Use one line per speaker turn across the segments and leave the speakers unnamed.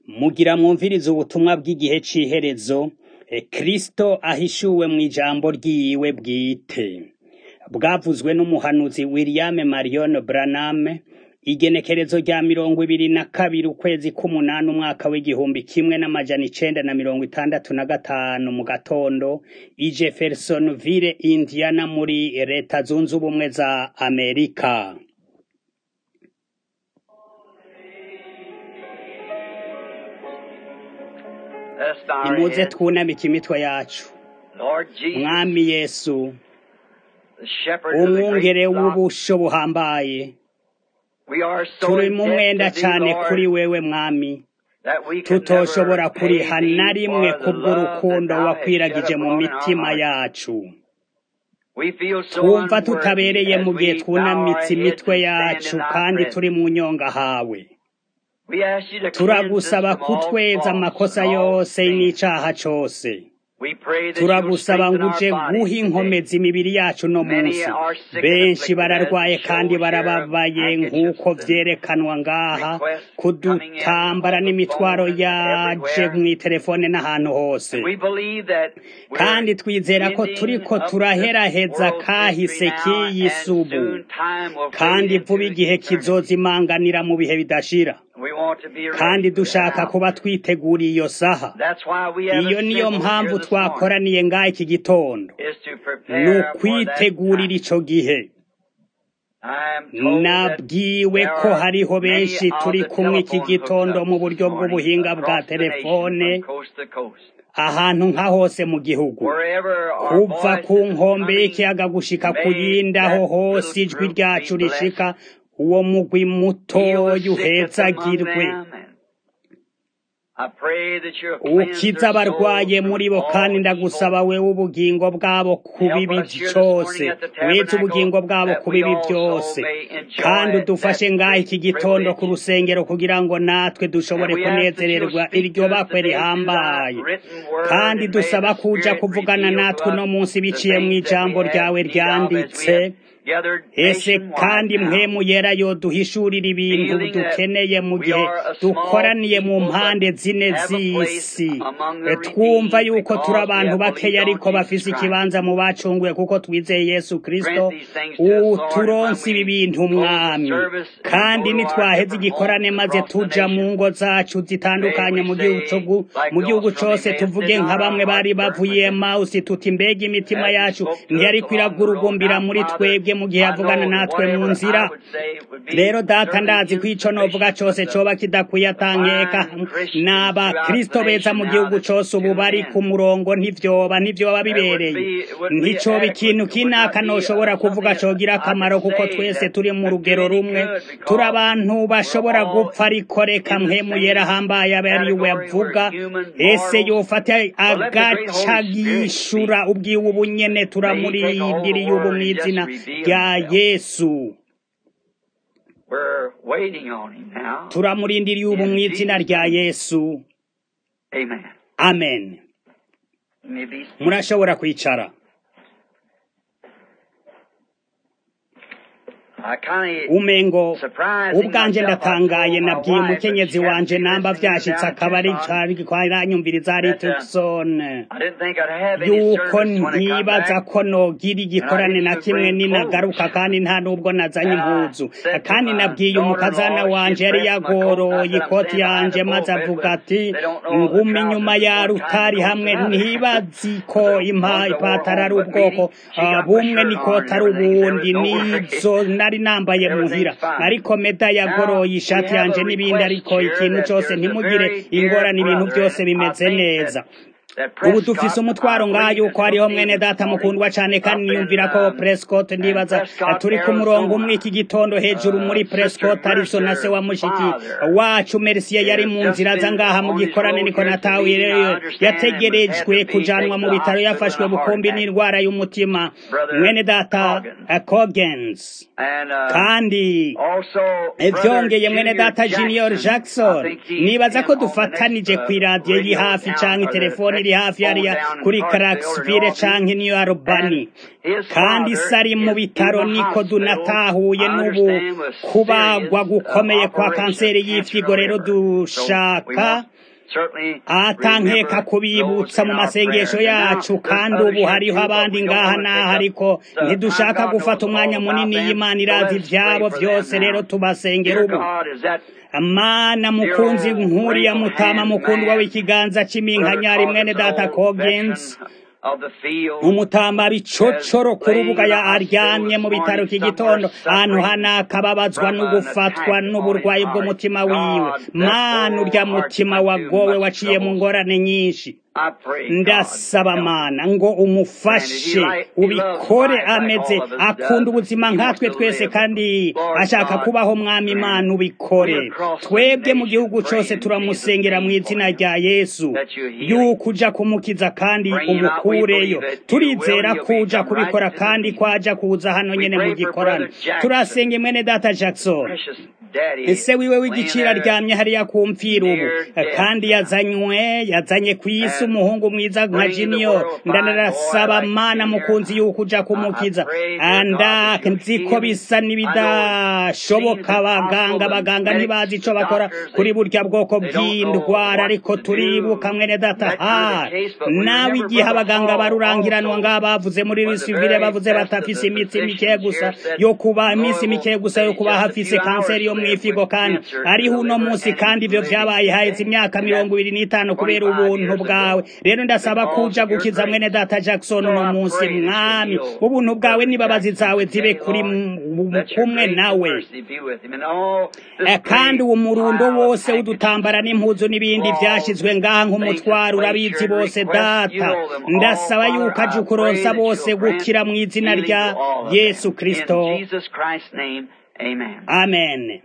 Mugira mwumvirize ubutumwa bw'igihe c'iherezo, Kristo ahishuwe mw'ijambo ryiwe bwite. Bwavuzwe n'umuhanuzi William Marion Branham, igenekerezo rya mirongo ibiri na kabiri ukwezi k'umunani umwaka w'igihumbi kimwe n'amajana icenda na mirongo itandatu na gatanu mu gatondo, i Jeffersonville, Indiana muri leta zunze ubumwe za Amerika.
Let's bow our
Nimuze
heads.
twunamike imitwe yacu.
Lord Jesus,
Mwami Yesu,
the shepherd of the
umwungere
great flock,
w'ubusho buhambaye,
we are so
turi mu mwenda
indebted to thee,
cane
Lord,
kuri wewe Mwami,
that we can
tutoshobora
never pay
kuriha
thee
na rimwe
for the love
kubw'urukundo
that thou hast
wakwiragije
shed
mu
abroad in our
mitima
hearts.
yacu.
We feel so
twumva
unworthy
tutabereye
as
mu gihe
we bow our
twunamitse
heads
imitwe
and
yacu
stand in thy
kandi
presence.
turi mu nyonga hawe.
We ask you to cleanse us
turagusaba
from all
kutweza
faults
amakosa
and all
yose
sins.
n'icaha cose.
We pray that you will
turagusaba
strengthen
ngo
our
uje
bodies
guha
today.
inkomezi imibiri yacu no
Many
munsi
are sick and
benshi
afflicted,
bararwaye
as the
kandi
shows here of
barababaye
handkerchiefs
nk'uko
and
vyerekanwa ngaha
requests coming in
kudutambara
on the
n'imitwaro
phone and
yaje
everywhere.
mw'iterefone n'ahantu hose
We believe that we're
kandi twizera ko
ending
turiko
up
turaheraheza
this world's
kahise
history now,
k'iyi
and
subu
soon time will fade
kandi
into
vuba igihe
eternity.
kizozimanganira mu bihe bidashira
We want to be
kandi
ready for
dushaka
that.
kuba twiteguriye iyo saha
That's why we have
iyo niyo
assembled
mpamvu
here this morning,
twakoraniye ngaha iki gitondo
is to
ni
prepare for that
ukwitegurira
time.
ico gihe
I am told that
nabwiwe
there
ko
are
hariho
many
benshi
of
turi
the
kumwe iki
telephone
gitondo mu
hookups
buryo
this morning
bw'ubuhinga bwa
across the nation
telefone
from coast to coast.
ahantu nka hose mu gihugu
Wherever our
kuva
voice
ku
is
nkombe
coming,
y'ikiyaga gushika ku
may
yindi aho
that
hose
little
ijwi
group
ryacu
be blessed.
rishika uwo mugwi
Heal
mutoya
the sickest among
uhezagirwe
them. And I pray that you'll cleanse
ukiza
their
abarwaye
souls
muri
from
bo kandi
all
ndagusaba
evil.
wewe ubugingo bwabo ku
Help
bibi
us here this
cose
morning at the
weze ubugingo
tabernacle
bwabo
that
ku
we
bibi
also
byose
may
kandi
enjoy
udufashe
that
ngaha iki
great
gitondo ku
privilege.
rusengero kugira ngo natwe dushobore
And we ask that you'll
kunezererwa
speak
iryo
to us
bakwe
today through thy
rihambaye
written word,
kandi
and may
dusaba
the
kuja
Spirit
kuvugana
reveal to
natwe uno
us
munsi
the
biciye mu
things that
ijambo
we have
ryawe
need of as we
ryanditse
have gathered
ese
nationwide
kandi
now.
mpemu yera yoduhishurira ibintu
feeling that
dukeneye mu
we
gihe
are a small
dukoraniye mu
people
mpande
but
zine
have a place
z'isi
among
E,
the
twumva
redeemed
yuko turi
because we
abantu
have
bakeya
believed on
ariko
Jesus
bafise
Christ.
ikibanza mu bacunguye kuko twizeye yesu kristo
Grant these things to us, Lord, and when
uturonse ibi
we
bintu
close the
mwami
service and
kandi
go to our
nitwaheza
different
igikorane
homes
maze
across the
tuja mu
nation,
ngo zacu
may
zitandukanye
we
mu gihugu
say,
co-
like
mu gihugu
those from
cose
Emmaus
tuvuge
did,
nka
not our
bamwe bari
hearts burn
bavuye
within us
mawusi tuti mbega imitima
as you
yacu
spoke to us
ntiyariko
along the road.
iragurugumbira
Now,
muri
Father,
twebwe mu gihe
I
yavugana
know that
natwe mu
whatever
nzira
I would say would be
rero data
certainly
ndazi ko ico novuga
insufficient,
cose
but the,
coba kidakwiye
the
atankeka
fine Christians
n'aba
throughout
kristo
the
beza
nation
mu
now
gihugu
that
cose ubu
tune
bari ku
in,
murongo ntivyoba ntivyoba
it wouldn't
bibereye
be, it wouldn't be
nticoba
adequate.
ikintu
It would
kinaka
not be
noshobora
uh,
kuvuga
something
cogira
I
akamaro
could
kuko
say
twese
that
turi mu
would do
rugero
any
rumwe
good
turi
because
abantu
we're
bashobora
all
gupfa ariko reka
in the
mpemu yera
same
ahambaye abe ari we
category. We're
avuga
human
ese
mortals.
yofata
But let the great
agaca
Holy Spirit
yishura
speak.
ubwiwe ubu nyene
May He take a hold of the
turamurindiriye ubu
Word and just
mw'izina
reveal
rya
Himself.
yesu
We're waiting on Him now.
turamurindiriye ubu
In
mw'izina
Jesus'
rya
name,
yesu
amen.
amen
You may be seated.
murashobora kwicara
I kind
umengo
of surprising
ubwanje
myself. I
ndatangaye
told my
nabwiye
wife, but
umukenyezi
she happened
wanje
to be
namba
listening
vyashitse
down in
akaba ari
Tucson.
cari kwaranyumviriza ari
That uh,
Tucson
I didn't think I'd have any
yuko
service when I come
ntibaza
back,
ko nogira
and I
igikorane
didn't
na
even
kimwe
bring clothes.
ninagaruka kandi nta n'ubwo nazanye
And I
impuzu
said to
kandi
my
nabwiye umukazana
daughter-in-law, she
wanje
had
yari
pressed my coat. I
yagoroye
said, I'm
ikoti
standing behind
yanje
the
maze
pulpit,
avuga
but
ati
they don't know the
nguma inyuma
trousers
ya
one time
rutari
goes
hamwe
another.
ntibazi ko
the
impa
ones I wore
ipataro ari
home, but
ubwoko
Meanie, she
ah,
got my
bumwe
shirt on
n'ikoti
and
ari
everything. There was
ubundi
no worry.
n'izo nari nambaye muhira
Everything's fine.
ariko meda
Now,
yagoroye
we
ishati
have
yanje
a
n'ibindi
request
ariko
here
ikintu
that
cose
there's a
ntimugire
very dear
ingorane ibintu
brother,
byose
and I
bimeze
think
neza
that that
ubu dufise
Prescott, I
umutwaro ngaha
believe, is
yuko hariho
supposed to be
mwene
this
data
morning
mukundwa cane
up
kandi
in
niyumvira ko
um,
Prescott
in
ndibaza
Prescott,
turi ku murongo umwe
Arizona.
iki gitondo hejuru muri
Uh, Sister
Prescott Arizona se
Mercer,
wa mushiki
father,
wacu Mercier yari
has
mu
just
nzira aza
been
ngaha mu
on his
gikorane
road
niko
here to the
natawe
meeting, I understand, and was had
yategerejwe
to be
kujanwa
taken
mu
to the
bitaro
hospital
yafashwe
in a heart
bukumbi
attack.
n'indwara y'umutima
Brother
mwene data
Coggins.
eh, Coggins
And uh,
kandi
also Brother
ivyongeye mwene
Junior
data Junior
Jackson, I
Jackson
think he's
nibaza
in
ko
on the next
dufatanije
uh,
kw'iradiyo iri
radio
hafi
down,
canke
or the
telefoni iri hafi hariya kuri Clarksville canke New Albany kandi isi ari mu bitaro niko dunatahuye n'ubu kubagwa gukomeye kwa kanseri y'ifyigo rero dushaka atankeka kubibutsa mu masengesho yacu kandi ubu hariho abandi ngaha n'aha ariko ntidushaka gufata umwanya munini y'imana irazi ibyabo byose rero tubasengera ubu mana mukunzi nkuriya mutama mukundwa w'ikiganza cy'iminkanyari mwene data kogenzi umutamba bicocoro ku rubuga ya aryamye mu bitaro iki gitondo ahantu hana akababazwa no gufatwa n'uburwayi bw'umutima wiwe mana urya mutima wagowe waciye mu ngorane nyinshi ndasaba mana ngo umufashe ubikore ameze akunda ubuzima nkatwe twese kandi ashaka kubaho mwami imana ubikore twebwe mu gihugu cyose turamusengera mu izina rya yesu yuko uja kumukiza kandi umukureyo turizera ko uja kubikora kandi ko aja kuza hano nyene mu gikorano turasenga mwene data jackson ese wiwe w'igiciro aryamye hariya ku mfira ubu kandi yazanywe yazanye ku isi umuhungu mwiza nka junior ndanarasaba mana mukunzi yuko uja kumukiza anda nzi ko bisa n'ibidashoboka abaganga abaganga ntibazi ico bakora kuri burya bwoko bw'indwara ariko turibuka mwene data ha nawe igihe abaganga barurangiranwa ngaha bavuze muri risivire bavuze batafise imitsi mike gusa yo kuba iminsi mike gusa yo kuba hafise kanseri yo mwifigo kandi ariho uno munsi kandi ivyo vyabaye haheze imyaka mirongo ibiri n'itanu kubera ubuntu bwawe rero ndasaba kuja gukiza mwene data Jackson uno munsi mwami ubuntu bwawe nibabazi zawe zibe kuri kumwe nawe kandi uwo murundo wose udutambara n'impuzu n'ibindi vyashizwe ngaha nk'umutwaro urabizi bose data ndasaba yuko aje ukuronsa bose gukira mu izina rya Yesu Kristo amen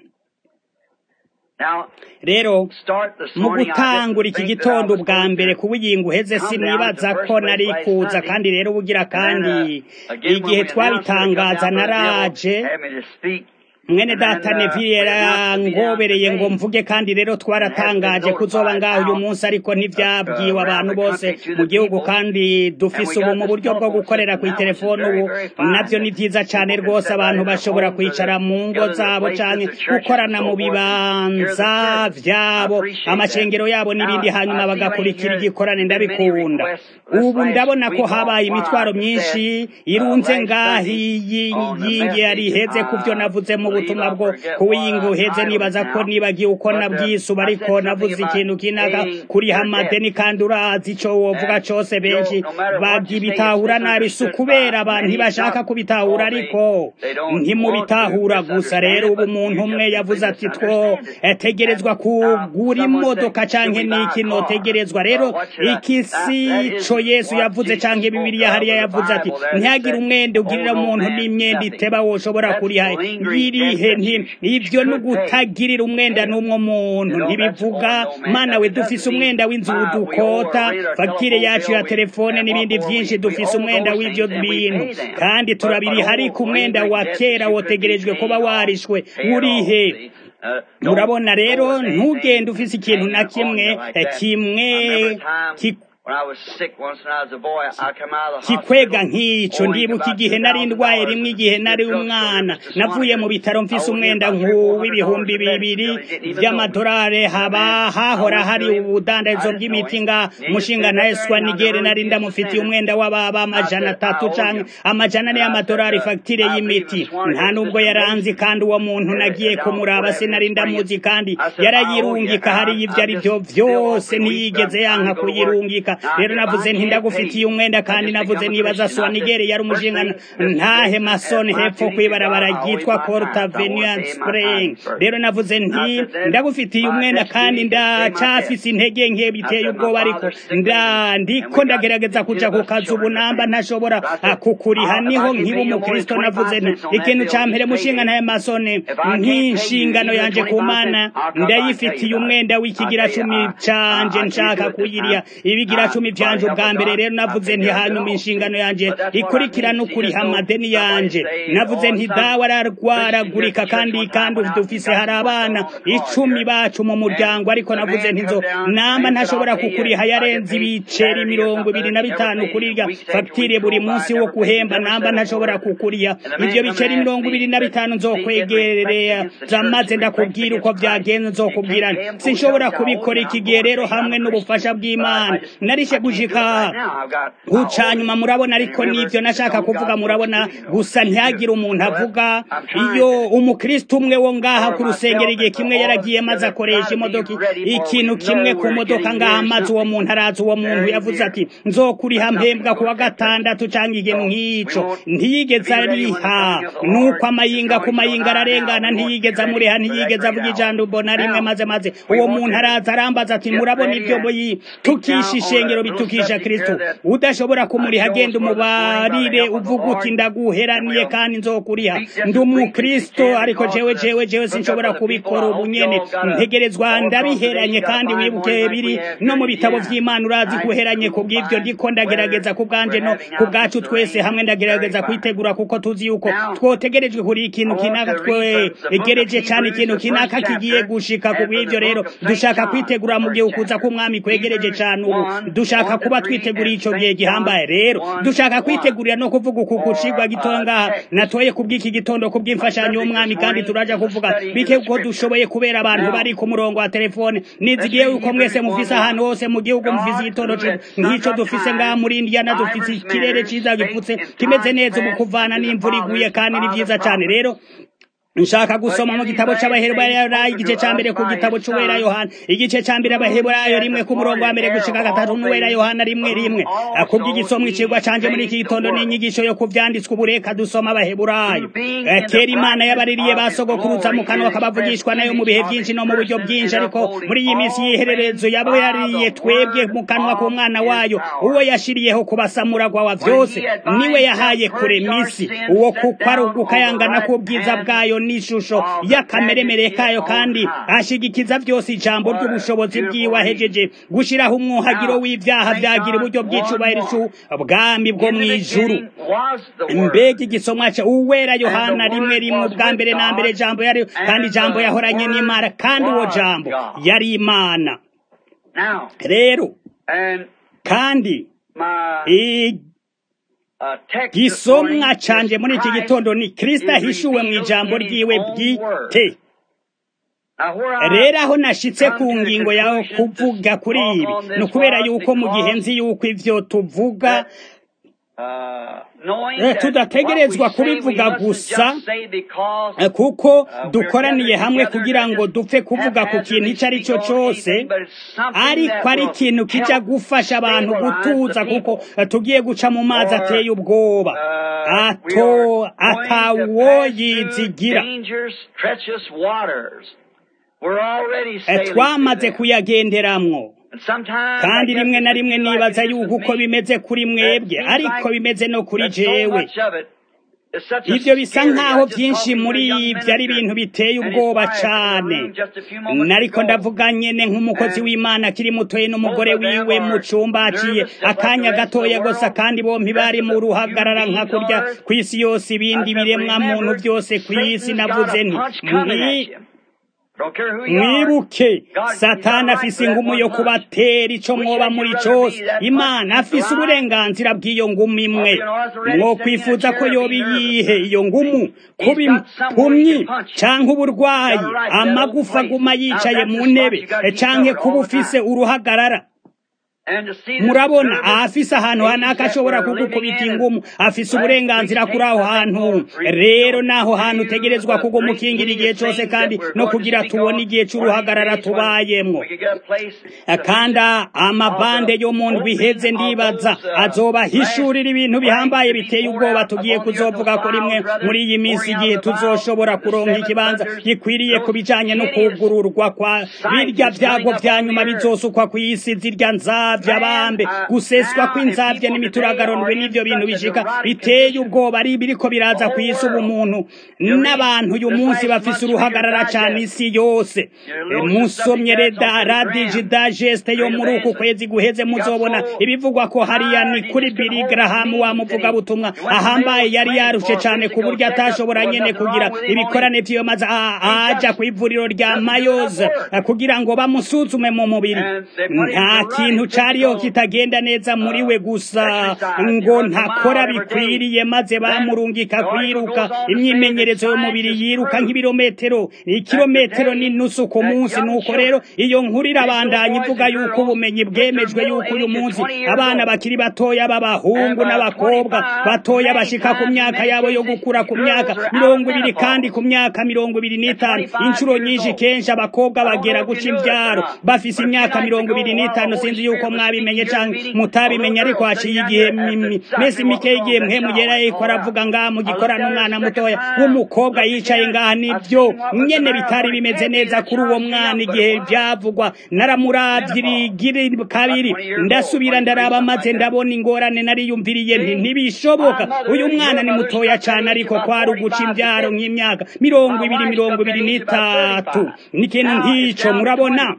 rero mu gutangura iki gitondo bwa mbere ku buyingo uheze sinibaza ko nari kuza kandi rero bugira kandi igihe twabitangaza naraje mwene data neville yarangobereye ngo mvuge kandi rero twaratangaje kuzoba ngaho uyu munsi ariko ntivyabwiwe abantu bose mu gihugu kandi dufise ubu mu buryo bwo gukorera ku telefone ubu navyo ni vyiza cane rwose abantu bashobora kwicara mu ngo zabo canke gukorana mu bibanza vyabo amashengero yabo n'ibindi hanyuma bagakurikira igikorane ndabikunda ubu ndabona ko habaye imitwaro myinshi irunze ngahi yingi yari iheze kuvyo navuze mu ubutumwa bwo kuwinga uheze nibaza ko nibagiye uko nabwisuba ariko navuze ikintu kinaka kuri hamadeni kandi urazi ico wovuga cose benshi bagibitahura nabi si ukubera abantu ntibashaka kubitahura ariko ntimubitahura gusa rero ubu umuntu umwe yavuze ati two tegerezwa kugura imodoka canke n'iki notegerezwa rero iki si co yesu yavuze canke bibiliya hariya yavuze ati ntihagire umwenda ugirira umuntu n'imyenda iteba woshobora kuriha irihe nti ivyo ni ugutagirira umwenda n'umwe muntu ntibivuga mana we dufise umwenda w'inzu dukota fagitire yacu ya telefone n'ibindi vyinshi dufise umwenda w'ivyo bintu kandi turabiriha ariko umwenda wa kera wotegerejwe kuba warishwe urihe murabona rero ntugende ufise ikintu na kimwe kimwe kikwega nk'ico ndibuka igihe nari ndwaye rimwe igihe nari umwana navuye mu bitaro mfise umwenda nk'uw'ibihumbi bibiri vy'amadolari haba hahora hari ubudandarizo bw'imiti nga mushinga na eswa nigere nari ndamufitiye umwenda w'ababa amajana atatu canke amajana ane y'amadolari fagitire y'imiti nta nubwo yaranzi kandi uwo muntu nagiye kumuraba sinari ndamuzi kandi yarayirungika hariyo ivyo ari vyo vyose ntiyigeze yanka kuyirungika rero navuze nti ndagufitiye umwenda kandi navuze nibaza soa nigeri yari umushinga ntahe masoni hepfo kwibarabara ryitwa Corta Avenue Spring rero navuze nti ndagufitiye umwenda kandi ndacafise intege nke biteye ubwoba ariko nda ndiko ndagerageza kuja ku kazi ubu namba ntashobora kukuriha niho nkiba umukristo navuze nti ikintu ca mbere mushinga ntahe masoni nk'inshingano yanje ku mana ndayifitiye umwenda w'ikigira cumi canje nshaka kuyiriha ibigira icya cumi vyanje ubwa mbere rero navuze nti hanyuma inshingano yanje ikurikirana ukuriha amadeni yanje navuze nti dawe ararwaragurika kandi kandi dufise hari abana icumi bacu mu muryango ariko navuze nti nzo namba ntashobora kukuriha yarenze ibiceri mirongo ibiri na bitanu kurirya fagitire buri munsi wo guhemba namba ntashobora kukuriha ivyo biceri mirongo ibiri na bitanu nzokwegerera zamaze ndakubwira uko vyagenze nzokubwira sinshobora kubikora iki gihe rero hamwe n'ubufasha bw'imana narishe gushika gucanyuma murabona ariko nivyo nashaka kuvuga murabona gusa ntihagire umuntu avuga iyo umukristo umwe wo ngaha ku rusengero igihe kimwe yaragiye maze akoresha imodoka ikintu kimwe ku modoka ngaha maze uwo muntu araza uwo muntu yavuze ati nzokuriha mpembwa kuwa gatandatu canke ikintu nk'ico ntiyigeze ariha nuko amayinga ku mayinga ararengana ntiyigeze amuriha ntiyigeze avuga ijambo mbona rimwe maze maze uwo muntu araza arambaza ati murabona ibyo tukisha ishengero bitukisha kristo udashobora kumuriha agenda umubarire uvuga uti ndaguheraniye kandi nzokuriha ndi umukristo ariko jewe jewe jewe sinshobora kubikora ubu nyene ntegerezwa ndabiheranye kandi wibuke biri no mu bitabo vy'imana urazi guheranye ku bw'ivyo ndiko ndagerageza ku bwanje no ku bwacu twese hamwe ndagerageza kwitegura kuko tuzi yuko twotegerejwe kuri ikintu kinaka twegereje cane ikintu kinaka kigiye gushika ku bw'ivyo rero dushaka kwitegura mu gihe ukuza k'umwami kwegereje cane ubu dushaka kuba twiteguriye ico gihe gihambaye rero dushaka kwitegurira no kuvuga uku kucigwa gitoya ngaha natoye kubw'iki gitondo kubw'imfashanyo y'umwami kandi turaja kuvuga bike uko dushoboye kubera abantu bari ku murongo wa telefone nizigiye yuko mwese mufise ahantu hose mu gihugu mufise igitondo nk'ico dufise ngaha muri indiyana dufise ikirere ciza gipfutse kimeze neza mu kuvana n'imvura iguye kandi ni vyiza cane rero nshaka gusoma mu gitabo c'abaheburayo igice ca mbere ku gitabo c'uwera yohana igice ca mbere abaheburayo rimwe ku murongo wa mbere gushika gatatu n'uwera yohana rimwe rimwe kubw'igisomwa icigwa canje muri iki gitondo n'inyigisho yo kuvyanditswe ubureka dusoma abaheburayo kera imana yabaririye basogokuruza mu kanwa kabavugishwa nayo mu bihe vyinshi no mu buryo bwinshi ariko muri iyi minsi y'ihererezo yabo yaririye twebwe mu kanwa k'umwana wayo uwo yashiriyeho kubasamuragwa wa vyose niwe yahaye kure misi uwo kuko ari ugukayangana k'ubwiza bwayo n'ishusho y'akameremere kayo kandi ashigikiza byose ijambo ry'ubushobozi bwiwe ahejeje gushiraho umwuhagiro w'ivyaha vyagira uburyo bw'icubahiro bwami bwo mw'ijuru mbega igisomwa ca uwera yohana rimwe rimwe ubwa mbere na mbere jambo yari kandi jambo yahoranye n'imana kandi uwo jambo yari imana rero kandi gisomwa canje muri iki gitondo ni kristo ahishuwe mu ijambo ryiwe bwite rero aho nashitse ku ngingo yawe kuvuga kuri ibi ni ukubera yuko mu gihe nzi yuko ivyo tuvuga tudategerezwa kubivuga gusa kuko dukoraniye hamwe kugira ngo dupfe kuvuga ku kintu icyo ari cyo cyose ariko ari ikintu kijya gufasha abantu gutuza kuko tugiye guca mu mazi ateye ubwoba ato atawoyizigira twamaze kuyagenderamwo kandi rimwe na rimwe nibaza yuko uko bimeze kuri mwebwe ariko bimeze no kuri jewe ibyo bisa nk'aho byinshi muri ibyo ari ibintu biteye ubwoba cyane nariko ndavuga nyene nk'umukozi w'imana akiri mutoye n'umugore wiwe mu cumba aciye akanya gatoya gusa kandi bompi bari mu ruhagarara nka kurya ku isi yose ibindi biremwa muntu byose ku isi navuze nti mwibuke satani afise ingumu yo kubatera ico mwoba muri cose imana afise uburenganzira bw'iyo ngumu imwe mwokwifuza ko yoba iyihe iyo ngumu kuba impumyi canke uburwayi amagufa aguma yicaye mu ntebe canke kuba ufise uruhagarara murabona ahafise ahantu hanaka ashobora kugukubita ingumu afise uburenganzira kuri aho hantu rero naho hantu utegerezwa kuguma ukingira igihe cose kandi no kugira tubone igihe c'uruhagarara tubayemwo kandi amabande yo mu ndwi iheze ndibaza azobahishurira ibintu bihambaye biteye ubwoba tugiye kuzovuga ko rimwe muri iyi minsi igihe tuzoshobora kuronka ikibanza gikwiriye ku bijanye no kugururwa kwa birya vyago vya nyuma bizosukwa kw'isi zirya nzabe inzabya bambe guseswa kw'inzabya n'imituragaronwe n'ivyo bintu bishika biteye ubwoba ari biriko biraza ku isi ubumuntu n'abantu uyu munsi bafise uruhagarara cane isi yose musomye reda radiji dageste yo muri uku kwezi guheze muzobona ibivugwa ko hariya ni kuri Billy Graham wa muvuga butumwa ahambaye yari yarushe cane ku buryo atashobora nyene kugira ibikorane vyiyo maze aja ku ivuriro rya Mayos kugira ngo bamusuzume mu mubiri nta kintu cariyo kitagenda neza muri we gusa ngo ntakora bikwiriye maze bamurungika kwiruka imyimenyerezo y'umubiri yiruka nk'ibirometero ikirometero n'inusu ku munsi nuko rero iyo nkuru irabandanya ivuga yuko ubumenyi bwemejwe yuko uyu munsi abana bakiri batoya b'abahungu n'abakobwa batoya bashika ku myaka yabo yo gukura ku myaka mirongo ibiri kandi ku myaka mirongo ibiri n'itanu inshuro nyinshi kenshi abakobwa bagera guca imbyaro bafise imyaka mirongo ibiri n'itanu sinzi yuko mwabimenye canke mutabimenye ariko haciye igihe mesi mike y'igihe mwe mugera yuko aravuga ngaha mu gikorana umwana mutoya w'umukobwa yicaye ngaha nibyo nyene bitari bimeze neza kuri uwo mwana igihe byavugwa naramuravye rigiri kabiri ndasubira ndaraba maze ndabona ingorane nariyumviriye nti ntibishoboka uyu mwana ni mutoya cane ariko kwari uguca imbyaro nk'imyaka mirongo ibiri mirongo ibiri n'itatu n'ikintu nk'ico murabona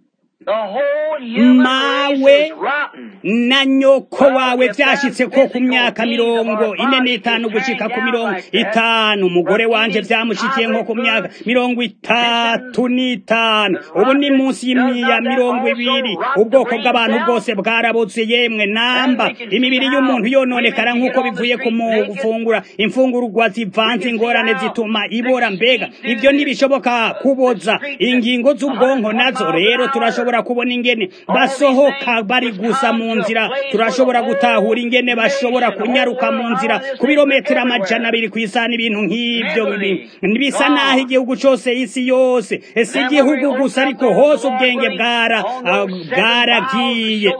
mawe na nyoko wawe vyashitse ko ku myaka mirongo ine n'itanu gushika ku mirongo itanu umugore wanje vyamushikiye nko ku myaka mirongo itatu n'itanu ubu ni munsi ya mirongo ibiri ubwoko bw'abantu bwose bwarabuze yemwe namba imibiri y'umuntu yononekara nk'uko bivuye ku gufungura imfungurwa zivanze ingorane zituma ibora mbega ivyo ntibishoboka kuboza ingingo z'ubwonko nazo rero turashobora kubona ingene basohoka bari gusa mu nzira turashobora gutahura ingene bashobora kunyaruka mu nzira ku birometero amajana abiri ku isaha n'ibintu nk'ivyo bisa naho igihugu cose isi yose si igihugu gusa ariko hose ubwenge bwara bwaragiye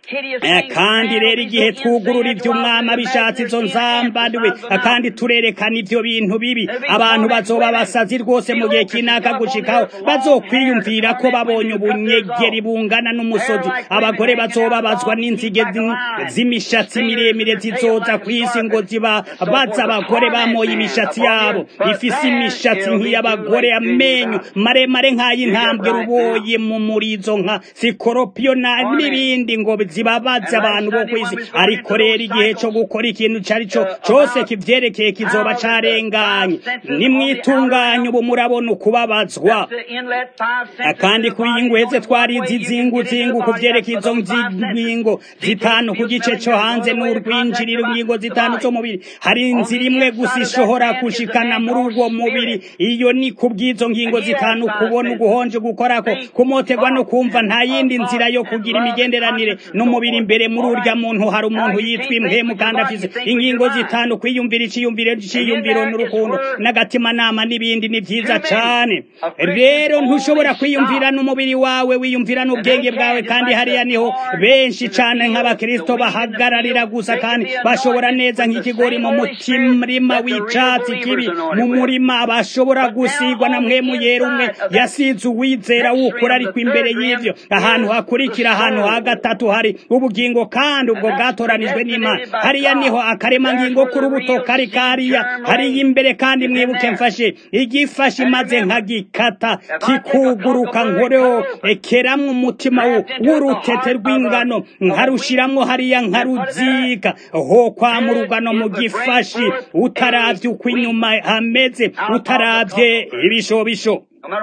kandi rero igihe twugurura iby'umwami abishatse izo nzambariwe kandi turerekana ibyo bintu bibi abantu bazoba basazi rwose mu gihe kinaka gushikaho bazokwiyumvira ko babonye ubunyegeri bungana n'umusozi abagore bazobabazwa n'inzige z'imishatsi miremire zizoza ku isi ngo ziba baza abagore bamoye imishatsi yabo ifise imishatsi nk'iy'abagore amenyo maremare nk'ay'intambwe ruboye mu murizo nka sikoropiyo n'ibindi ngo zibabaza abantu bo kwisi ariko rero igihe cyo gukora ikintu cari cyo cyose kivyerekeye kizoba carenganye nimwitunganye ubu murabona ukubabazwa kandi kuri iyi ngweze twarizi izingu zingu kuvyerekeye izo ngingo zitanu ku gice cyo hanze n'urwinjiriro ingingo zitanu z'umubiri hari inzira imwe gusa ishobora gushikana muri ubwo mubiri iyo ni kubw'izo ngingo zitanu kubona uguhonje gukorako kumoterwa no kumva nta yindi nzira yo kugira imigenderanire n'umubiri imbere muri urya muntu hari umuntu yitwa impwemu kandi afise ingingo zitanu kwiyumvira iciyumviro c'iyumviro n'urukundo n'agatima nama n'ibindi ni vyiza cane rero ntushobora kwiyumvira n'umubiri wawe wiyumvira n'ubwenge bwawe kandi hariya niho benshi cane nk'abakristo bahagararira gusa kandi bashobora neza nk'ikigori mu mutimrima w'icatsi kibi mu murima bashobora gusigwa na mwemu yera umwe yasize uwizera wukura ariko imbere y'ivyo ahantu hakurikira ahantu ha gatatu hari ubugingo kandi ubwo bwatoranijwe n'imana hariya niho akaremangingo k'urubuto kari kariya hariya imbere kandi mwibuke mfashe igifashe maze nkagikata kikuguruka nkoreho ekeramwo umutima w'urutete rw'ingano nkarushiramwo hariya nkaruzika ho kwa mu rugano mu gifashi utaravye uko inyuma hameze utaravye ibishobisho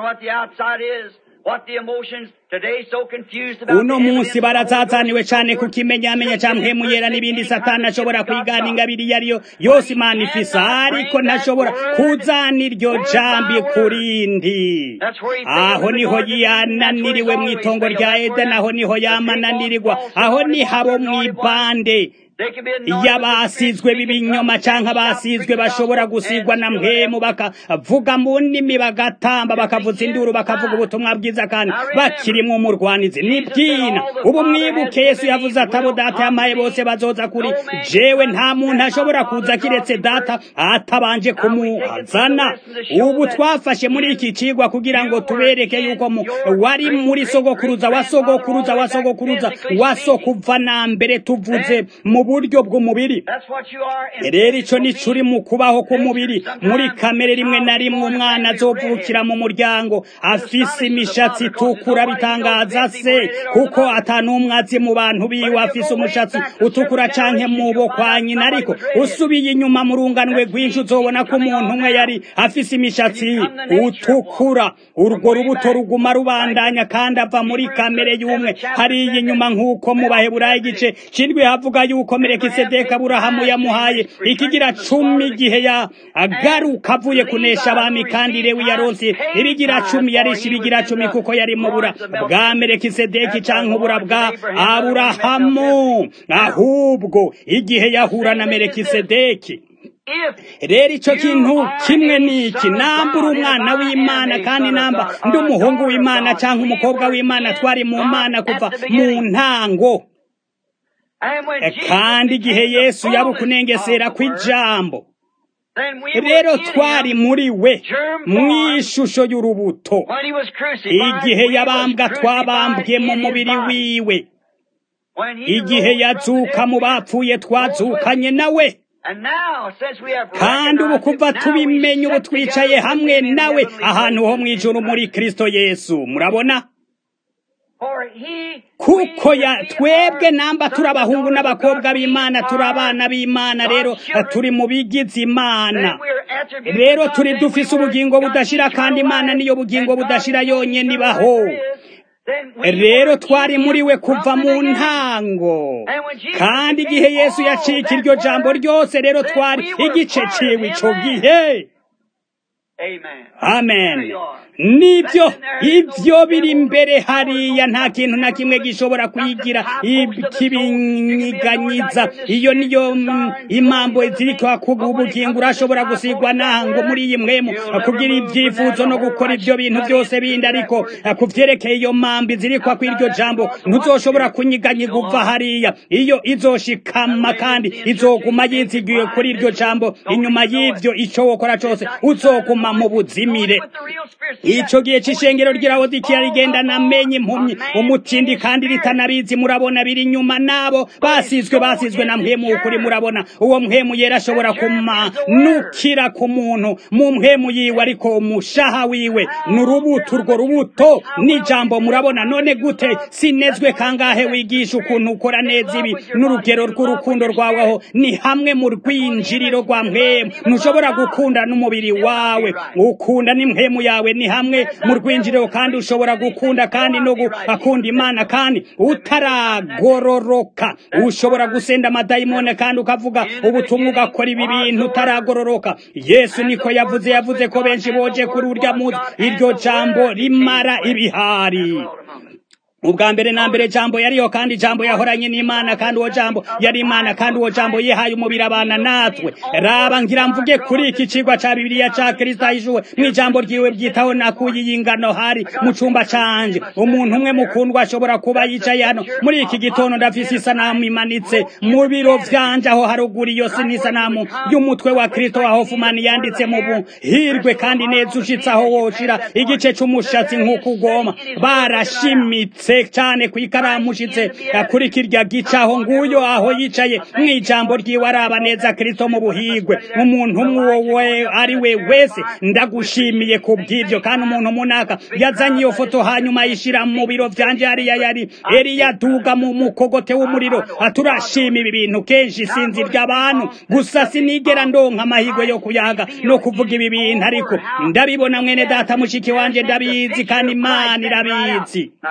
uno munsi barazazaniwe cane kukimenyamenya ca mpwemu yera n'ibindi satani ashobora kwigana ingabiri iyo ariyo yose imana ifise ariko ntashobora kuzana iryo jambi kurindi aho niho yananiriwe mw'itongo rya edeni aho niho yamananirirwa aho niho abo mw'ibande
They can be anointed
iyo
with the
abasizwe
Spirit,
b'ibinyoma
speak in
canke
tongues,
abasizwe
shout,
bashobora
preach the
gusigwa
gospel,
na
and
mpemu
still
bakavuga mu ndimi bagatamba bakavuza induru bakavuga ubutumwa bwiza kandi bakirimwo umurwanizi ni bwina ubu mwibuke yesu yavuze ati abo data yamaye bose bazoza kuri jewe nta muntu ashobora kuza kiretse data atabanje kumuzana ubu twafashe muri iki cigwa kugira ngo tubereke yuko mu wari muri sogokuruza wa sogokuruza wa sogokuruza wa sokuva na mbere tuvuze mu buryo bw'umubiri
That's what you are in
rero ico ni
physical
curi mu kubaho k'umubiri muri kamere rimwe na rimwe umwana azovukira mu muryango afise imishatsi itukura bitangaza se kuko ata n'umwe azi mu bantu biwe afise umushatsi utukura canke mu bo kwa nyina ariko usubiye inyuma mu runganwe rwinshi uzobona ko umuntu umwe yari afise imishatsi utukura urwo rubuto ruguma rubandanya kandi ava muri kamere y'umwe hariya inyuma nk'uko mu baheburayo igice cindwi havuga yuko merekisedeki aburahamu yamuhaye ikigira cumi igihe ya agaruka avuye kunesha abami kandi lewi yaronse ibigira cumi yarishe ibigira cumi kuko yari mu bura bwa merekisedeki canke ubura bwa aburahamu ahubwo igihe yahura na merekisedeki
If
rero ico kintu kimwe niki namba uri umwana w'imana kandi namba ndi umuhungu w'imana canke umukobwa w'imana twari mu mana kuva mu ntango
and when Jesus
kandi igihe
became the
yesu yaba
fullness
ukunengesera
of the Word,
kw'ijambo
then we were
rero
in
twari
him
muri we
germ
mu
born.
ishusho y'urubuto
When he was crucified,
igihe
we was
yabambwa
crucified
twabambwe mu
in his
mubiri
body.
wiwe
When he
igihe
rose from the
yazuka mu
dead,
bapfuye twazukanye nawe
and now, since we have
kandi ubu
recognized
kuva
it, now we
tubimenye ubu
sit
twicaye
together
hamwe
with him in
nawe
heavenly
ahantu ho
places
mu
in
ijuru
Christ.
muri kristo yesu murabona
For he,
kuko
we,
ya
we
twebwe
are
namba turi
sons and
abahungu
daughters of
n'abakobwa
God.
b'imana
We
turi
are
abana b'imana
God's
rero
children.
turi mu bigize imana
Then we are attributes
rero
of God.
turi
Then we
dufise
were
ubugingo
God's
budashira kandi
eternal
imana
life.
niyo bugingo
And God
budashira
is the
yonyene
eternal
ibaho
life there is. Then we
rero
were
twari
in
muri
him
we
from
kuva
the
mu
beginning.
ntango
And when Jesus
kandi
became
igihe yesu
all
yacika
that
iryo jambo
word,
ryose rero
then
twari
we were
igice
part of
ciwe
him
ico
then.
gihe
Amen.
amen
There you are.
nibyo
That's in there. There's
ivyo
no
biri
devil, no
imbere
power,
hariya
no
nta kintu na kimwe gishobora kuyigira ikibinyiganyiza iyo niyo mm, imambo ziriko kuba ubugingo urashobora gusigwa nango muri iyi mwemu kugira ivyifuzo no gukora ivyo bintu byose bindi ariko ku vyerekeye iyo mambi ziriko kw'iryo jambo ntuzoshobora kunyiganyiga uva hariya iyo izoshikama kandi izoguma yizigiye kuri iryo jambo inyuma y'ivyo ico wokora cose uzoguma mu buzimire ico gihe c'ishengero ry'irabodikiya rigenda namenye impumyi umutindi kandi ritanabizi murabona biri inyuma nabo basizwe basizwe na mpemu ukuri murabona uwo mpemu yera ashobora kumanukira ku muntu mu mpemu yiwe ariko umushaha wiwe ni urubuto urwo rubuto n'ijambo murabona none gute sinezwe kangahe wigisha ukuntu ukora neza ibi n'urugero rw'urukundo rwawe aho ni hamwe mu rwinjiriro rwa mpemu ntushobora gukunda n'umubiri wawe ukunda n'impemu yawe ni hamwe mu rwinjiriro kandi ushobora gukunda kandi no gukunda imana kandi utaragororoka ushobora gusenda amadayimone kandi ukavuga ubutumwa ugakora ibi bintu utaragororoka yesu niko yavuze yavuze ko benshi boje kuri urya munsi iryo jambo rimara ibihari ubwa mbere na mbere jambo yariyo kandi jambo yahoranye n'imana kandi uwo jambo yari imana kandi uwo jambo yihaye umubiri abana natwe raba ngira mvuge kuri iki cigwa ca bibiliya ca kristo ahishuwe mw'ijambo ryiwe bwitaho nakuye iyi ngano hari mu cumba canje umuntu umwe mukundwa ashobora kuba yicaye hano muri iki gitondo ndafise isanamu imanitse mu biro vyanje aho haruguru iyo si n'isanamu y'umutwe wa kristo wa hofumani yanditse mu buhirwe kandi neza ushitse aho woshira igice c'umushatsi nk'uko ugoma barashimitse cyane ku ikaramu ushitse kuri kirya gice aho nguyo aho yicaye mu ijambo ryiwe araba neza kristo mu buhigwe umuntu umwe ari we wese ndagushimiye ku bw'ibyo kandi umuntu munaka yazanye iyo foto hanyuma ayishira mu biro vyanje hariya yari eliya duga mu mukogote w'umuriro aturashima ibi bintu kenshi sinzi ry'abantu gusa sinigera ndonka amahirwe yo kuyaga no kuvuga ibi bintu ariko ndabibona mwene data mushiki wanje ndabizi kandi imana irabizi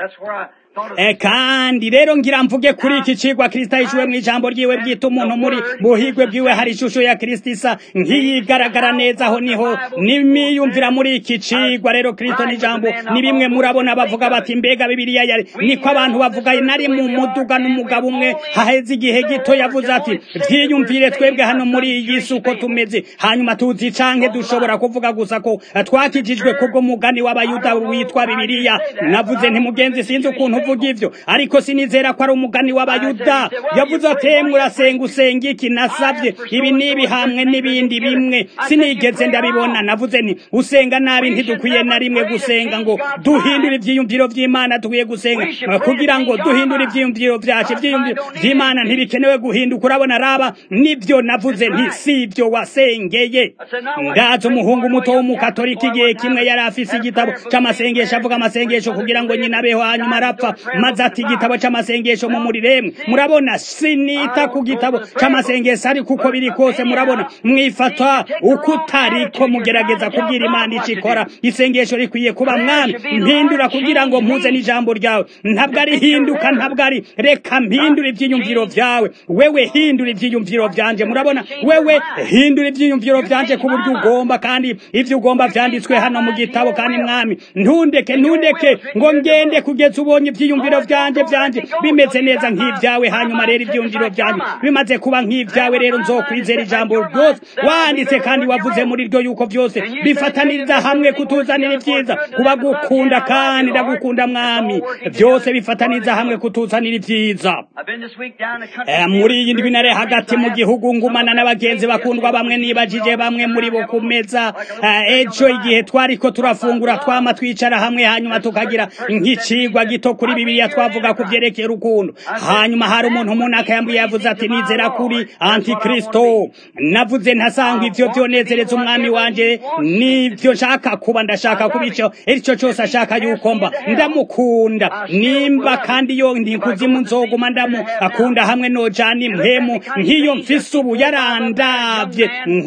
That's where I thought of
E kandi rero ngira mvuge kuri iki cigwa Kristo ahishuwe mu ijambo ryiwe bwita umuntu muri buhigwe bwiwe hari ishusho ya Kristo isa nkiyigaragara neza aho niho nimiyumvira muri iki cigwa rero Kristo n'ijambo ni bimwe murabona bavuga bati mbega Bibiliya yari niko abantu bavuga nari mu muduga n'umugabo umwe haheze igihe gito yavuze ati vyiyumvire twebwe hano muri iyi si uko tumeze hanyuma tuzi canke dushobora kuvuga gusa ko twakijijwe kubwo mugani w'abayuda witwa Bibiliya navuze nti mugenzi sinzi ukuntu uvuga ivyo ariko sinizera ko ari umugani w'abayuda yavuze ati "Emwe urasenga usenga iki nasavye ibi n'ibi hamwe n'ibindi bimwe sinigeze ndabibona navuze nti usenga nabi ntidukwiye na rimwe gusenga ngo duhindure ivyiyumviro vy'imana dukwiye gusenga eh, kugira ngo duhindure ivyiyumviro vyacu ivyiyumviro vy'imana ntibikenewe guhinduka urabona raba nivyo navuze nti si ivyo wasengeye ndazi umuhungu muto w'umukatolika igihe kimwe yari afise igitabo c'amasengesho avuga amasengesho kugira ngo nyina abeho hanyuma arapfa maze ati igitabo c'amasengesho mu muriremwe murabona sinita ku gitabo c'amasengesho ariko uko biri kose murabona mwifata uko utariko mugerageza kubwira imana ico ikora isengesho rikwiye kuba mwami mpindura kugira ngo mpuze n'ijambo ryawe ntabwo ari hinduka ntabwo ari reka mpindura ivyiyumviro vyawe wewe hindura ivyiyumviro vyanje murabona wewe hindura ivyiyumviro vyanje ku buryo ugomba kandi ivyo ugomba vyanditswe hano mu gitabo kandi mwami ntundeke ntundeke ngo ngende kugeza ubonye ivyiyumviro vyanje vyanje bimeze neza nk'ivyawe hanyuma rero ivyiyumviro vyanje bimaze kuba nk'ivyawe rero nzokwizera ijambo ryose wanditse kandi wavuze muri ryo yuko vyose bifataniriza hamwe kutuzanira ivyiza kuba gukunda kandi ndagukunda mwami vyose bifataniriza hamwe kutuzanira ivyiza
I've been this week down the country.
Eh, muri iyi ndwi nare hagati mu gihugu ngumana n'abagenzi bakundwa bamwe nibajije bamwe muri bo ku meza Eh, ejo igihe twariko turafungura twama twicara hamwe hanyuma tukagira nk'icigwa gito kuri bibiliya twavuga ku vyerekeye urukundo hanyuma hari umuntu munaka yambwiye yavuze ati nizera kuri antikristo navuze ntasanga ivyo vyonezereza umwami wanje nivyo nshaka kuba ndashaka kuba ico ico cose ashaka yuko mba ndamukunda nimba kandi yo ndi kuzimu nzoguma ndamu akunda hamwe nojana impemu nk'iyo mfise ubu yarandavye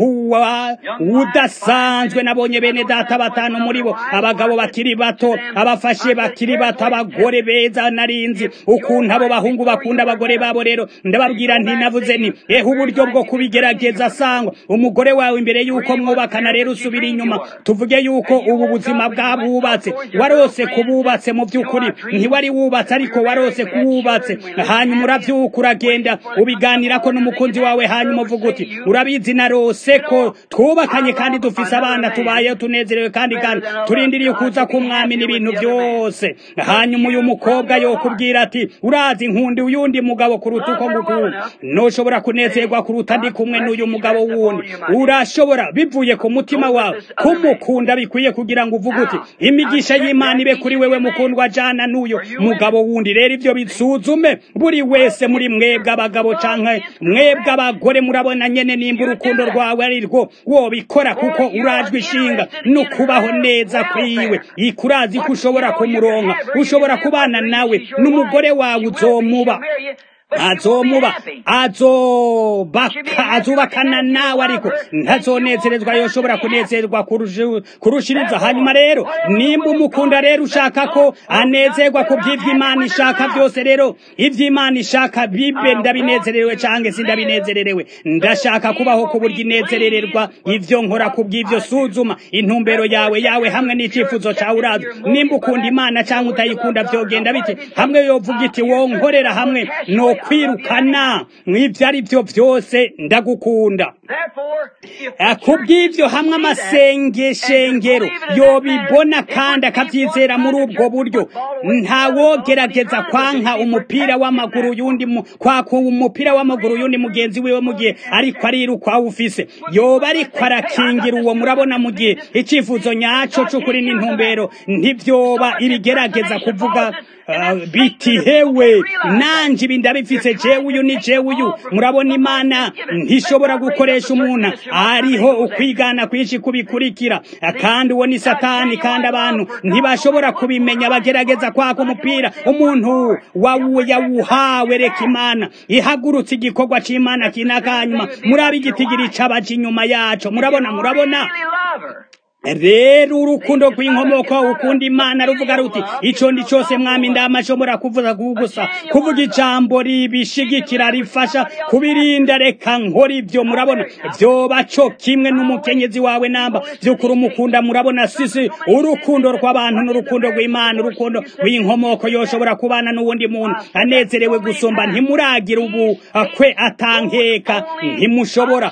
nkuwa udasanzwe nabonye bene data batanu muri bo abagabo bakiri bato abafashe bakiri bato abagore beza narinzi ukuntu abo bahungu bakunda abagore babo rero ndababwira nti navuze ni ehe uburyo bwo kubigerageza sangwa umugore wawe imbere yuko mwubakana rero usubira inyuma tuvuge yuko ubu buzima bwabubatse warose kububatse mu by'ukuri ntiwari wubatse ariko warose kuwubatse hanyuma uravyuka uragenda ubiganirako n'umukunzi wawe hanyuma uvuga uti urabizi narose ko twubakanye kandi dufise abana tubayeho tunezerewe kandi kandi turindiriye kuza k'umwami n'ibintu byose hanyuma uyu mukobwa yokubwira ati urazi nkundi uyundi mugabo kuruta uko ngukunda noshobora kunezerwa kuruta ndi kumwe n'uyu mugabo wundi urashobora bivuye ku mutima wawe kumukunda bikwiye kugira ngo uvuge uti imigisha y'imana ibe kuri wewe mukundwa jana n'uyo mugabo wundi rero ivyo bisuzume buri wese muri mwebwe abagabo canke mwebwe abagore murabona nyene nimba urukundo rwawe ari rwo wobikora kuko urajwe ishinga no kubaho neza kwiwe ikurazi ko ushobora kumuronka ushobora kubana nawe n'umugore wawe uzomuba azomuba azobaka azubakana nawe ariko ntazonezerezwa yoshobora kunezerwa kurusha- kurushiriza hanyuma rero nimba umukunda rero ushaka ko anezerwa ku by'ivyo imana ishaka byose rero ivyo imana ishaka bibe ndabinezererewe canke sindabinezererewe ndashaka kubaho ku buryo inezerererwa ivyo nkora ku bw'ivyo suzuma intumbero yawe yawe hamwe n'icifuzo cawe urazi nimba ukunda imana canke utayikunda vyogenda bite hamwe yovuga iti wonkorera hamwe no kwirukana mw'ivyo ari vyo vyose ndagukunda
Therefore, if
Eh, kubw'ivyo hamwe amasengeshengero yobibona kandi akavyizera muri ubwo buryo ntawogerageza kwanka umupira w'amaguru yundi mu- kwaka umupira w'amaguru yundi mugenzi wiwe mu gihe ariko ariruka awufise yoba ariko arakingira uwo murabona mu gihe icifuzo nyaco c'ukuri n'intumbero ntivyoba ibigerageza kuvuga ah, biti hewe nanje ibi ndabifise jewe uyu ni jewe uyu murabona imana ntishobora gukoresha umuntu ariho ukwigana kwinshi kubikurikira kandi uwo ni satani kandi abantu ntibashobora kubimenya bagerageza kwaka umupira umuntu wawu yawuhawe reka imana ihagurutse igikorwa c'imana kinakanyuma murabe igitigiri c'abaja inyuma yaco murabona murabona
really love her.
rero urukundo rw'inkomoko ukunda imana ruvuga ruti ico ndi cose mwami ndama nshobora kuvuza gusa kuvuga ijambo ribishigikira rifasha kubirinda reka nkora ivyo murabona vyoba co kimwe n'umukenyezi wawe namba vy'ukuri umukunda murabona sisi urukundo rw'abantu n'urukundo rw'imana urukundo rw'inkomoko yoshobora kubana n'uwundi muntu anezerewe gusumba ntimuragira ubu kwe atankeka ntimushobora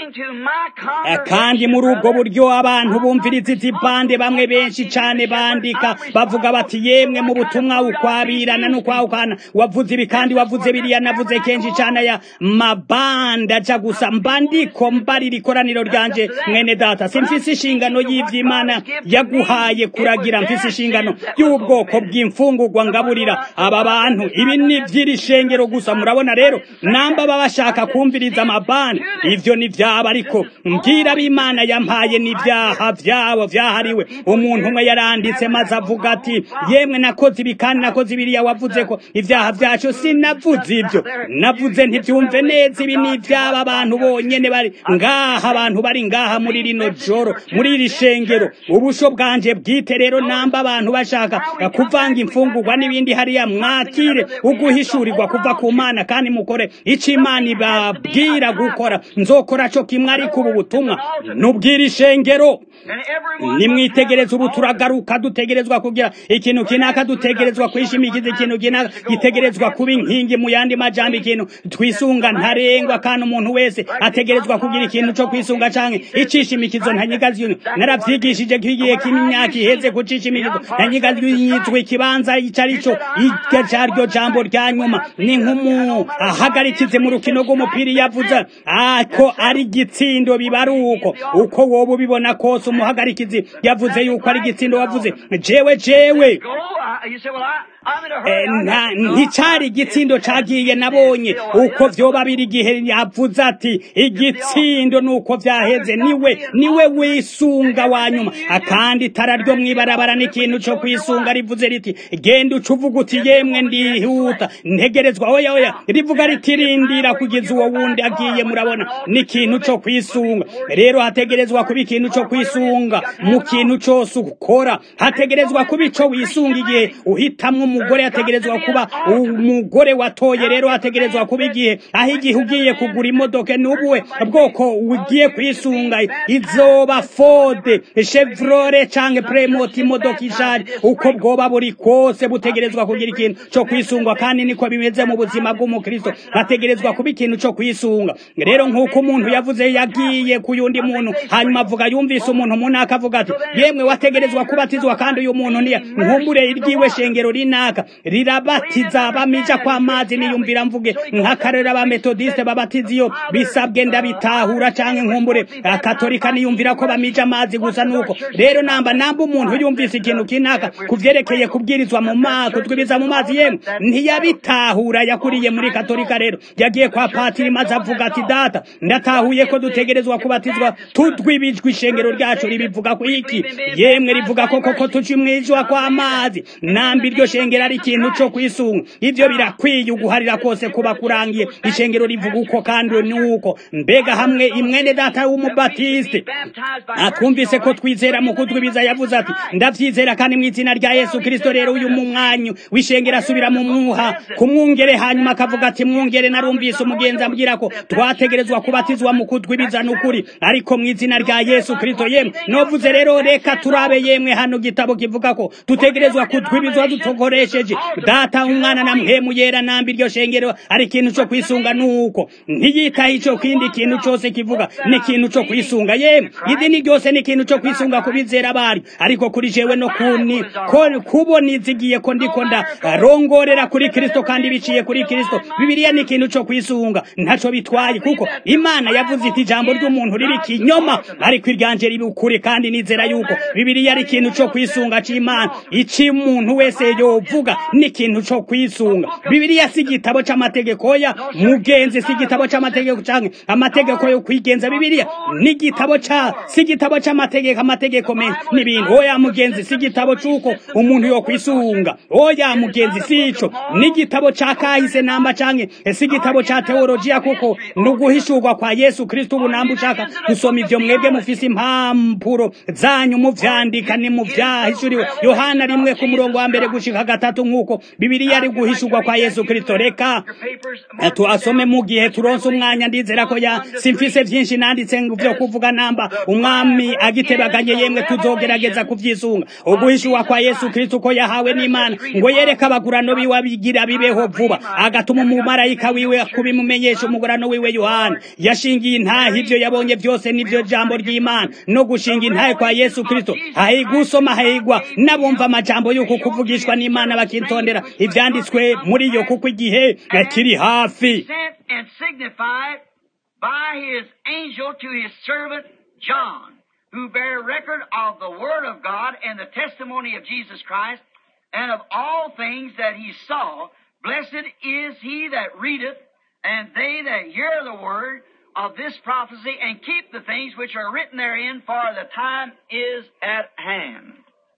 kandi muri ubwo buryo abantu bumviriza izi bande bamwe benshi cane bandika bavuga bati yemwe mu butumwa ukwabirana n'ukwahukana wavuze ibi kandi wavuze biriya navuze kenshi cane aya mabanda aja gusa mbandiko mbarira ikoraniro ryanje mwene data simfise inshingano y'ivy'imana yaguhaye kuragira mfise inshingano y'ubwoko bw'imfungurwa ngaburira aba bantu ibi ni vy'iri shengero gusa murabona rero namba baba bashaka kumviriza amabanda ivyo ni vyabo ariko mbwira b'imana yampaye n'ivyaha vyabo vyahariwe umuntu umwe yaranditse maze avuga ati yemwe nakoze ibi kandi nakoze ibiriya wavuze ko ivyaha vyacu sinavuze ivyo navuze ntivyumve neza ibi ni ivyaba abantu bonyene bari ngaha abantu bari ngaha muri rino joro muri iri shengero ubusho bwanje bwite rero namba abantu bashaka kuvanga imfungurwa n'ibindi hariya mwakire uguhishurirwa kuva ku mana kandi mukore ico imana ibabwira gukora nzokora co kimwe ariko ubu butumwa nubwira ishengero nimwitegereza ubu turagaruka dutegerezwa kugira ikintu kinaka dutegerezwa kwishimikiza ikintu kinaka gitegerezwa kuba inkingi mu yandi majambo ikintu twisunga ntarengwa kandi umuntu wese ategerezwa kugira ikintu co kwisunga canke icishimikizo ntanyigazyo naravyigishije kigiye kimyaka iheze kucishimikizo ntanyigazyo yitwa ikibanza ico arico iryo caryo jambo rya nyuma ni nk'umu ahagarikize mu rukino rw'umupira yavuze ako ari igitsindo biba ari uko uko woba ubibona kose umuhagarikizi yavuze yuko ari igitsindo wavuze jewe jewe nticari igitsindo cagiye nabonye uko vyoba biri igihe yavuze ati igitsindo nuko vyaheze niwe niwe wisunga wa nyuma akandi itara ryo mwibarabara n'ikintu co kwisunga rivuze riti genda uca uvuga uti yemwe ndihuta ntegerezwa oya oya rivuga riti rindira kugeza uwo wundi agiye murabona n'ikintu co kwisunga rero hategerezwa kuba ikintu co kwisunga mu kintu cose ukora hategerezwa kuba ico wisunga igihe uhitamwo umugore hategerezwa kuba umugore watoye rero hategerezwa kuba igihe aho igihe ugiye kugura imodoka n'ubuwe bwoko ugiye kwisunga izoba fode chevrole canke premoti imodoka ishaje uko bwoba buri kose butegerezwa kugira ikintu co kwisungwa kandi niko bimeze mu buzima bw'umukristo hategerezwa kuba ikintu co kwisunga rero nk'uko umuntu yavuze yagiye ku yundi muntu hanyuma avuga yumvise umuntu munaka avuga ati yemwe wategerezwa kubatizwa kandi uyu muntu niya nkumbure iryiwe shengero rinaka rirabatiza bamija kwa mazi niyumvira mvuge nk'akarera ba metodiste babatiza iyo bisabwe ndabitahura canke nkumbure akatolika niyumvira ko bamija amazi gusa nuko rero namba namba umuntu yumvise ikintu kinaka kuvyerekeye kubwirizwa mu mazi kutwibiza mu mazi yemwe ntiyabitahura yakuriye muri katolika rero yagiye kwa patiri maze avuga ati data ndatahuye ko dutegerezwa kubatizwa tudwibijwe ishengero ryacu ribivuga ko iki yemwe rivuga ko koko tuci mwijwa kwa mazi namba iryo shengero ari ikintu co kwisunga ivyo birakwiye uguharira kose kuba kurangiye ishengero rivuga uko kandi nuko mbega hamwe imwene data w'umubatiste atwumvise ko twizera mu kutwibiza yavuze ati ndavyizera kandi mu izina rya yesu kristo rero uyu mu mwanyu w'ishengero asubira mu mwuha kumwungere hanyuma akavuga ati mwungere narumvise umugenzi ambwira ko twategerezwa kubatizwa mu kutwibiza n'ukuri ariko mu izina rya yesu kristo yemwe novuze rero reka turabe yemwe hano gitabo kivuga ko tutegerezwa kutwibizwa dutokoresheje data umwana na mpemu yera nambi iryo shengero ari ikintu co kwisunga nuko ntiyitaho ico kindi kintu cose kivuga ni ikintu co kwisunga yemwe idini ryose ni ikintu co kwisunga kubizera bari ariko kuri jewe no kuni ko kubona izigiye ko ndiko ndarongorera kuri kristo kandi biciye kuri kristo bibiliya ni ikintu co kwisunga ntaco bitwaye kuko imana yavuze iti ijambo ry'umuntu riri kinyoma ariko iryanje ribi ukuri kandi nizera yuko bibiliya ari ikintu co kwisunga c'imana ici umuntu wese yovu yovuga n'ikintu co kwisunga bibiliya si igitabo c'amategeko ya mugenzi si igitabo c'amategeko canke amategeko yo kwigenza bibiliya ni igitabo ca si igitabo c'amategeko amategeko menshi n'ibintu oya mugenzi si igitabo c'uko umuntu yo kwisunga oya mugenzi si ico ni igitabo ca kahise namba canke si igitabo ca teolojiya kuko ni uguhishurwa kwa yesu kristo ubu namba ushaka gusoma ivyo mwebwe mufise impapuro zanyu muvyandika ni muvyahishuriwe yohana rimwe ku murongo wa mbere gushika gatatu nk'uko bibiliya ari guhishurwa kwa yesu kristo reka tuasome mu gihe turonse umwanya ndizera ko ya simfise vyinshi nanditse vyo kuvuga namba umwami agitebaganye yemwe tuzogerageza kuvyisunga uguhishurwa kwa yesu kristo ko yahawe n'imana ngo yereke abagurano biwe abigira bibeho vuba agatuma umumarayika wiwe kubimumenyesha umugurano wiwe yohana yashingiye intahe ivyo yabonye vyose nivyo jambo ry'imana no gushinga intahe kwa yesu kristo hahigwa usoma hahigwa n'abumva amajambo y'uku kuvugishwa n'imana bakitondera ivyanditswe muri yo kuko igihe kiri hafi
and signified by his angel to his servant John, who bear record of the word of God and the testimony of Jesus Christ, and of all things that he saw. Blessed is he that readeth, and they that hear the word of this prophecy, and keep the things which are written therein, for the time is at hand.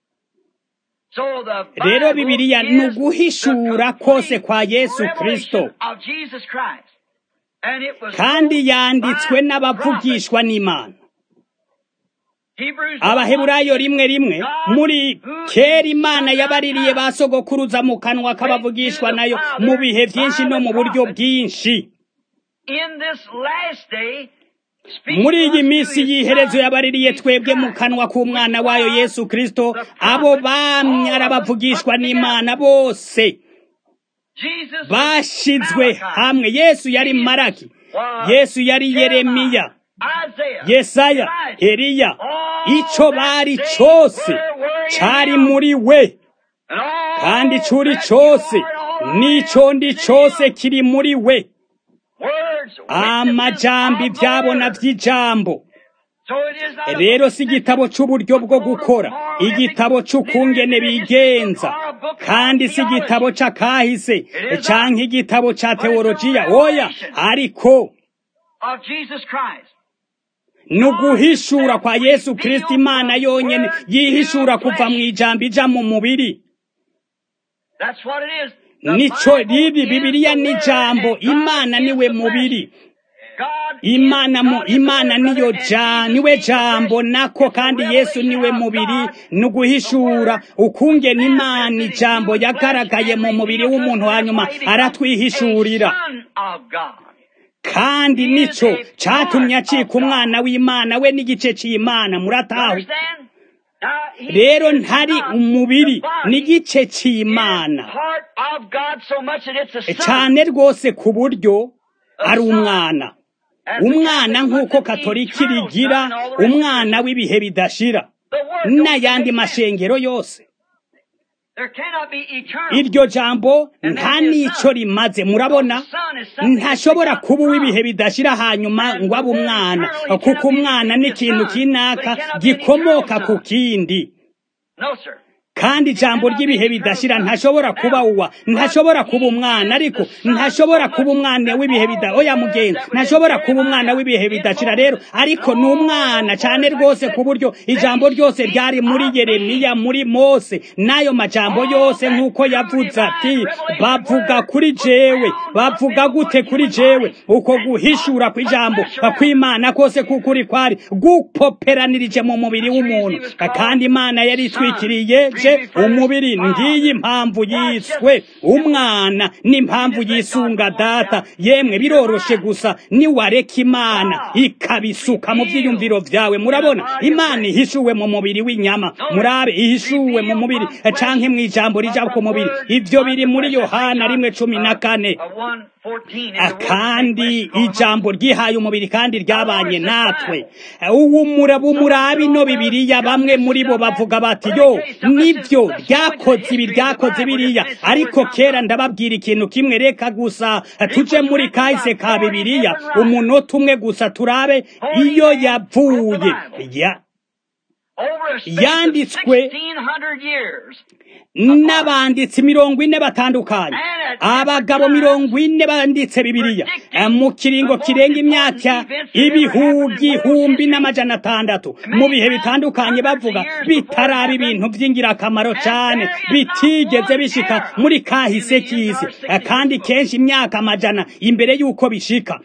So the
rero
Bible
bibiliya
is
ni
the
uguhishura
complete
kose kwa yesu
revelation
kristo
of Jesus Christ. And it was
kandi
wrote
yanditswe
by
n'abavugishwa n'imana
Hebrews
abaheburayo rimwe rimwe muri kera imana yabaririye ba sogokuruza mu kanwa k'abavugishwa nayo mu bihe byinshi no mu buryo bwinshi
in this last day speak
muri iyi
unto
minsi
his
y'iherezo
son,
yabaririye
Jesus
twebwe mu
Christ,
kanwa k'umwana
which
wayo
was
yesu kristo
the
abo
prophet,
bamye
all
ari
of them
abavugishwa
put
n'imana
together.
bose
Jesus was
bashizwe
Malachi.
hamwe yesu yari
Jesus
maraki
was
yesu yari yeremiya
Jeremiah, Isaiah,
yesaya
Elijah.
eliya
All
ico
that
bari
they
cose
were were in
cari
him.
muri we
And all
kandi ico uri
that
cose
you are and all I
n'ico
am
ndi
is in
cose
him.
kiri muri we
Words,
amajambo
witnesses of the
ivyabona
word.
vy'ijambo
So it is not a
rero
book
si
of
igitabo c'uburyo bwo gukora igitabo c'ukungene bigenza kandi si igitabo c'akahise canke igitabo ca teolojiya oya ariko
of Jesus Christ.
ni uguhishura kwa yesu kristo imana yonyene yihishura kuva mu ijambo ija mu mubiri
That's what it is. The
nico
Bible
riri
is
bibiliya
the
ni
Word
jambo
and God
imana
is
niwe
the
mubiri
flesh. God
imana
is,
mu
God is the
imana
Word,
niyo
brother, and
ja
Jesus
niwe
is the
jambo
flesh.
nako
It's the
kandi yesu
revelation
niwe
of
mubiri
God,
ni uguhishura
the Word,
ukungena
was
imana
manifested in
ijambo
human flesh
yagaragaye
and
mu mubiri
revealed to us,
w'umuntu
and that's
hanyuma
why he becomes
aratwihishurira
a son of God.
kandi
He is
nico
a
catumye
part
acika
of God.
umwana w'imana we n'igice c'imana
You
murataho
understand? Now, he
rero
is
ntari
not
umubiri
the body.
n'igice
He is
c'imana
part of God so much that it's a son.
cane rwose ku buryo ari umwana
As the
umwana
Catholic
nk'uko
puts it,
katolika
eternal
rigira
son, all the rest of
umwana
it.
w'ibihe bidashira
The word don't
n'ayandi
make sense.
mashengero yose
There cannot be eternal.
iryo jambo
And
nta
then the
n'ico
son.
rimaze murabona
The son is something that's
ntashobora
begotten
kuba
from.
uw'ibihe bidashira hanyuma
And
ngo abe
the word
umwana
eternal, he
kuko
cannot be
umwana
the
ni ikintu
son,
kinaka
but he cannot be an
gikomoka
eternal
ku
son.
kindi
No, sir.
kandi ijambo ry'ibihe bidashira ntashobora kuba uwa ntashobora kuba umwana ariko ntashobora kuba umwana w'ibihe bida oya mugenzi ntashobora kuba umwana w'ibihe bidashira rero ariko ni umwana cyane rwose ku buryo ijambo ryose ryari muri yeremiya muri mose n'ayo majambo yose nk'uko yavuze ati bavuga kuri jewe bavuga gute kuri jewe uko guhishura kw'ijambo kw'imana kose kukuri kwari gupoperanirije mu mubiri w'umuntu kandi imana yari itwikiriye je umubiri ngiyi impamvu yiswe umwana n'impamvu yisunga data yemwe biroroshe gusa niwareka imana ikabisuka mu byiyumviro vyawe murabona imana ihishuwe mu mubiri w'inyama murabe ihishuwe mu mubiri canke mu ijambo rija ku mubiri ivyo biri muri yohana rimwe cumi na kane
Uh, 1:14 is the word
kandi
made flesh.
ijambo ryihaye umubiri kandi ryabanye natwe ubu muraba umurabi ino bibiriya bamwe muri bo bavuga bati yo nibyo ryakoze ibi ryakoze biriya ariko kera ndababwira ikintu kimwe reka gusa tuje muri kahise ka bibiriya umunota umwe gusa turabe iyo yavuye ya
over a space of
yanditswe
1600 years.
n'abanditsi mirongo ine batandukanye abagabo mirongo ine banditse bibiliya Eh, mu kiringo kirenga imyaka ibihugihumbi n'amajana atandatu mu bihe bitandukanye bavuga bitaraba ibintu by'ingirakamaro cyane bitigeze bishika muri kahise k'isi Eh, kandi kenshi imyaka amajana imbere y'uko bishika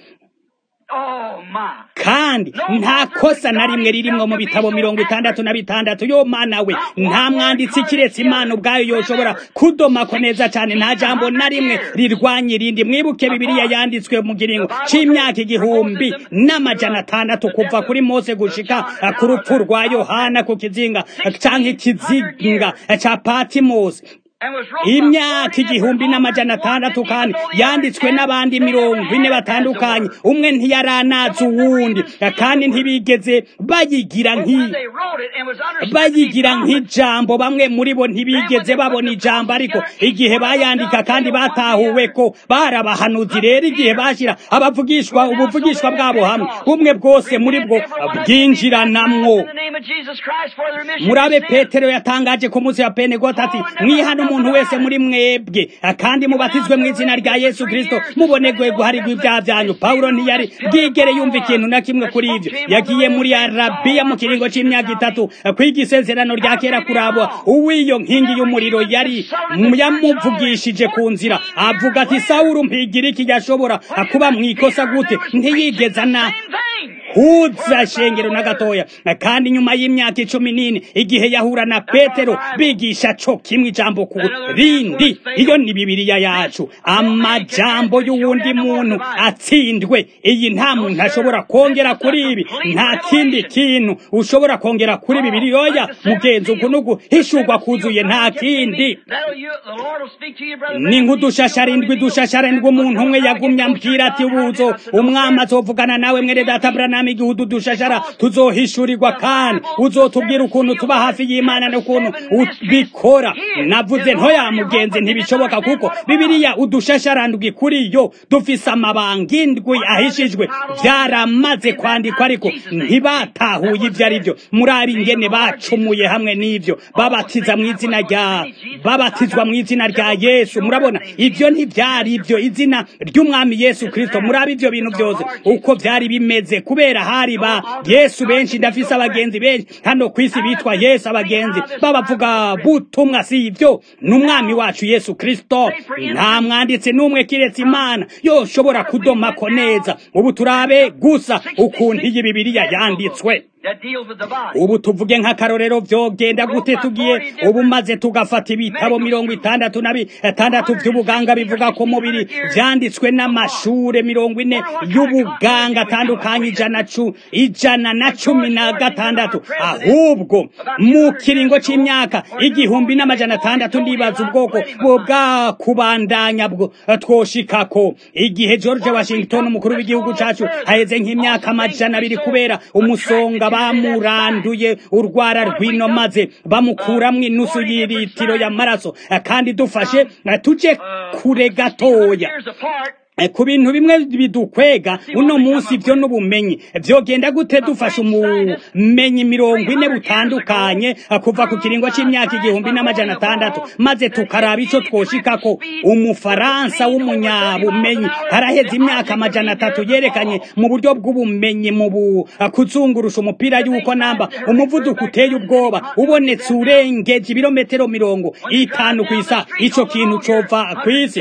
Oh my.
kandi nta kosa na rimwe ririmwo mu bitabo mirongo itandatu na bitandatu yo mana we nta mwanditsi kiretse imana ubwayo yoshobora kudomako neza cyane nta jambo na rimwe rirwanya irindi mwibuke bibiliya yanditswe mu kiringo c'imyaka igihumbi n'amajana atandatu kuva kuri mose gushika eh, ku rupfu rwa yohana ku kizinga eh, canke ikizinga eh, ca patimosi
And was wrote by
imyaka
40
igihumbi n'amajana atandatu kandi yanditswe n'abandi mirongo ine batandukanye umwe ntiyaranazi uwundi kandi ntibigeze bayigira
But
nk'i
when they wrote it and was understood to be
bayigira
common,
nk'ijambo bamwe muri bo ntibigeze babona ijambo ariko igihe bayandika kandi batahuwe ko barabahanuzi rero igihe bashyira abavugishwa ubuvugishwa bwabo hamwe bumwe bwose muri bwo bwinjiranamwo
In the name of Jesus Christ for the remission
murabe
of sins.
petero yatangaje ku munsi wa pentekote ati mwihana umuntu wese muri mwebwe kandi mubatizwe mu izina rya yesu kristo mubonerwe guharirwa ibyaha byanyu pawulo ntiyari bwigere yumva ikintu na kimwe kuri ibyo yagiye muri arabiya mu kiringo c'imyaka itatu kwiga isezerano rya kera kurabo uw'iyo nkingi y'umuriro yari yamuvugishije ku nzira avuga ati sawuru mpigira iki yashobora kuba mu ikosa gute ntiyigeza na
Same thing.
huza shengero na gatoya kandi nyuma y'imyaka icumi n'ine igihe yahura na petero bigisha co kimwe ijambo ku rindi iyo ni bibiliya yacu amajambo y'uwundi muntu atsindwe iyi nta muntu ashobora kongera kuri ibi nta kindi kintu ushobora kongera kuri bibiliya oya mugenzi uku n'uguhishurwa kuzuye nta kindi
That'll you, the Lord will speak to you, brother.
ni nk'udushasharindwi dushasharindwi umuntu umwe yagumye ambwira ati buzo umwami azovugana nawe mwene data branam igihe udu dushashara tuzohishurirwa kandi uzotubwira ukuntu tuba hafi y'imana n'ukuntu ubikora navuze ntoya mugenzi ntibishoboka kuko bibiliya udushasharandwi kuri yo dufise amabanga indwi ahishijwe byaramaze kwandikwa ariko ntibatahuye ibyo ari byo muri ingene bacumuye hamwe n'ibyo babatiza mu izina rya babatizwa mu izina rya yesu murabona ibyo ntibyari ibyo izina ry'umwami yesu kristo murabe ibyo bintu byose uko byari bimeze kubera hari ba yesu benshi ndafise abagenzi benshi hano ku isi bitwa yesu abagenzi babavuga butumwa si ibyo ni umwami wacu yesu kristo nta mwanditsi n'umwe kiretse imana yoshobora kudomako neza ubu turabe gusa ukuntu iyi bibiliya yanditswe
That deals with the body.
ubu tuvuge nk'akarorero vyogenda gute tugiye ubu maze tugafata ibitabo mirongo itandatu na bitandatu vy'ubuganga bivuga ku mubiri vyanditswe n'amashure mirongo ine y'ubuganga atandukanye ijana cu ijana na cumi na gatandatu ahubwo mu kiringo c'imyaka igihumbi n'amajana atandatu ndibaza ubwoko bwo bwakubandanya bwo twoshikako igihe george washington umukuru w'igihugu cacu haheze nk'imyaka amajana abiri kubera umusonga bamuranduye urwara rwino maze bamukuramwo inusu y'iritiro y'amaraso kandi dufashe tuje kure gatoya
Years apart,
Eh, ku bintu bimwe bidukwega uno munsi vyo n'ubumenyi vyogenda gute dufasha umumenyi mirongo ine butandukanye eh, kuva ku kiringo c'imyaka igihumbi n'amajana atandatu maze tukaraba ico twoshikako umufaransa w'umunyabumenyi haraheze imyaka amajana atatu yerekanye mu buryo bw'ubumenyi mu bu eh, kuzungurusha umupira yuko namba umuvuduko uteye ubwoba ubonetse urengeje ibirometero mirongo itanu kw'isa ico kintu cova kw'isi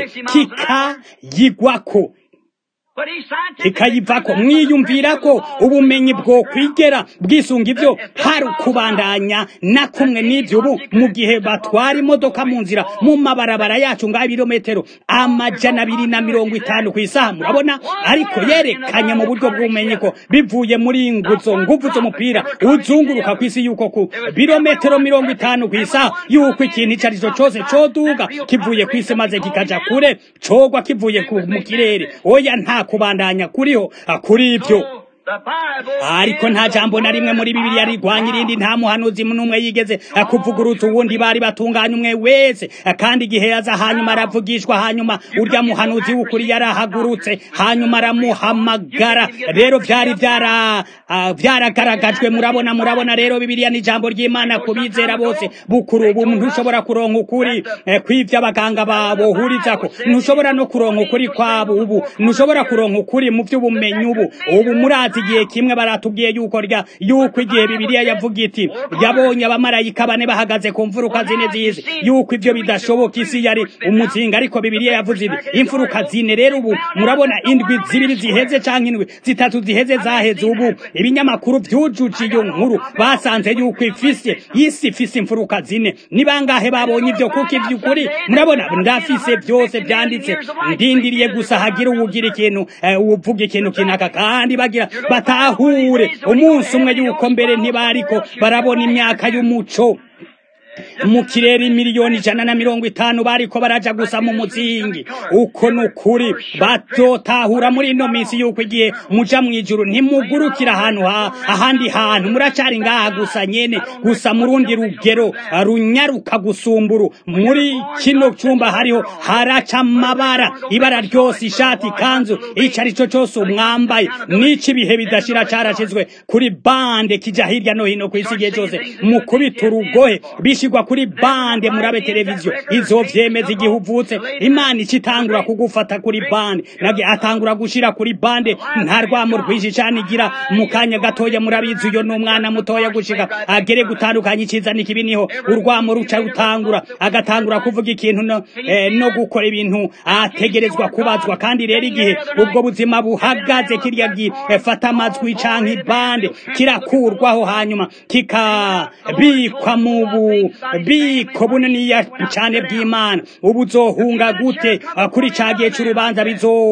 kikayigwako
but he's scientific.
kikayivako mwiyumvira ko ubumenyi bwo kwigera bwisunga ivyo hari ukubandanya na kumwe n'ivyo ubu mu gihe batwara imodoka mu nzira mu mabarabara yacu ngaho ibirometero amajana abiri na mirongo itanu ku isaha murabona ariko yerekanye mu buryo bw'ubumenyi ko bivuye muri nguzo nguvu z'umupira uzunguruka ku isi yuko ku birometero mirongo itanu ku isaha yuko ikintu ico arico cose coduga kivuye ku isi maze kikaja kure cogwa kivuye ku- mu kirere oya nta kubandanya kuriho ah, kuri ivyo ariko nta jambo na rimwe muri bibiliya rigwanya irindi nta muhanuzi n'umwe yigeze kuvugurutsa uwundi bari batunganya umwe wese kandi igihe yaza hanyuma aravugishwa hanyuma urya muhanuzi w'ukuri yarahagurutse hanyuma aramuhamagara rero byari byara byaragaragajwe murabona murabona rero bibiliya ni ijambo ry'imana ku bizera bose bukuru ubu ntushobora kuronka ukuri kw'ibyo abaganga babohurizako ntushobora no kuronka ukuri kwabo ubu ntushobora kuronka ukuri mu by'ubumenyi ubu ubu murazi igihe kimwe baratubwiye yuko rya yuko igihe bibiliya yavuga iti yabonye abamarayika bane bahagaze ku mfuruka zine z'isi yuko ibyo bidashoboka isi yari umuzinga ariko bibiliya yavuze ibi imfuruka zine rero ubu murabona indwi zibiri ziheze cyangwa indwi zitatu ziheze zaheze ubu ibinyamakuru byujuje iyo nkuru basanze yuko ifise isi ifise imfuruka zine ni bangahe babonye ibyo kuko iby'ukuri murabona ndafise byose byanditse ndindiriye gusa hagira uwugira ikintu uvuga ikintu kinaka kandi bagira batahure umunsi umwe yuko mbere ntibariko barabona imyaka y'umuco mu kirere miliyoni ijana na mirongo itanu bariko baraja gusa mu muzingi uko ni ukuri batotahura muri ino minsi yuko igihe muja mw'ijuru ntimugurukira ahantu ahandi hantu muracari ngaha gusa nyene gusa mu rundi rugero runyaruka gusumburu muri kino cyumba hariho haraca amabara ibara ryose ishati ikanzu ico ari cyo cyose umwambaye n'ico ibihe bidashira carashizwe kuri bande kija hirya no hino kw'isi igihe cyose mu kubita urugohe bishigwa kuri bande murabe televiziyo izo vyemeza igihe uvutse imana icitangura kugufata kuri bande nabyo atangura gushira kuri bande nta rwamo rwinshi cane igira mu kanya gatoya murabizi uyo n'umwana mutoya gushika agere gutandukanya iciza n'ikibi niho urwamo ruca rutangura agatangura kuvuga ikintu no, eh, no gukora ibintu ategerezwa kubazwa kandi rero igihe ubwo buzima buhagaze kirya gifata amajwi canke ibande kirakurwaho hanyuma kikabikwa mu bubiko buniniya cane bw'imana ubu uzohunga gute kuri ca gihe c'urubanza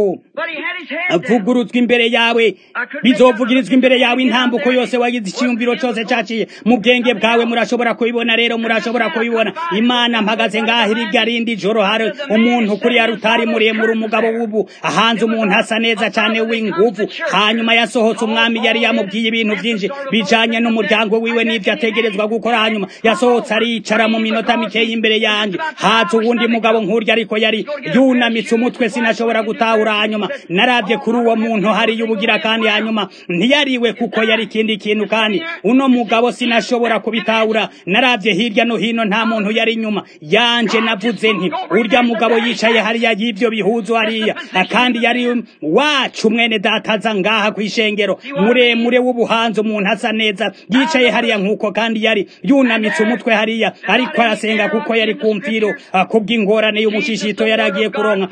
bizovuguruzwa imbere yawe bizovugirizwa imbere yawe intambuko yose wagize iciyumviro cose caciye mu bwenge bwawe murashobora kubibona rero murashobora kubibona imana mpagaze ngaho irya rindi joro hari umuntu kuri ya rutari muremure umugabo w'ubu ahanze umuntu asa neza cane w'inguvu hanyuma yasohotse umwami yari yamubwiye ibintu vyinshi bijanye n'umuryango wiwe n'ivyo ategerezwa gukora hanyuma yasohotse aricara mu minota mikeya imbere yanjye haza uwundi mugabo nk'urya ariko yari yunamitse umutwe sinashobora gutahura hanyuma narabye kuri uwo muntu hariya ubugira kandi hanyuma ntiyariwe kuko yari ikindi kintu kandi uno mugabo sinashobora kubitahura narabye hirya no hino nta muntu yari inyuma yanje navuze nti urya mugabo yicaye hariya y'ibyo bihuzu hariya kandi yari wacu mwene dataza ngaha ku ishengero muremure w'ubuhanzi umuntu asa neza yicaye hariya nk'uko kandi yari yunamitse umutwe hariya ariko arasenga kuko yari ku mfiro kubw'ingorane y'umushishito yari agiye kuronka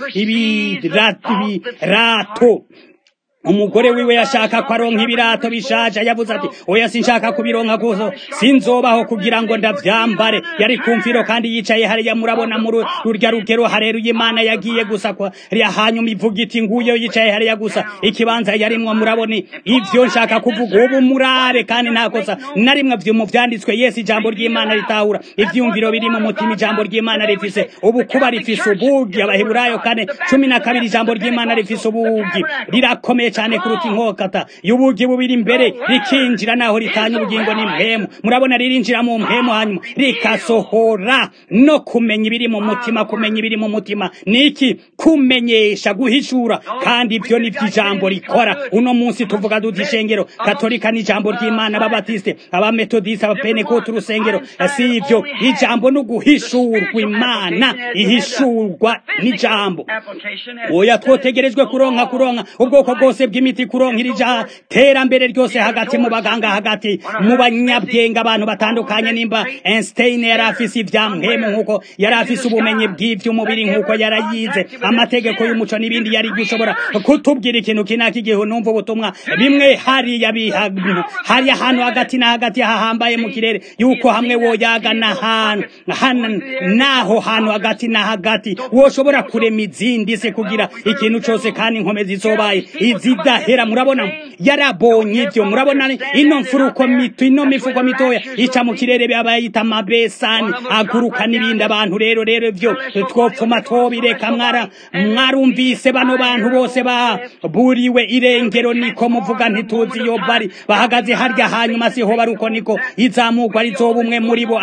ibirato umugore wiwe yashaka ko aronka ibirato bishaje yavuze ati oya sinshaka kubironka gusa sinzobaho kugira ngo ndavyambare yari kumfiro kandi yicaye hariya murabona muri rurya rugero hareruye imana yagiye gusa kwa hanyuma ivuga iti nguyo yicaye hariya gusa ikibanza yarimwo murabona ivyo nshaka kuvuga ubu murabe kandi nta kosa na rimwe vyo mu vyanditswe yesu ijambo ry'imana ritahura ivyumviro biri mu mutima ijambo ry'imana rifise ubu kuba rifise ubugi abaheburayo kane cumi na kabiri ijambo ry'imana rifise ubugi rirakomeye cyane kuruta inkokata y'ubugi bubiri imbere rikinjira naho ritanya ubugingo n'impemu murabona ririnjira mu mpemu hanyuma rikasohora no kumenya ibiri mu mutima kumenya ibiri mu mutima niki kumenyesha guhishura kandi ibyo ni ijambo rikora uno munsi tuvuga duti ishengero katolika n'ijambo ry'imana ababatiste abametodiste abapenekoti urusengero si ibyo ijambo no guhishurwa imana ihishurwa n'ijambo oya twotegerejwe kuronka kuronka ubwoko bwose bw'imiti kuronka irija terambere ryose hagati mu baganga hagati mu banyabwenge abantu batandukanye nimba Einstein yari afise ivya mpemu nkuko yari afise ubumenyi bw'ivy'umubiri nkuko yarayize amategeko y'umuco n'ibindi yari gushobora kutubwira ikintu kinaka igihe numva ubutumwa bimwe hariya bihantu hariya ahantu hagati na hagati hahambaye mu kirere yuko hamwe woyaga n'ahantu naho hantu hagati na hagati woshobora kurema izindi se kugira ikintu cose kandi inkomezi zobaye izi zidahera murabona yarabonye ibyo murabona ino mfuruko mito ino mifuko mitoya ica mu kirere bayita amabesani aguruka n'ibindi abantu rero rero ibyo twopfuma twobireka mwara mwarumvise bano bantu bose baburiwe irengero niko muvuga ntituzi iyo bari bahagaze harya hanyuma siho bari uko niko izamugwa rizoba umwe muri bo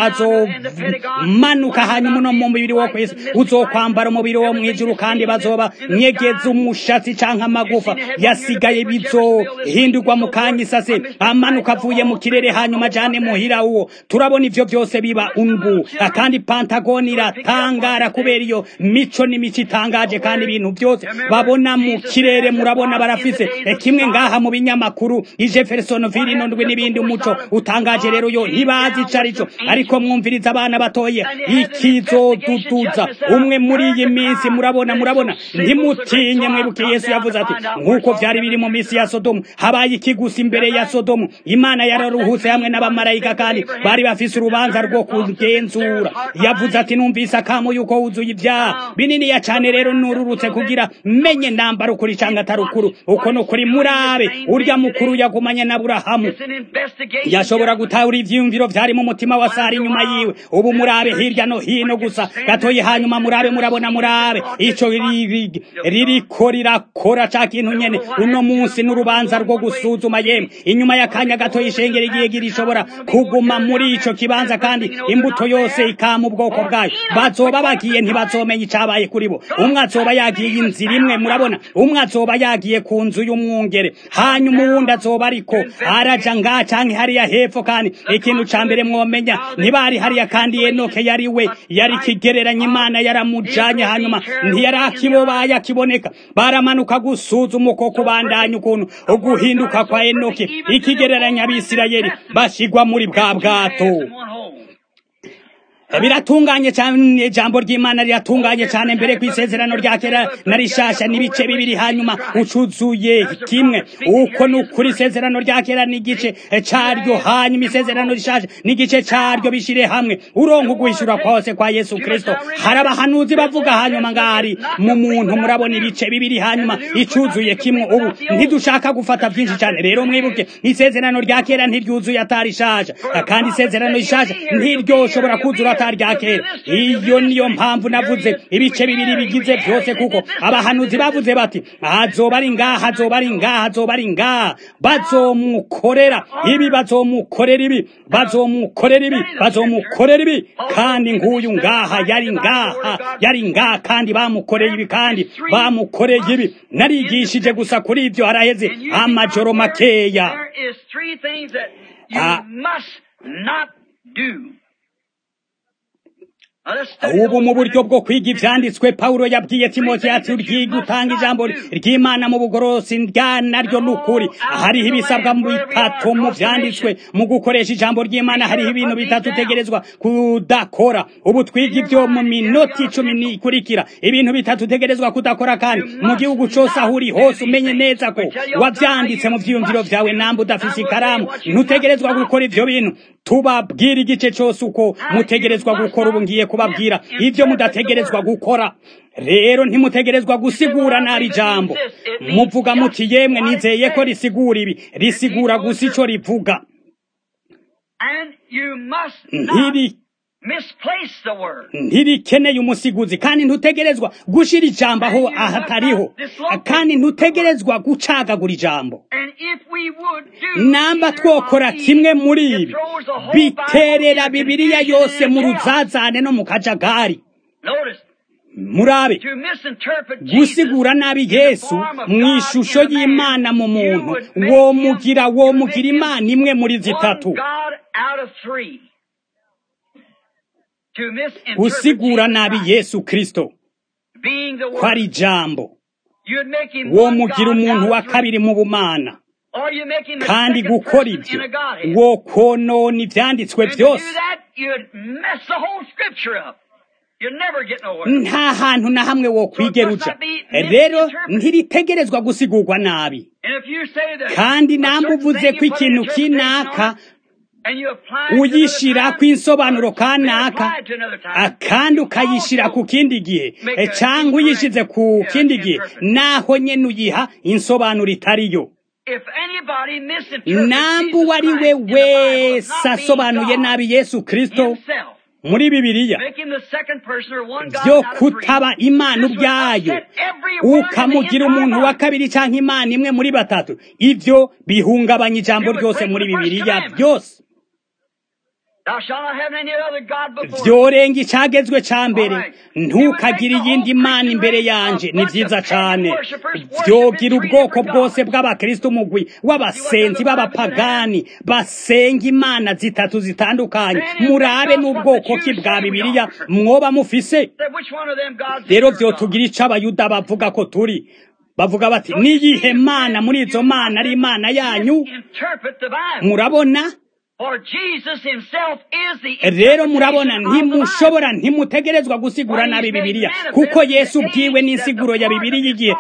azomanuka hanyuma uno mu mubiri wo kwisi uzokwambara umubiri wo mwijuru kandi bazoba nyegeza umushatsi canke amagufa yasigaye bizohindurwa mu kanya isase amanuka avuye mu kirere hanyuma jane muhira uwo turabona ivyo byose biba ungu kandi pantagoni iratangara kubera iyo mico n'imico itangaje kandi ibintu byose babona mu kirere murabona barafise kimwe ngaha mu binyamakuru ijeffersonville nondwe n'ibindi umuco utangaje rero yo ntibazi ico arico ariko mwumviriza abana batoye ikizoduduza umwe muri iyi minsi murabona murabona ntimutinye mwibuke yesu yavuze ati nk'uko vyari biri mu minsi ya sodomu habaye ikigusi imbere ya sodomu imana yararuhutse hamwe n'abamarayika kandi bari bafise urubanza rwo kugenzura yavuze ati numvise akamu yuko wuzuye ibyaha bininiya cane rero nururutse kugira menye nambara ukuri canke atari ukuru uko ni ukuri murabe urya mukuru yagumanye na burahamu yashobora gutahura ivyiyumviro vyari mu mutima wa sara inyuma yiwe ubu murabe hirya no hino gusa gatoyi hanyuma murabe murabona murabe ico ririko rirakora ca kintu nyene uno munsi n'urubanza rwo gusuzuma yemwe inyuma y'akanya gatoyi ishengero igiye girishobora kuguma muri ico kibanza kandi imbuto yose ikama ubwoko bwayo bazoba bagiye ntibazomenya icabaye kuri bo umwe azoba yagiye inzira imwe murabona umwe azoba yagiye ku nzu y'umwungere hanyuma uwundi azoba ariko araja ngaha canke hariya hepfo kandi ikintu ca mbere mwomenya ntibari hariya kandi enoke yari we yari kigereranya imana yaramujanye hanyuma ntiyari akibobaye akiboneka baramanuka gusuzuma uko kubandanya ukuntu uguhinduka kwa enoke ikigereranya abisirayeli bashigwa muri bwa bwato biratunganye cyane ijambo ry'imana riratunganye cyane mbere ku isezerano rya kera na rishasha n'ibice bibiri hanyuma ucuzuye kimwe uko ni ukuri isezerano rya kera n'igice caryo hanyuma isezerano rishasha n'igice caryo bishire hamwe uronka uguhishura kwose kwa yesu kristo hari abahanuzi bavuga hanyuma ngari mu muntu murabona ibice bibiri hanyuma icuzuye kimwe ubu ntidushaka gufata byinshi cyane rero mwibuke isezerano rya kera ntiryuzuye atarishaje kandi isezerano rishasha ntiryoshobora kuzura atari rya kera iyo niyo mpamvu navuze ibice bibiri bigize byose kuko abahanuzi bavuze bati azoba ari ngaha azoba ari ngaha azoba ari ngaha bazomukorera ibi bazomukorera ibi bazomukorera ibi bazomukorera ibi kandi nk'uyu ngaha yari ngaha yari ngaha kandi bamukoreye ibi kandi bamukoreye ibi narigishije gusa kuri ibyo haraheze amajoro makeya ubu mu buryo bwo kwiga ivyanditswe pawulo yabwiye timote ati uryiga utanga ijambo ry'imana mu bugorosi rya naryo n'ukuri hariho ibisabwa mu bitatu mu vyanditswe mu gukoresha ijambo ry'imana hariho ibintu bitatu utegerezwa kudakora ubu twiga ibyo mu minota icumi nikurikira ibintu bitatu utegerezwa kudakora kandi mu gihugu cose aho uri hose umenye neza ko wavyanditse mu vyiyumviro vyawe namba udafise ikaramu ntutegerezwa gukora ivyo bintu tubabwira igice cose uko mutegerezwa gukora ubu ngiye kubabwira ibyo mudategerezwa gukora rero ntimutegerezwa gusigura nabi ijambo muvuga muti yemwe nizeye ko risigura ibi risigura gusa ico rivuga ntiri ntirikeneye umusiguzi kandi ntutegerezwa gushira ijambo aho ahatariho kandi ntutegerezwa gucagagura ijambo namba twokora kimwe muri ibi biterera bibiliya yose mu ruzazane no mu kajagari murabe gusigura nabi yesu mu ishusho y'imana mu muntu womugira womugira imana imwe muri zitatu gusigura nabi yesu kristo ko ari ijambo womugira umuntu wa kabiri mu bumana kandi gukora ibyo wo konona ibyanditswe byose nta hantu na hamwe wo kwigeruja rero ntiritegerezwa gusigurwa nabi kandi namba uvuze ko ikintu kinaka
and you apply it to another
uyishirako
time,
insobanuro
then
kanaka
apply it to another time.
akandi ukayishira ku kindi gihe Eh, cyangwa uyishize ku kindi gihe naho nyene uyiha insobanuro itariyo
If anybody misinterprets
nambu
Jesus
wari we
Christ in the Bible as
wese
not being
asobanuye
God
nabi yesu kristo
himself,
muri bibiliya
make him the second person or one God
byo
out of three,
kutaba imana
this would
ubwayo
upset every word in the
ukamugira
entire
umuntu wa
Bible.
kabiri cyangwa imana imwe muri batatu ibyo bihungabanya ijambo ryose muri bibiliya byose
Thou shalt not have any other God before thee.
byorenga icyagezwe cya mbere ntukagire iyindi mana imbere yanjye ni byiza cyane byogira ubwoko bwose bw'abakristo umugwi w'abasenzi b'abapagani basenga imana zitatu zitandukanye murabe n'ubwoko ki bwa bibiliya mwoba mufise
Then which one of them gods is
rero
your
byo
God?
tugira icyo abayuda bavuga ko turi bavuga bati niyihe mana muri izo mana ari imana yanyu
Interpret the Bible.
murabona
For Jesus himself is the
rero murabona
interpretation of the Bible.
ntimushobora ntimutegerezwa gusigura nabi bibiliya kuko yesu ubwiwe n'insiguro ya bibiliya igihe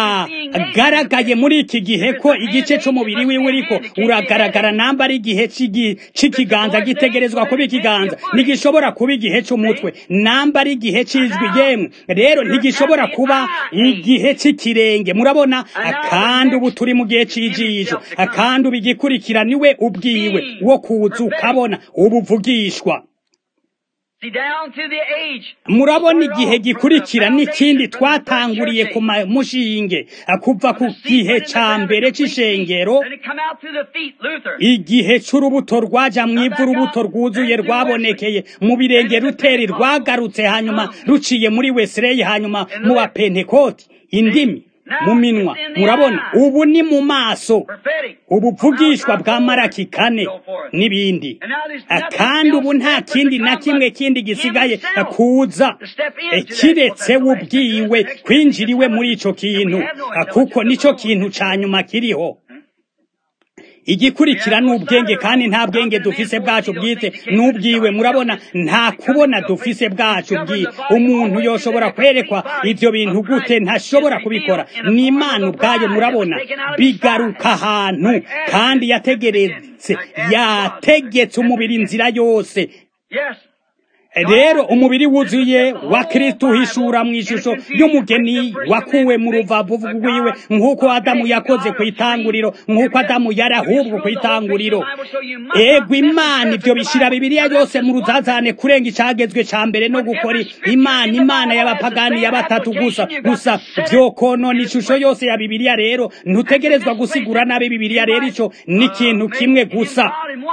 agaragaye muri iki gihe ko igice cy'umubiri wiwe uriko uragaragara namba ari igihe c'igi- c'ikiganza gitegerezwa kuba ikiganza ntigishobora kuba igihe cy'umutwe namba ari igihe c'ijwi yemwe rero ntigishobora kuba igihe c'ikirenge murabona kandi ubu turi mu gihe c'ijisho kandi ubu igikurikira niwe ubwiwe wo kuza ukabona ubuvugishwa
See, down through the age.
murabona igihe gikurikira n'ikindi twatanguriye ku ma- mushinge kuva ku gihe ca mbere c'ishengero
Then it come out through the feet, Luther.
igihe c'urubuto rwaja mu ivu urubuto rwuzuye rwabonekeye mu birenge ruteri rwagarutse hanyuma ruciye muri wesileyi hanyuma mu bapentekoti indimi mu minwa murabona ubu ni mu maso
Prophetic.
ubuvugishwa bwa maraki kane n'ibindi kandi ubu nta kindi na kimwe kindi gisigaye kuza kiretse we ubwiwe kwinjiriwe muri ico kintu kuko nico kintu ca nyuma kiriho igikurikira ni ubwenge kandi nta bwenge dufise bwacu bwite n'ubwiwe murabona nta kubona dufise bwacu bwiwe umuntu yoshobora kwerekwa ivyo bintu gute ntashobora kubikora ni imana ubwayo murabona bigaruka ahantu kandi yategeretse yategetse umubiri inzira yose
Yes.
rero umubiri wuzuye wa kristo uhishura mu ishusho y'umugeni wakuwe mu ruvavu rwiwe nk'uko adamu yakoze ku itanguriro nk'uko adamu yari ahubwo ku itanguriro ego imana ibyo bishyira bibiliya yose mu ruzazane kurenga icagezwe ca mbere no gukora imana imana y'abapagani ya batatu gusa gusa vyokonona ishusho yose ya bibiliya rero ntutegerezwa gusigura nabi bibiliya rero ico ni ikintu kimwe gusa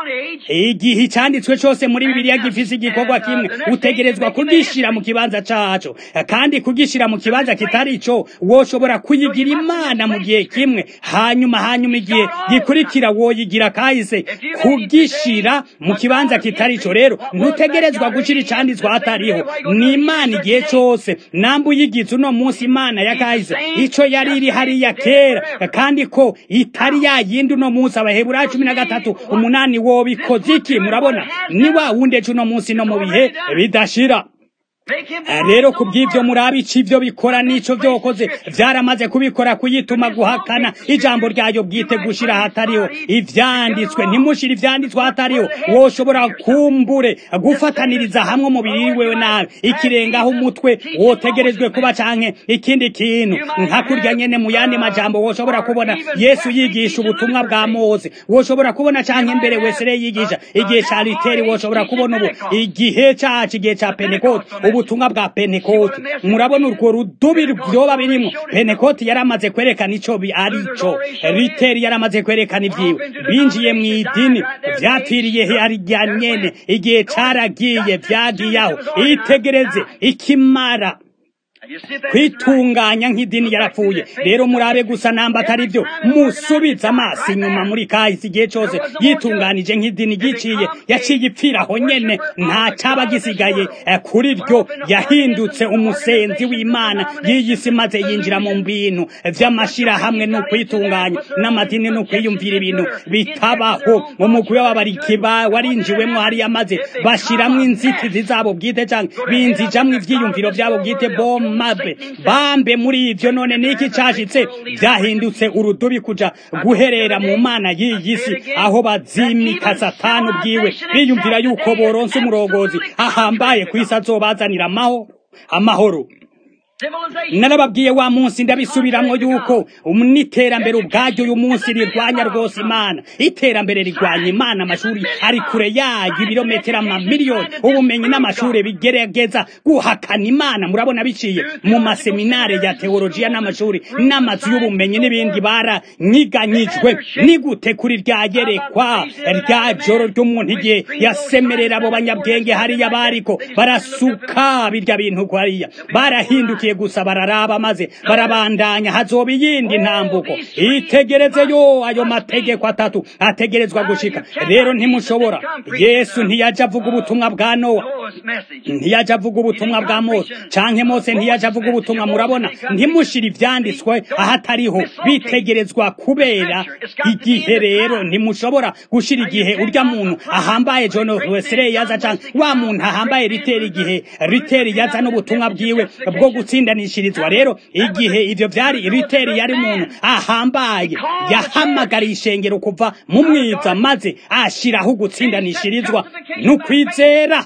igihe icyanditswe cyose muri bibiliya gifise igikorwa kimwe utegerezwa kugishira mu kibanza caco kandi kugishira mu kibanza kitari ico woshobora kuyigira imana mu gihe kimwe hanyuma hanyuma igihe gikurikira woyigira kahise kugishira mu kibanza kitari ico rero ntutegerezwa gushira icanditswe hatariho ni imana igihe cose namba uyigize uno munsi imana ya kahise ico yari iri hariya kera kandi ko itari yayindi uno munsi abaheburayo cumi na gatatu umunani wobikoze iki murabona ni wa wundi ejo uno munsi no mu bihe bidashira rero ku bw'ibyo murabi ico ivyo bikora n'ico vyokoze vyaramaze kubikora kuyituma guhakana ijambo ryayo bwite gushira hatariho ivyanditswe ntimushire ivyanditswe hatariho woshobora kumbure gufataniriza hamwe umubiri wewe nabi ikirengaho umutwe wotegerejwe kuba canke ikindi kintu nka kurya nyene mu yandi majambo woshobora kubona yesu yigisha ubutumwa bwa mose woshobora kubona canke imbere wesere yigisha igihe ca literi woshobora kubona ubu igihe cacu igihe ca pentekote ubutumwa bwa pentekoti murabona urwo rudubi vyoba birimwo pentekoti yaramaze kwerekana ico bi- ari co riteri yaramaze kwerekana ivyiwe binjiye mu idini vyapfiriye harya nyene igihe caragiye vyagiyaho itegereze ikimara kwitunganya nk'idini yarapfuye rero murabe gusa namba atari byo musubize amaso inyuma muri kahise igihe cyose yitunganije nk'idini giciye yaciye ipfiraho nyene nta caba gisigaye eh, kuri ryo yahindutse umusenzi w'imana y'iyisi maze yinjira mu bintu vy'amashirahamwe no kwitunganya n'amadini no kwiyumvira ibintu bitabaho umugwi w'ababarikiba warinjiwemwo hariya maze bashiramwo inzitizi zabo bwite canke binzijamwo ivyiyumviro vyabo bwite bo mabe bambe muri ivyo none niki cashitse vyahindutse urudubi kuja guherera mu mana y'iyi si aho bazimika satani ubwiwe biyumvira yuko boronse umurongozi ahambaye kw'isi azobazanira amahoro amahoro narababwiye wa munsi ndabisubiramwo yuko n'iterambere ubwaryo uyu munsi rirwanya rwose imana iterambere rirwanya imana amashuri ari kure yayo ibirometero amamiliyoni ubumenyi n'amashuri bigerageza guhakana imana murabona biciye mu maseminare ya teolojiya n'amashuri n'amazu y'ubumenyi n'ibindi baranyiganyijwe ni gute kuri rya yerekwa rya joro ry'umuntu igihe yasemerera abo banyabwenge hariya bariko barasuka birya bintu hariya barahindukiye gusa bararaba maze barabandanya hazoba iyindi ntambuko itegereze yo ayo mategeko atatu ategerezwa gushika rero ntimushobora yesu ntiyaje avuga ubutumwa bwa nowa ntiyaje avuga ubutumwa bwa mose canke mose ntiyaje avuga ubutumwa murabona ntimushire ivyanditswe ahatariho bitegerezwa kubera igihe rero ntimushobora gushira igihe urya muntu ahambaye john wesley yaza canke wa muntu ahambaye riteri igihe riteri yaza n'ubutumwa bwiwe bwo gutsindanishirizwa rero igihe ivyo vyari riteri yari umuntu ahambaye yahamagariye ishengero kuva mu mwiza maze ashiraho gutsindanishirizwa n'ukwizera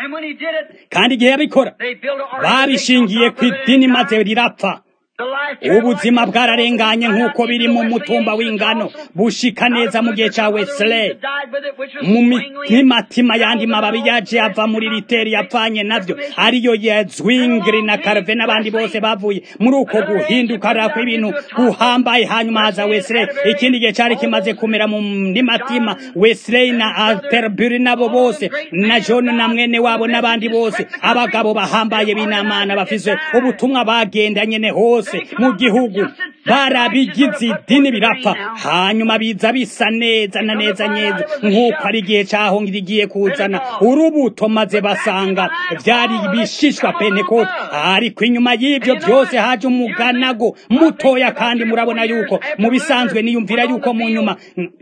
kandi igihe yabikora babishingiye ku idini maze rirapfa ubuzima bwararenganye nk'uko biri mu mutumba w'ingano bushika neza mu gihe ca wesley mu mitima yandi mababi yaje ava muri riteri yapfanye navyo ariyo ya zwingli na karve n'abandi bose bavuye muri uko guhinduka rako ibintu guhambaye hanyuma haza wesley ikindi gihe cari kimaze kumera mu mitima wesley na alterbury nabo bose na john na mwene wabo n'abandi bose abagabo bahambaye b'inamana bafise ubutumwa bagenda nyene hose mu gihugu barabigize idini birapfa hanyuma biza bisa neza na neza neza nk'uko ari igihe cyaho rigiye kuzana urubuto maze basanga byari ibishishwa pentekote ariko inyuma y'ibyo byose haje umuganago mutoya kandi murabona yuko mu bisanzwe niyumvira yuko mu nyuma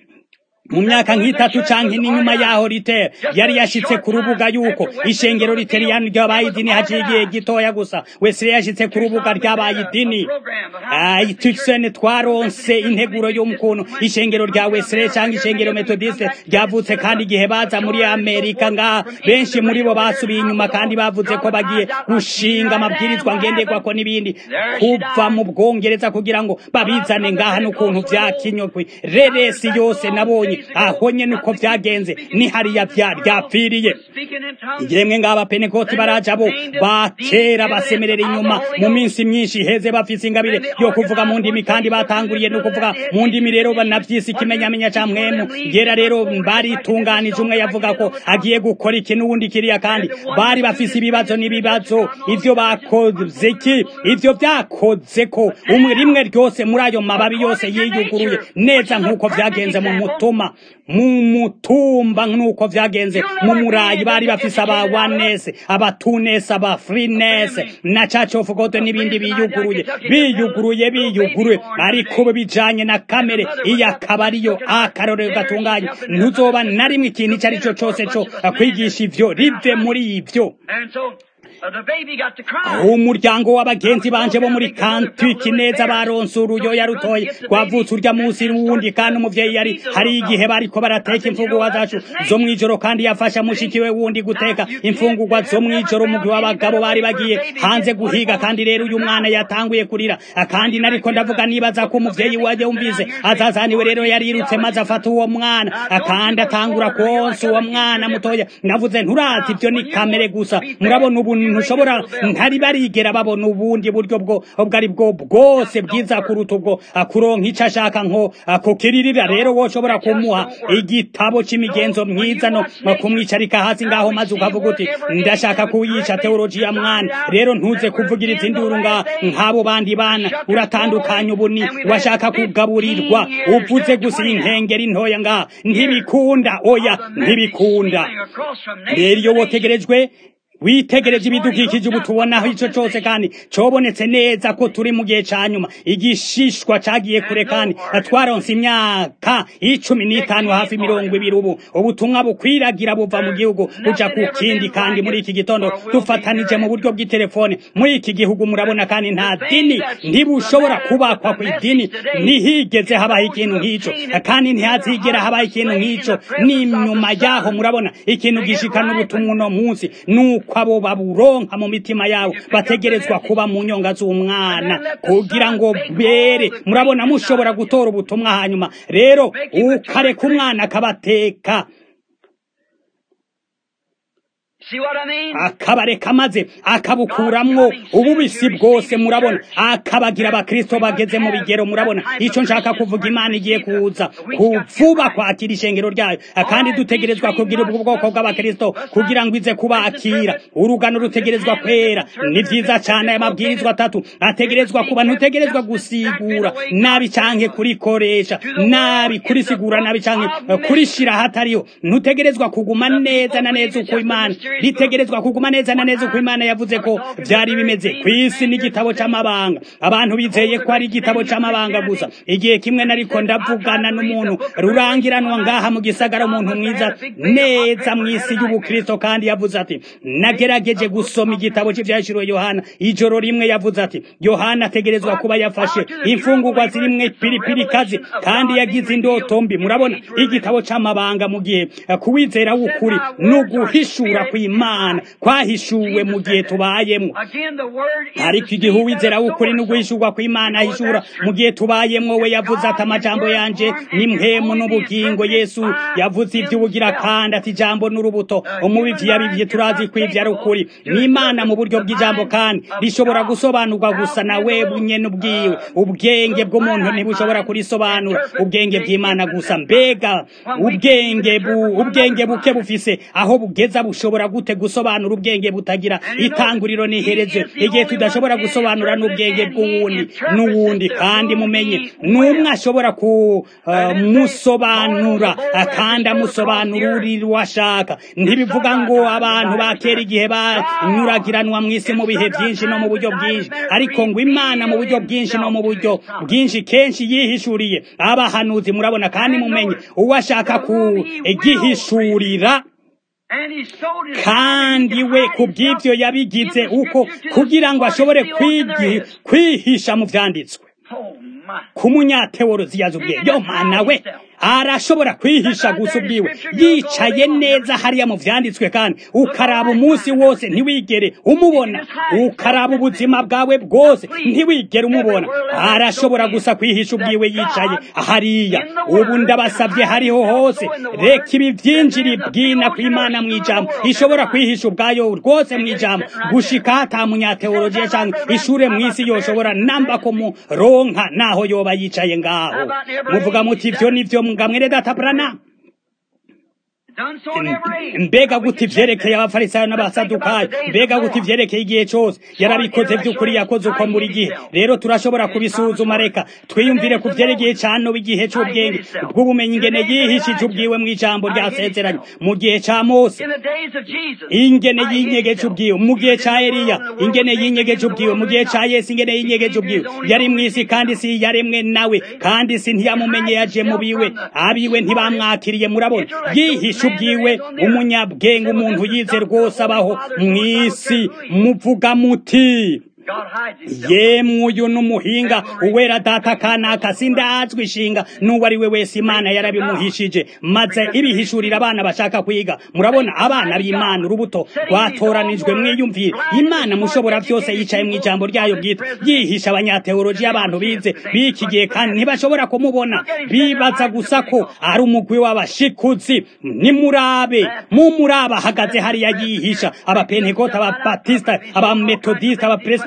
mu myaka nk'itatu canke n'inyuma yaho ritera yari yashitse ku rubuga yuko ishengero riteriyani ryabaye idini haciye igihe gitoya gusa wese yashitse ku rubuga ryabaye idini tuksene twaronse integuro y'umukuntu ishengero rya wesere canke ishengero metodiste ryavutse kandi igihe baza muri amerika ngaha benshi muri bo basubiye inyuma kandi bavuze ko bagiye gushinga amabwirizwa ngenderwako n'ibindi kuva mu bwongereza kugira ngo babizane ngaha n'ukuntu vyakinyokwe reresi yose nabonye aho nyene uko vyagenze ni hariya ryapfiriye yemwe ngaba penekoti baraja bo bakera basemerera inyuma mu minsi myinshi iheze bafise ingabire yo kuvuga mu ndimi kandi batanguriye no kuvuga mu ndimi rero banavyise ikimenyamenya ca mwemu yera rero baritunganije umwe yavuga ko agiye gukora iki n'uwundi kiriya kandi bari bafise ibibazo n'ibibazo ivyo bakoze ki ivyo vyakoze ko umwe rimwe ryose muri ayo mababi yose yiyuguruye neza nk'uko vyagenze mu mutuma mu mutumba nk'uko vyagenze mu murayi bari bafise aba wanese abatunese aba frinese na church of god n'ibindi biyuguruye biyuguruye biyuguruye ariko bijanye na kamere iyo akaba ariyo akarorero gatunganye ntuzoba na rimwe ikintu icyo ari cyo cyose cyo kwigisha ivyo rive muri ivyo umuryango w'abagenzi banje bo muri kantwiki neza baronse uruyoya rutoye rwavutse urya munsi wundi kandi umuvyeyi yari hari igihe bariko barateka imfungurwa zacu zo mw'ijoro kandi yafasha mushikiwe wundi guteka imfungurwa zo mw'ijoro umugwi w'abagabo bari bagiye hanze guhiga kandi rero uyu mwana yatanguye kurira kandi nariko ndavuga nibaza ko umuvyeyi waje wumvise azazaniwe rero yarirutse maze afata uwo mwana kandi atangura konsa uwo mwana mutoya navuze nturazi ivyo ni kamere gusa murabona ubu ntushobora ntari barigera babona ubundi buryo bwo ubwo ari bwo bwose bwiza kuruta ubwo kuronka icyo ashaka nko kukiririra rero woshobora kumuha igitabo c'imigenzo myiza no kumwicarika hasi ngaho maze ukavuga uti ndashaka kuyica teologiya mwana rero ntuze kuvugiriza induru nga nk'abo bandi bana uratandukanye ubu ni washaka kugaburirwa uvuze gusa inkengeri ntoya ngaha ntibikunda oya ntibikunda rero iyo wotegerejwe witegereje ibidukikije ubu tubonaho ico cose kandi cobonetse neza ko turi mu gihe ca nyuma igishishwa cagiye kure kandi twaronse imyaka icumi n'itanu hafi mirongo ibiri ubu ubutumwa bukwiragira buva mu gihugu buja ku kindi kandi muri iki gitondo dufatanije mu buryo bw'itelefone muri iki gihugu murabona kandi nta dini ntibushobora kubakwa ku idini ntihigeze habaho ikintu nk'ico kandi ntihazigera habaho ikintu nk'ico n'inyuma yaho murabona ikintu gishikana ubutumwa uno munsi nuko abo baburonka mu mitima yabo bategerezwa kuba mu nyonga z'umwana kugira ngo bere murabona mushobora gutora ubutumwa hanyuma rero ukareka umwana akabateka
See what I mean?
akabareka maze akabukuramwo ububisi bwose murabona akabagira abakristo bageze mu bigero murabona ico nshaka kuvuga imana igiye kuza kuvuba kwakira ishengero ryayo kandi dutegerezwa kugira ubwo bwoko bw'abakristo kugira ngo ize kubakira urugano rutegerezwa kwera ni vyiza cane aya mabwirizwa atatu ategerezwa kuba ntutegerezwa gusigura nabi canke kurikoresha nabi kurisigura nabi canke kurishira hatariho ntutegerezwa kuguma neza na neza uko imana ritegerezwa kuguma neza na neza uko imana yavuze ko byari bimeze ku isi n'igitabo c'amabanga abantu bizeye ko ari igitabo c'amabanga gusa igihe kimwe nariko ndavugana n'umuntu rurangiranwa ngaha mu gisagara umuntu mwiza neza mu isi y'ubukristo kandi yavuze ati nagerageje gusoma igitabo cy'ivyashiriwe yohana ijoro rimwe yavuze ati yohana ategerezwa kuba yafashe imfungurwa zirimwe piripiri kazi kandi yagize indoto mbi murabona igitabo c'amabanga mu gihe kuwizera w'ukuri n'uguhishura kw'imana kwahishuwe mu gihe tubayemwo
Again, the word is
ariko igihe uwizera w'ukuri n'uguhishurwa kw'imana ahishura mu gihe tubayemwo we yavuze ati amajambo yanje ni mpemu n'ubugingo yesu yavuze ivy'ubugira kandi ati ijambo n'urubuto umubivyi yabivye turazi ko ivyo ari ukuri n'imana mu buryo bw'ijambo kandi rishobora gusobanurwa gusa na we bunyene ubwiwe ubwenge bw'umuntu ntibushobora kurisobanura ubwenge bw'imana gusa mbega ubwenge bu ubwenge buke bufise aho bugeza bushobora gute gusobanura ubwenge butagira itanguriro n'iherezo igihe tudashobora gusobanura n'ubwenge bw'uwundi n'uwundi kandi mumenye n'umwe ashobora kumusobanura kandi amusobanura uri ashaka ntibivuga ngo abantu bakera igihe banyuragiranwa mu isi mu bihe byinshi no mu buryo bwinshi ariko ngo imana mu buryo bwinshi no mu buryo bwinshi kenshi yihishuriye abahanuzi murabona kandi mumenye uwo ashaka kugihishurira
and he sold his
kandi we ku bw'ibyo yabigize uko kugira ngo ashobore kwigi- kwihisha mu vyanditswe
Oh my.
ku munyateolozi yazi ubwiye yo mana we arashobora kwihisha gusa ubwiwe yicaye neza hariya mu vyanditswe kandi ukaraba umunsi wose ntiwigere umubona ukaraba ubuzima bwawe bwose ntiwigere umubona arashobora gusa kwihisha ubwiwe yicaye hariya ubu ndabasavye hariho hose reka ibi vyinjiri bwina kw'imana mw'ijambo ishobora kwihisha ubwayo rwose mw'ijambo gushika hata munyateolojiya canke ishure mw'isi yoshobora namba ko muronka naho yoba yicaye ngaho muvuga muti ivyo nivyo ngamwere data brana
Done so in every age.
mbega guti ivyerekeye abafarisayo n'abasadukayo mbega guti ivyerekeye igihe cose yarabikoze vy'ukuri yakoze uko muri gihe rero turashobora kubisuzuma reka twiyumvire ku vyerekeye cano igihe c'ubwenge bw'ubumenyi ingene yihishije ubwiwe mw'ijambo ryasezeranye mu gihe ca mose
In the days of Jesus.
ingene yinyegeje ubwiwe mu gihe ca Eliya ingene yinyegeje ubwiwe mu gihe ca Yesu ingene yinyegeje ubwiwe yari mw'isi kandi si yaremwe nawe kandi si ntiyamumenye yaje mu biwe abiwe ntibamwakiriye murabona yihishe ubwiwe umunyabwenge umuntu yize rwose abaho mw'isi muvuga muti
God hides himself.
yemwe uyu n'umuhinga uwera data kanaka sindazwi ishinga n'uwo ari we wese imana yarabimuhishije maze ibihishurira abana bashaka kwiga murabona abana b'imana urubuto rwatoranijwe mwiyumvire imana mushobora byose yicaye mu ijambo ryayo bwite yihisha abanyateoloji abantu bize b'iki gihe kandi ntibashobora kumubona bibaza gusa ko ari umugwi w'abashikuzi nimurabe mumurabe ahagaze hariya yihisha abapentekota ababatisita abametodisita abapresbiteri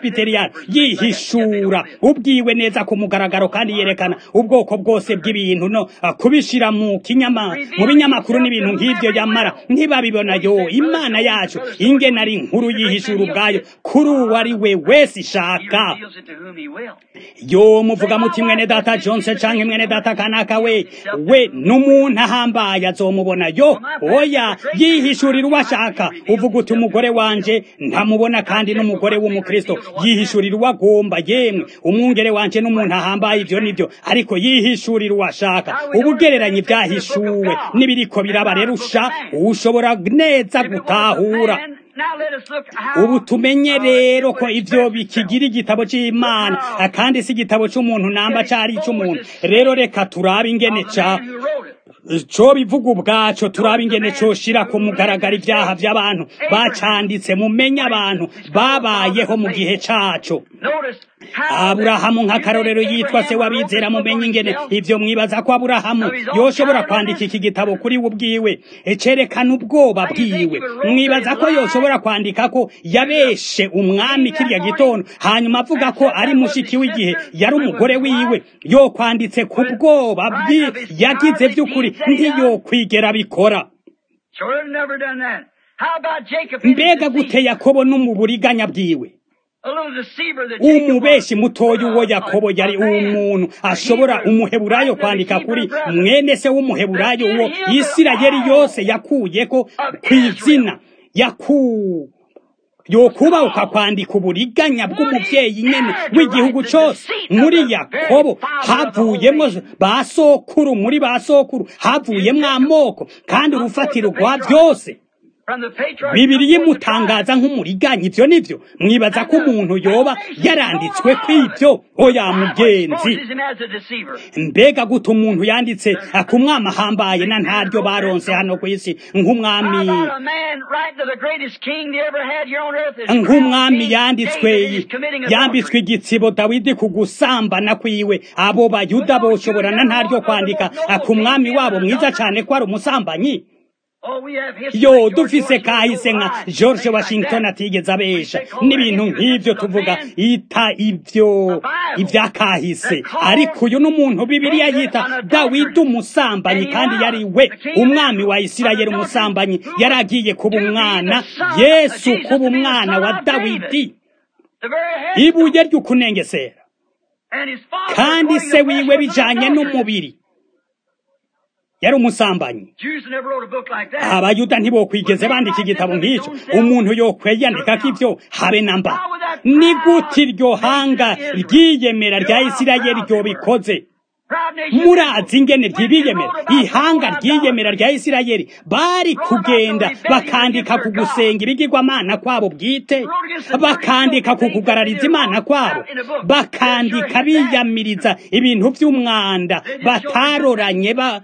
presbyterian yihishura ubwiwe neza ku mugaragaro kandi yerekana ubwoko bwose bw'ibintu no kubishira mu kinyama mu binyamakuru n'ibintu nk'ivyo yamara ntibabibona yo imana yacu ingene ari inkuru yihishura ubwayo kuri uwo ari we wese ishaka yo muvuga muti mwene data Johnson canke mwene data kanaka we we n'umuntu ahambaye azomubona yo oya yihishurira uwo ashaka uvuga uti umugore wanje ntamubona kandi n'umugore w'umukristo yihishurira uwo agomba yemwe umwungere wanje n'umuntu ahambaye ivyo nivyo ariko yihishurira uwo ashaka ubugereranye ibyahishuwe n'ibiriko biraba rero usha ushobora neza gutahura ubu tumenye rero ko ivyo bikigira igitabo c'imana kandi si igitabo c'umuntu namba cari ic'umuntu rero reka turabe ingene ca co bivuga ubwaco turaba ingene coshira ku mugaragara ivyaha vy'abantu bacanditse mumenye abantu babayeho mu gihe caco aburahamu nk'akarorero yitwa se w'abizera mumenye ingene ivyo mwibaza ko aburahamu yoshobora kwandika iki gitabo kuri we ubwiwe cerekana ubwoba bwiwe mwibaza ko yoshobora kwandika ko yabeshe umwami kirya gitondo hanyuma avuga ko ari mushiki w'igihe yari umugore wiwe yo kwanditse ku bwoba bwi yagize vy'ukuri ntiyokwigera bikora mbega gute yakobo no mu buriganya bwiwe umubeshi mutoya uwo yakobo yari umuntu ashobora umuheburayo kwandika kuri mwene se w'umuheburayo uwo isirayeli yose yakuyeko ku izina yaku yokubahuka kwandika uburiganya bw'umuvyeyi nyene w'igihugu cose muri yakobo havuyemwo ba sokuru muri ba sokuru havuyemwo amoko kandi urufatiro rwa vyose bibiri yimutangaza nk'umuriganya ivyo nivyo mwibaza ko umuntu yoba yaranditswe kw'ivyo oya mugenzi mbega guta umuntu yanditse ku mwami ahambaye na ntaryo baronse hano ku isi nk'umwami nk'umwami yanditswe yambitswe igitsibo dawidi ku gusambana kwiwe abo bayuda boshobora na ntaryo kwandika ku mwami wabo mwiza cane ko ari umusambanyi yo dufise kahise nka george washington atigeze abesha n'ibintu nk'ivyo tuvuga ita ivyo ivya kahise ariko uyu n'umuntu bibiliya yita dawidi umusambanyi kandi yari we umwami wa isirayeli umusambanyi yari agiye kuba umwana yesu kuba umwana wa dawidi ibuye ry'ukunengesera kandi se wiwe bijanye n'umubiri yari umusambanyi abayuda ntibokwigeze bandika igitabo nk'icyo umuntu yokweyandikako ivyo habe na mba ni gute iryo hanga ryiyemera rya isirayeli ryobikoze murazi ingene ryibiyemera ihanga ryiyemera rya isirayeli bari kugenda bakandika ku gusenga ibigirwamana kwabo bwite bakandika ku kugarariza imana kwabo bakandika biyamiriza ibintu vy'umwanda bataroranye ba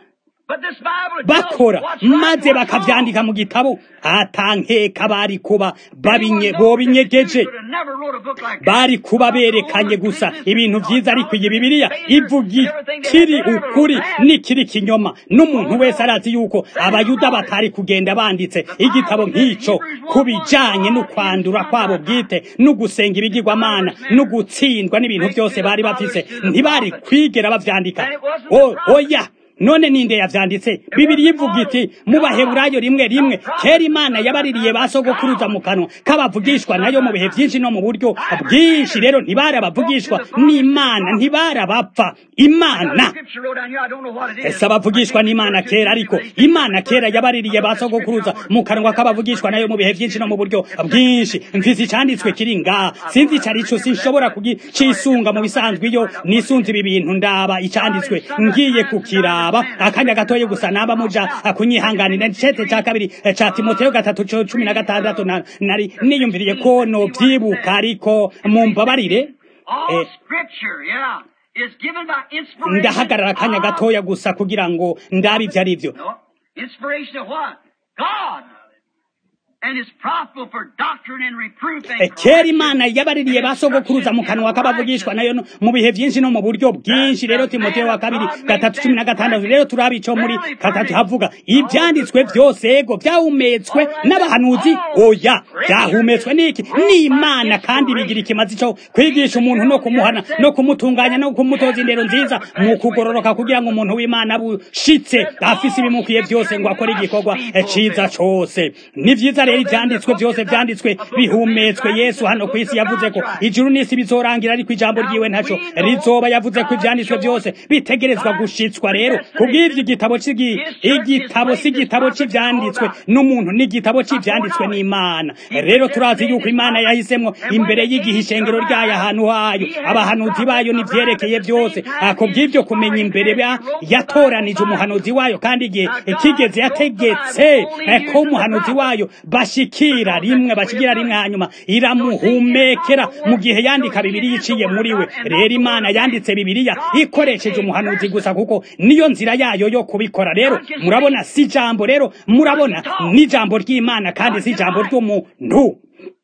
bakora maze bakavyandika mu gitabo atankeka bari kuba babinye bobinyegeje bari kuba berekanye gusa ibintu vyiza ariko iyi bibiliya ivuga kiri ukuri n'ikiri kinyoma n'umuntu wese arazi yuko abayuda batari kugenda banditse igitabo nk'ico kubijanye no kwandura kwabo bwite no gusenga ibigirwamana no gutsindwa n'ibintu vyose bari bafise ntibari kwigera bavyandika oya none ninde yavyanditse bibiri ivuga iti mu baheburayo rimwe rimwe kera imana yabaririye basogokuruza mu kanwa k'abavugishwa nayo mu bihe vyinshi no mu buryo bwinshi rero ntibari abavugishwa n'imana ntibari abapfa imana ese abavugishwa n'imana kera ariko imana kera yabaririye basogokuruza mu kanwa k'abavugishwa nayo mu bihe vyinshi no mu buryo bwinshi mfise icanditswe kiri ngaha sinzi ico arico sinshobora kugisunga mu bisanzwe iyo nisunze ibi bintu ndaba icanditswe ngiye kukiraba aba akanya gatoye gusa naba muja kunyihanganira icete ca kabiri ca timoteyo gatatu cumi na gatandatu nari niyumviriye ko novyibuka ariko mumbabarire ndahagarara akanya gatoya gusa kugira ngo ndabe ivyo ari vyo
and is profitable for doctrine and reproof
Eh,
and
kera
correction.
imana yabaririye basogokuruza mu kanwa k'abavugishwa nayo no- mu bihe byinshi no mu buryo bwinshi rero timoteyo wa kabiri gatatu cumi na gatandatu rero turabe ico muri gatatu havuga ivyanditswe vyose ego vyahumetswe n'abahanuzi oya vyahumetswe n'iki n'imana kandi bigira ikimazi co kwigisha umuntu no kumuhana no kumutunganya no kumutoza indero nziza mu kugororoka kugira ngo umuntu w'imana bushitse afise ibimukwiye byose ngo akore igikorwa eh, ciza cose ni vyiza rero ivyanditswe vyose vyanditswe bihumetswe yesu hano ku isi yavuze ko ijuru n'isi bizorangira ariko ijambo ryiwe ntaco rizoba yavuze ko ivyanditswe vyose bitegerezwa gushitswa rero kubw'ivyo igitabo c'igi igitabo si igitabo c'ivyanditswe n'umuntu n'igitabo c'ivyanditswe n'imana rero turazi yuko imana yahisemwo imbere y'igihe ishengero ryayo ahantu hayo abahanuzi bayo n'ivyerekeye vyose Ah, kubw'ivyo kumenya imbere ba- yatoranije umuhanuzi wayo kandi igihe kigeze yategetse eh, ko umuhanuzi wayo bashikira rimwe bashikira rimwe hanyuma iramuhumekera mu gihe yandika bibiriya iciye muri we rero imana yanditse bibiriya ikoresheje umuhanuzi gusa kuko niyo nzira yayo yo kubikora rero murabona si ijambo rero murabona ni ijambo ry'imana kandi si ijambo ry'umuntu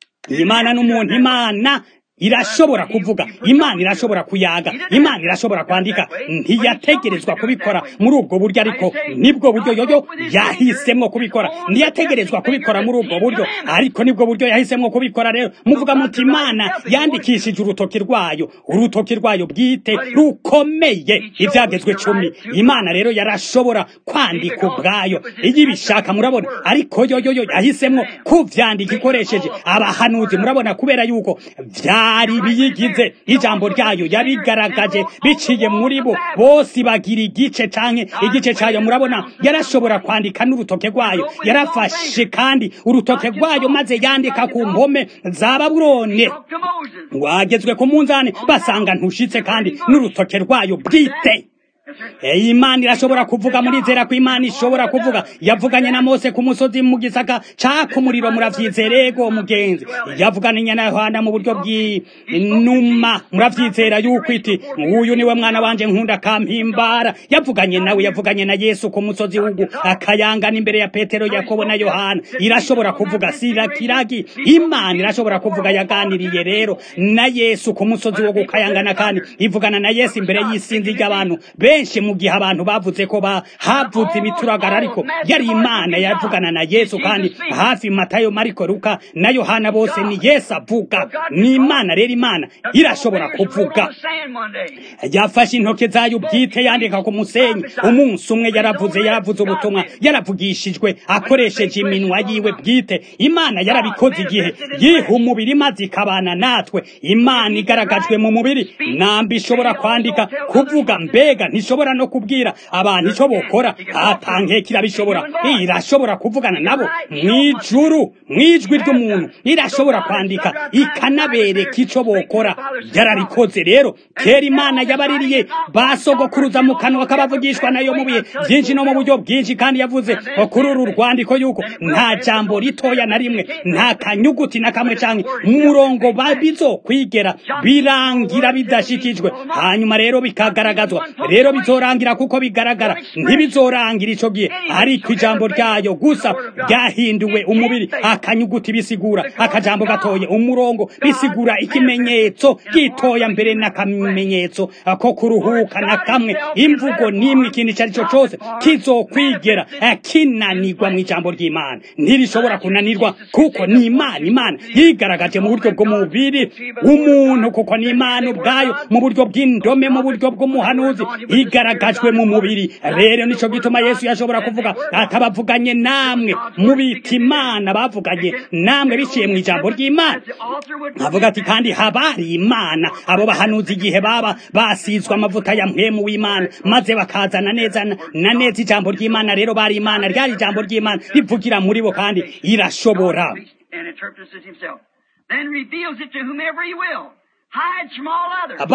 imana n'umuntu imana irashobora kuvuga imana irashobora kuyaga imana irashobora kwandika ntiyategerezwa kubikora muri ubwo buryo ariko nibwo buryo yoyo yahisemo kubikora ntiyategerezwa kubikora muri ubwo buryo ariko nibwo buryo yahisemo kubikora rero muvuga muti imana yandikishije urutoki rwayo urutoki rwayo bwite rukomeye ibyagezwe cumi imana rero yarashobora kwandika ubwayo iyo ibishaka murabona ariko yoyoyo yahisemo kuvyandika ikoresheje abahanuzi murabona kubera yuko vyari biyigize ijambo ryayo yarigaragaje biciye muri bo bose bagira igice canke igice cayo murabona yarashobora kwandika n'urutoke rwayo yarafashe kandi urutoke rwayo maze yandika ku mpome za babulone
Spoke to Moses.
wagezwe ku munzani basanga ntushitse kandi n'urutoke rwayo bwite
Yes, sir.
Eh, imana irashobora kuvuga murizera ko imana ishobora kuvuga yavuganye na mose ku musozi mu gisaka caka umuriro muravyizera ego mugenzi yavuganye na yohana mu buryo bw'inuma muravyizera yuko iti uyu niwe mwana wanje nkunda kampimbara yavuganye nawe yavuganye na yesu ku musozi wugu akayangana imbere ya petero yakobo na yohana irashobora kuvuga sirakiragi imana irashobora kuvuga yaganiriye rero na yesu ku musozi wo gukayangana kandi ivugana na yesu imbere y'isinzi ry'abantu benshi mu gihe abantu bavuze ko ba havuze imituragara ariko yari imana yavugana na yesu kandi hafi matayo mariko luka na yohana bose ni yesu avuga ni imana rero imana irashobora kuvuga yafashe intoke zayo bwite yandika ku musenyi umunsi umwe yaravuze yaravuze ubutumwa yaravugishijwe akoresheje iminwa yiwe bwite imana yarabikoze igihe yiha umubiri maze ikabana natwe imana igaragajwe mu mubiri namba ishobora kwandika kuvuga mbega ntishobora no kubwira abantu icyo bokora atankeka irabishobora irashobora kuvugana nabo mw'ijuru mw'ijwi ry'umuntu irashobora kwandika ikanabereka icyo bokora yarabikoze rero kera imana yabaririye basogokuruza mu kanwa k'abavugishwa nayo mu bihe byinshi no mu buryo bwinshi kandi yavuze kuri uru rwandiko yuko nta jambo ritoya na rimwe nta kanyuguti na kamwe cyangwa umurongo bizokwigera birangira bidashikijwe hanyuma rero bikagaragazwa rero bizorangira kuko bigaragara ntibizorangira ico gihe ariko ijambo ryayo gusa ryahinduwe umubiri akanyuguti bisigura akajambo gatoye umurongo bisigura ikimenyetso gitoya mbere n'akamenyetso ko kuruhuka na kamwe imvugo n'imwe ikintu icyo ari cyo cyose kizokwigera kinanirwa mu ijambo ry'imana ntirishobora kunanirwa kuko ni imana imana yigaragaje mu buryo bw'umubiri w'umuntu kuko ni imana ubwayo mu buryo bw'indome mu buryo bw'umuhanuzi igaragajwe mu mubiri rero nico gituma yesu yashobora kuvuga atabavuganye namwe mubita imana bavuganye namwe biciye mu ijambo ry'imana avuga ati kandi habari imana abo bahanuzi igihe baba basizwe amavuta ya mpwemu w'imana maze bakazana neza na neza ijambo ry'imana rero bari imana ryari ijambo ry'imana rivugira muri bo kandi irashobora
and interprets it himself. Then reveals it to whomever he will. hides from all others.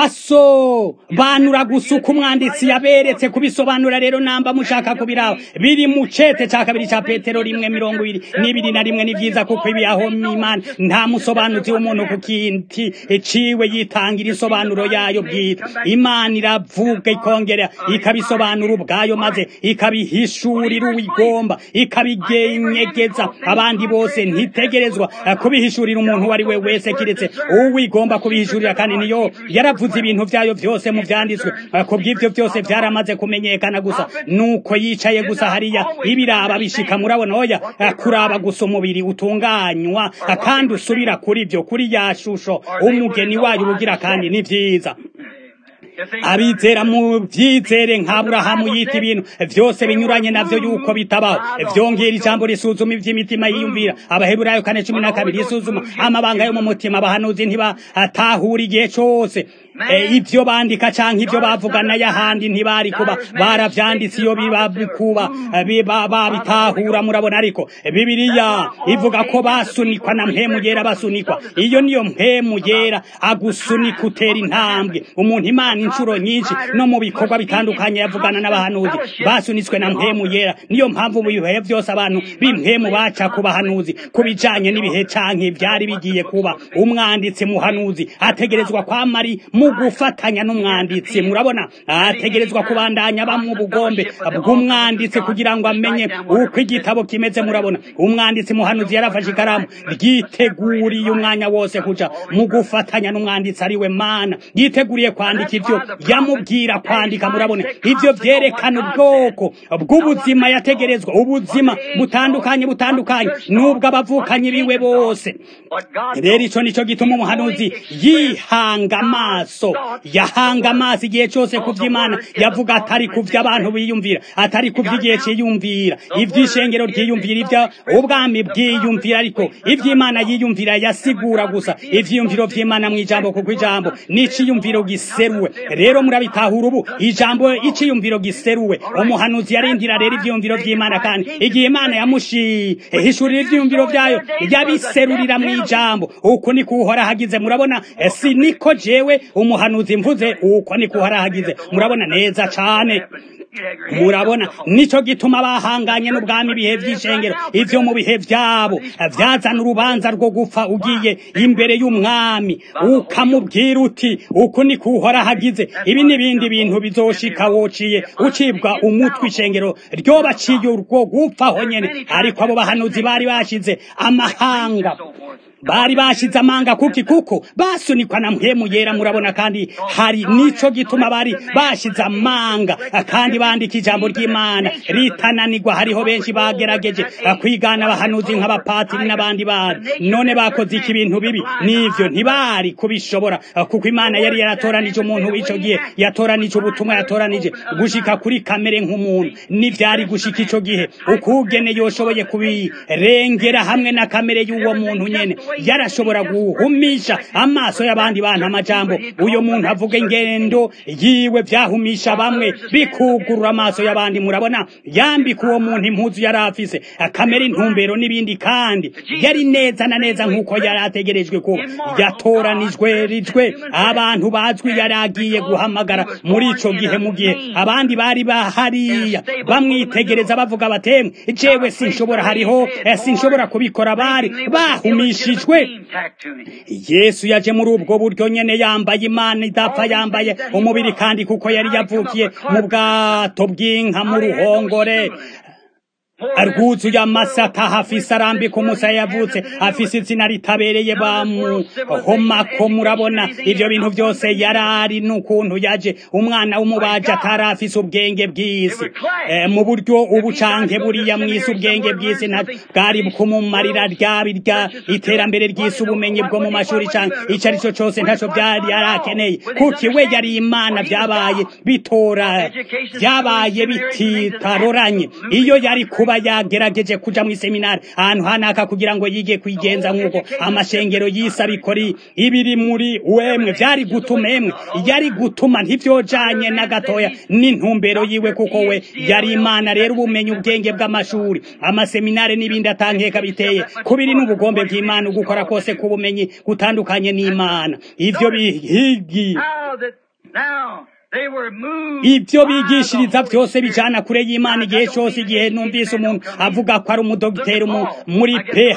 basobanura gusa uko umwanditsi yaberetse kubisobanura rero namba mushaka kubiraho biri mu cete ca kabiri ca petero rimwe mirongo ibiri n'ibiri na rimwe ni vyiza kuko ibi aho imana nta musobanuzi w'umuntu ku kinti ciwe yitangira isobanuro yayo bwite imana iravuga ikongera ikabisobanura ubwayo maze ikabihishurira uwigomba ikabigenyegeza abandi bose ntitegerezwa kubihishurira umuntu uwo ari we wese kiretse uwigomba kubihishurira kandi niyo yaravuze ibintu vyayo vyose mu vyanditswe ku bw'ivyo byose vyaramaze kumenyekana gusa nuko yicaye gusa hariya ibiraba bishika murabona oya kuraba gusa umubiri utunganywa kandi usubira kuri vyo kuri ya shusho umugeni wayo ubugira kandi ni vyiza
You see,
abizera mu vyizere nk'aburahamu yita ibintu vyose binyuranye navyo yuko bitabaho vyongera ijambo risuzuma ivy'imitima yiyumvira abaheburayo kane cumi na kabiri risuzuma amabanga yo mu mutima abahanuzi ntibatahura igihe cose E, ivyo bandika canke ivyo bavugana y'ahandi ntibari kuba baravyanditse iyo biba bikuba biba babitahura murabona ariko bibiliya ivuga ko basunikwa na mpemu yera basunikwa iyo niyo mpemu yera agusunika utera intambwe umuntu imana inshuro nyinshi no mu bikorwa bitandukanye yavugana n'abahanuzi basunitswe na mpemu yera niyo mpamvu mu bihe byose abantu b'impemu baca ku bahanuzi ku bijanye n'ibihe canke vyari bigiye kuba umwanditsi muhanuzi ategerezwa kwamari mu gufatanya n'umwanditsi murabona ategerezwa kubandanya bamwe ubugombe bw'umwanditsi kugira ngo amenye uko igitabo kimeze murabona umwanditsi muhanuzi yarafashe ikaramu ryiteguriye umwanya wose kuja mu gufatanya n'umwanditsi ari we mana yiteguriye kwandika ivyo yamubwira kwandika murabona ivyo vyerekana ubwoko bw'ubuzima yategerezwa ubuzima butandukanye butandukanye n'ubwo abavukanyi biwe bose
what God
rero ico nico gituma umuhanuzi yihanga amaso yahanga amaso igihe cose ku vy'imana yavuga atari ku vy'abantu biyumvira atari ku vy'igihe ciyumvira ivy'ishengero ryiyumvira ivyo ubwami bwiyumvira ariko ivy'imana yiyumvira yasigura gusa ivyiyumviro vy'imana mw'ijambo kuko ijambo n'iciyumviro giseruwe rero murabitahura ubu ijambo iciyumviro giseruwe umuhanuzi yarindira rero ivyiyumviro vy'imana kandi igihe imana yamushihishurira ivyiyumviro vyayo yabiserurira mw'ijambo uko niko uhora hagize murabona Eh, si niko jewe umuhanuzi mvuze uko niko uhora hagize murabona neza cane murabona nico gituma bahanganye n'ubwami ibihe vy'ishengero ivyo mu bihe vyabo vyazana urubanza rwo gupfa ugiye imbere y'umwami ukamubwira uti uku niko uhora hagize ibi n'ibindi bintu bizoshika wociye ucibwa umutwe ishengero ryobaciye urwo gupfaho nyene ariko abo bahanuzi bari bashize amahanga
so forth.
bari bashize amanga kuki kuko basunikwa na mpemu yera murabona kandi hari nico gituma bari bashize amanga kandi bandika ijambo ry'imana ritananirwa hariho benshi bagerageje kwigana abahanuzi nk'abapatiri n'abandi bari none bakoze iki ibintu bibi nivyo ntibari kubishobora kuko imana yari yaratoranije umuntu w'ico gihe yatoranije ubutumwa yatoranije gushika kuri kamere nk'umuntu n'ivyari gushika ico gihe ukugene yoshoboye kubirengera hamwe na kamere y'uwo muntu nyene yarashobora guhumisha amaso y'abandi bantu amajambo uyo muntu avuga ingendo yiwe vyahumisha bamwe bikugurura amaso y'abandi murabona yambika uwo muntu impuzu yari afise kamere intumbero n'ibindi kandi yari neza na neza nk'uko yari ategerejwe kuba yatoranijwe rijwe abantu bazwi yari agiye guhamagara muri ico gihe mu gihe abandi bari bahariya bamwitegereza bavuga batemwe jewe sinshobora hariho eh, sinshobora kubikora bari bahumishijwe
Tack to me.
yesu yaje muri ubwo buryo nyene yambaye imana idapfa yambaye umubiri kandi kuko yari yavukiye mu bwato bw'inka mu ruhongore rwuzuye amasaka hafise arambika umusaya yavutse afise izina ritabereye bamuhomako murabona ivyo bintu vyose yarari n'ukuntu yaje umwana w'umubaji atari afise ubwenge bw'isi Eh, mu buryo ubu canke buriya mw'isi ubwenge bw'isi nta bwari kumumarira ryaba rya iterambere ry'isi ubumenyi bwo mu mashuri canke ico ari cyo cose ntaco vyari yarakeneye kuki we yari imana vyabaye bitora vyabaye bititaroranye iyo yari kuba yoba yagerageje kuja mu seminari ahantu hanaka kugira ngo yige kwigenza nk'uko amashengero y'isi abikori ibiri muri wemwe vyari gutuma emwe yari gutuma ntivyojanye na gatoya n'intumbero yiwe kuko we yari imana rero ubumenyi ubwenge bw'amashuri amaseminari n'ibindi atankeka biteye kubiri n'ubugombe bw'imana ugukora kose k'ubumenyi gutandukanye n'imana ivyo bihigi
How that now they were moved
ibyo
by
bigishiriza
the
byose
Holy
bijana
Spirit.
kure y'imana igihe cyose igihe numvise umuntu avuga ko ari umudogiteri mu- muri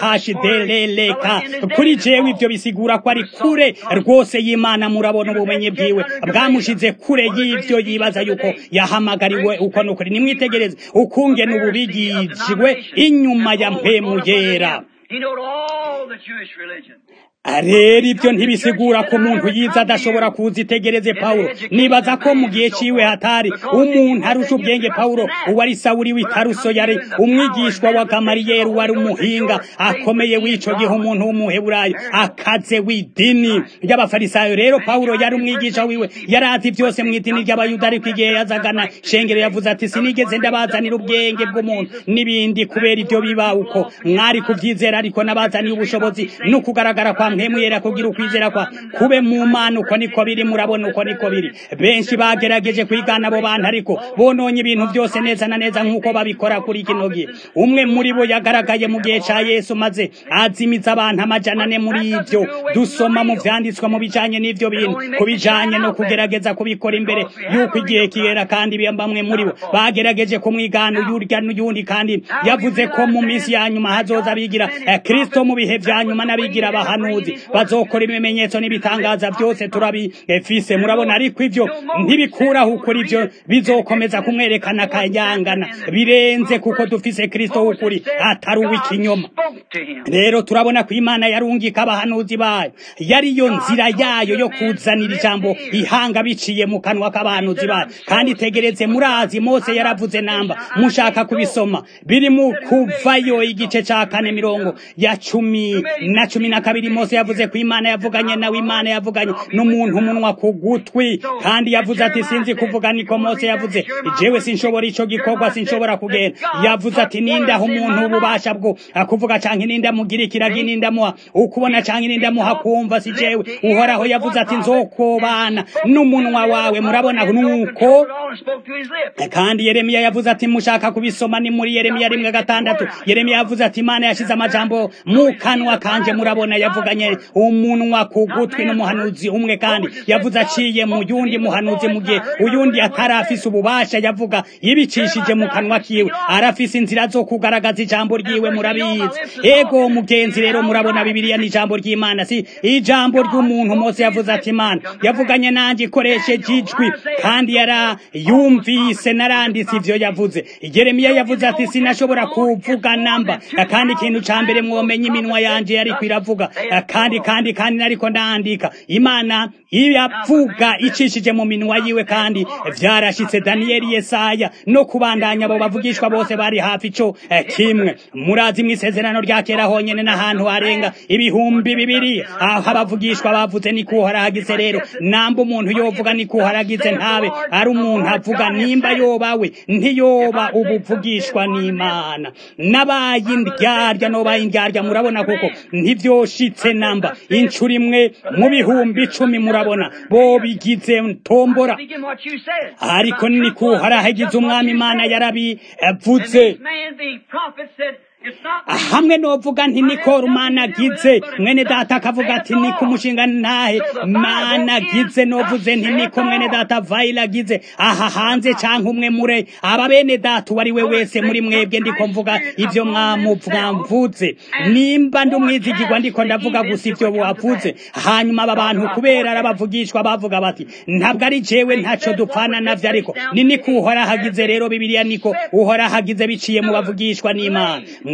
phd kuri jewe ibyo bisigura ko ari kure rwose y'imana murabona ubumenyi bwiwe bwamushize kure y'ibyo yibaza yuko yahamagariwe uko nukuri nimwitegereze ukungene ubu bigishijwe inyuma ya mpemu yera
He knowed all the Jewish religion.
rero ibyo ntibisigura ko umuntu yiza adashobora kuzitegereze pawulo nibaza ko mu gihe ciwe hatari umuntu arusha ubwenge pawulo uwari sawuri w'itaruso yari umwigishwa wa gamariyeri wari umuhinga akomeye w'ico gihe umuntu w'umuheburayo akaze w'idini ry'abafarisayo rero pawulo yari umwigisha wiwe yari azi byose mu idini ry'abayuda ariko igihe yazagana shengero yavuze ati sinigeze ndabazanira ubwenge bw'umuntu n'ibindi kubera ibyo biba uko mwari kuvyizera ariko nabazaniye ubushobozi no kugaragara kwa mpemu yera kugira ukwizera kwa kube mu mana uko niko biri murabona uko niko biri benshi bagerageje kwigana abo bantu ariko bononye ibintu byose neza na neza nk'uko babikora kuri kino gihe umwe muri bo yagaragaye mu gihe ca yesu maze azimiza abantu amajana ane muri ibyo dusoma mu vyanditswe mu bijanye n'ivyo bintu ku bijanye no kugerageza kubikora imbere yuko igihe kigera kandi bamwe muri bo bagerageje kumwigana uyurya n'uyundi kandi yavuze ko mu minsi ya nyuma hazoza bigira eh, kristo mu bihe vya nyuma n'abigira abahanuzi bazokora ibimenyetso n'ibitangaza byose turabifise murabona ariko ivyo ntibikuraho ukuri ivyo bizokomeza kumwerekana akayangana birenze kuko dufise kristo w'ukuri atari uw'ikinyoma
Spoke to him.
rero turabona ko imana yarungika abahanuzi bayo yari yo nzira yayo yo kuzanira ijambo ihanga biciye mu kanwa k'abahanuzi bayo kandi itegereze murazi mose yaravuze namba mushaka kubisoma biri mu kuvayo igice ca kane mirongo ya cumi na cumi na kabiri mose yavuze ko imana yavuganye nawe imana yavuganye n'umuntu umunwa ku gutwi kandi yavuze ati sinzi kuvuga niko mose yavuze jewe sinshobora ico gikorwa sinshobora kugenda yavuze ati nindaho umuntu ububasha bwo akuvuga canke nindamugira ikiragi nindamuha ukubona canke nindamuha kumva si jewe uhoraho yavuze ati nzokobana n'umunwa wawe murabona nuko
And spoke to his lips.
kandi yeremiya yavuze ati mushaka kubisoma ni muri yeremiya rimwe gatandatu yeremiya yavuze ati imana yashize amajambo mu kanwa kanje murabona yavuganye umunwa ku gutwi n'umuhanuzi umwe kandi yavuze aciye mu yundi muhanuzi mu gihe uyundi atarafise ububasha yavuga yibicishije mu kanwa kiwe arafise inzira zo kugaragaza ijambo ryiwe murabizi ego mugenzi rero murabona bibiliya ni ijambo ry'imana si ijambo ry'umuntu mose yavuze ati imana yavuganye nanjye ikoresheje ijwi kandi yarayumvise naranditse ivyo yavuze yeremiya yavuze ati sinashobora kuvuga namba kandi ikintu ca mbere mwomenya iminwa yanje yariko iravuga kandi kandi kandi nariko ndandika imana iravuga icishije mu minwa yiwe kandi vyarashitse daniyeli yesaya no kubandanya abo bavugishwa bose bari hafi ico eh, kimwe murazi mw'isezerano rya kera honyene n'ahantu harenga ibihumbi bibiri aho abavugishwa bavuze ni kuharagize rero namba umuntu yovuga ni kuharagize ntabe ari umuntu avuga nimba yoba we ntiyoba ubuvugishwa n'imana n'abaye indyarya n'obaye indyarya murabona kuko ntivyoshitse namba incuro imwe mu bihumbi icumi murabona bo bigize tombora
Speaking what you said.
ariko ni kuharahagize umwami imana
And
yarabivuze
this man being prophet said, it's not me.
hamwe novuga nti niko rumana agize mwene data akavuga ati niko umushinga ntahe mana agize novuze nti niko mwene data vayila agize aha hanze canke umwe mure aba bene data uwo ari we wese muri mwebwe ndiko mvuga ivyo mwamuvuga mvuze nimba ndi umwizigirwa ndiko ndavuga gusa ivyo wavuze hanyuma aba bantu kubera arabavugishwa bavuga bati ntabwo ari jewe ntaco dupfana navyo ariko ni niko uhora hagize rero bibiliya niko uhora hagize biciye mu bavugishwa n'imana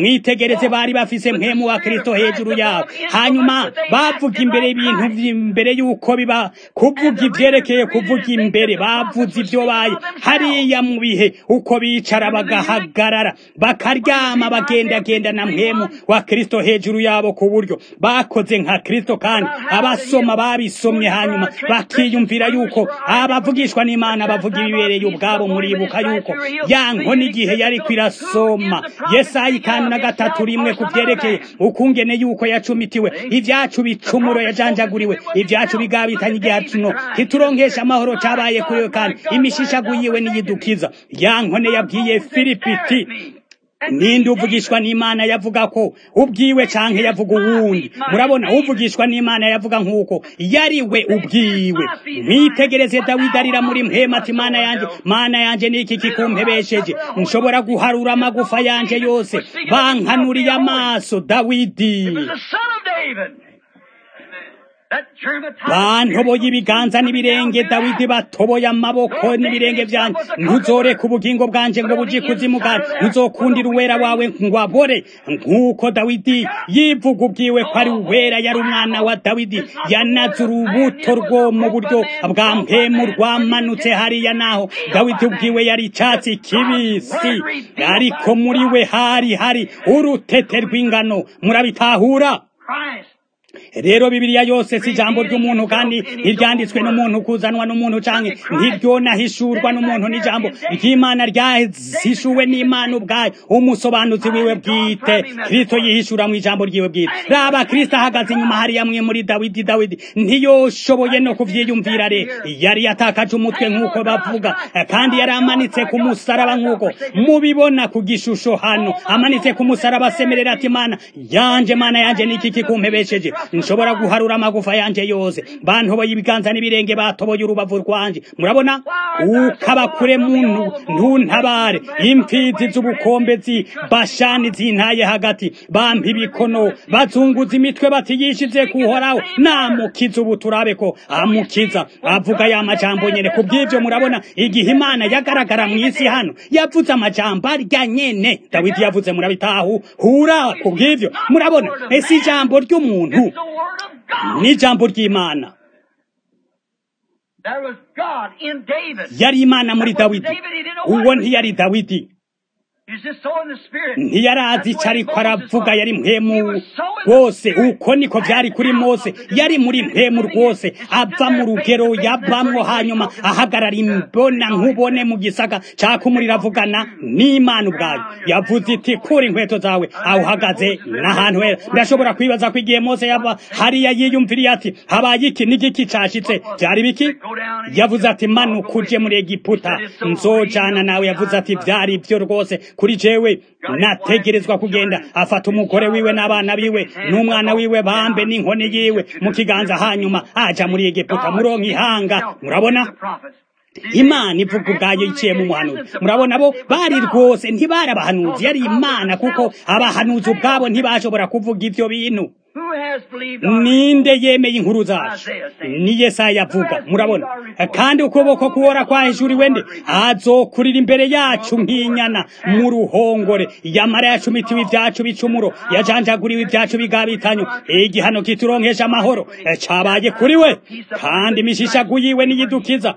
mwitegereze bari bafise mpemu wa kristo hejuru yabo hanyuma bavuga imbere y'ibintu imbere y'uko biba kuvuga ivyerekeye kuvuga imbere bavuze ivyo baye hariya mu bihe uko bicara bagahagarara bakaryama bagendagenda na mpemu wa kristo hejuru yabo ku buryo bakoze nka kristo kandi abasoma babisomye hanyuma bakiyumvira yuko abavugishwa n'imana bavuga ibibereye ubwabo muribuka yuko ya nkoni igihe yari kwirasoma yesayi kandi na gatatu rimwe ku vyerekeye ukungene yuko yacumitiwe ivyacu bicumuro yajanjaguriwe ivyacu bigabitanye igihe tuno kituronkesha amahoro cabaye kuriwe kandi imishishagu yiwe niyidukiza ya nkone yabwiye filipiti ninde uvugishwa n'imana yavuga ko ubwiwe canke yavuga uwundi murabona uvugishwa n'imana yavuga nk'uko yariwe ubwiwe mwitegereze dawidi arira muri mpema ati mana yanje mana yanje niki kikumpebesheje nshobora guharura amagufa yanje yose bankanuriye amaso dawidi bantoboye ibiganza n'ibirenge dawidi batoboye amaboko n'ibirenge vyanje ntuzoreka ubugingo bwanje ngo buji kuzimu bwanje ntuzokundira uwera wawe ngo abore nk'uko dawidi yivuga ubwiwe ko ari uwera yari umwana wa dawidi yanaze urubuto rwo mu buryo bwa mpemu rwamanutse hariya naho dawidi ubwiwe yari icatsi kibisi ariko muri we hari hari urutete rw'ingano murabitahura rero bibiliya yose si ijambo ry'umuntu kandi ntiryanditswe n'umuntu kuzanwa n'umuntu canke ntiryonahishurwa n'umuntu n'ijambo ry'imana ryahishuwe n'imana ubwayo umusobanuzi wiwe bwite kristo yihishura mu ijambo ryiwe bwite raba kristo ahagaze inyuma hariya mwe muri dawidi dawidi ntiyoshoboye no kuvyiyumvira re yari yatakaje umutwe nk'uko bavuga kandi yari amanitse ku musaraba nk'uko mubibona ku gishusho hano amanitse ku musaraba asemerera ati mana yanje mana yanje niki kikumpebesheje nshobora guharura amagufa yanje yose bantoboye ibiganza n'ibirenge batoboye urubavu rwanje murabona ukaba kure muntu ntuntabare imfizi z'ubukombe zi bashani zintaye hagati bampa ibikono bazunguza imitwe bati yishize kuhoraho namukiza ubu turabe ko amukiza avuga ya majambo nyene ku bw'ivyo murabona igihe imana yagaragara mu isi hano yavuze amajambo arya nyene dawidi yavuze murabitahu hura ku bw'ivyo murabona ese ijambo ry'umuntu n'ijambo ry'imana yari imana muri dawidi uwo ntiyari dawidi ntiyarazi ico ariko aravuga yari mpemu rwose uko niko vyari kuri mose yari muri mpemu rwose ava mu rugero yavamwo hanyuma ahagarara imbona nkubone mu gisaka caka umuriro avugana n'imana ubwayo yavuze iti kura inkweto zawe aho uhagaze n'ahantu hera ndashobora kwibaza ko igihe mose yava hariya yiyumviriye ati habaye iki n'igiki cashitse vyari biki yavuze ati manuka uje muri egiputa nzojana nawe yavuze ati vyari vyo rwose kuri jewe nategerezwa kugenda afata umugore wiwe n'abana biwe n'umwana wiwe bambe n'inkoni yiwe mu kiganza hanyuma aja muri egiputa muronka ihanga murabona imana ivuga ubwayo iciye mu muhanuzi murabona bo bari rwose ntibari abahanuzi yari imana kuko abahanuzi ubwabo ntibashobora kuvuga ivyo bintu ninde yemeye inkuru zacu ni yesaya avuga murabona kandi ukuboko kuwora kwahishuriwe nde azokurira imbere yacu nk'inyana mu ruhongore yamara yacumitiwe ibyacu bicumuro yajanjaguriwe ibyacu bigabitanyo igihano kituronkesha amahoro cabaye kuri we kandi imishishagu yiwe niyidukiza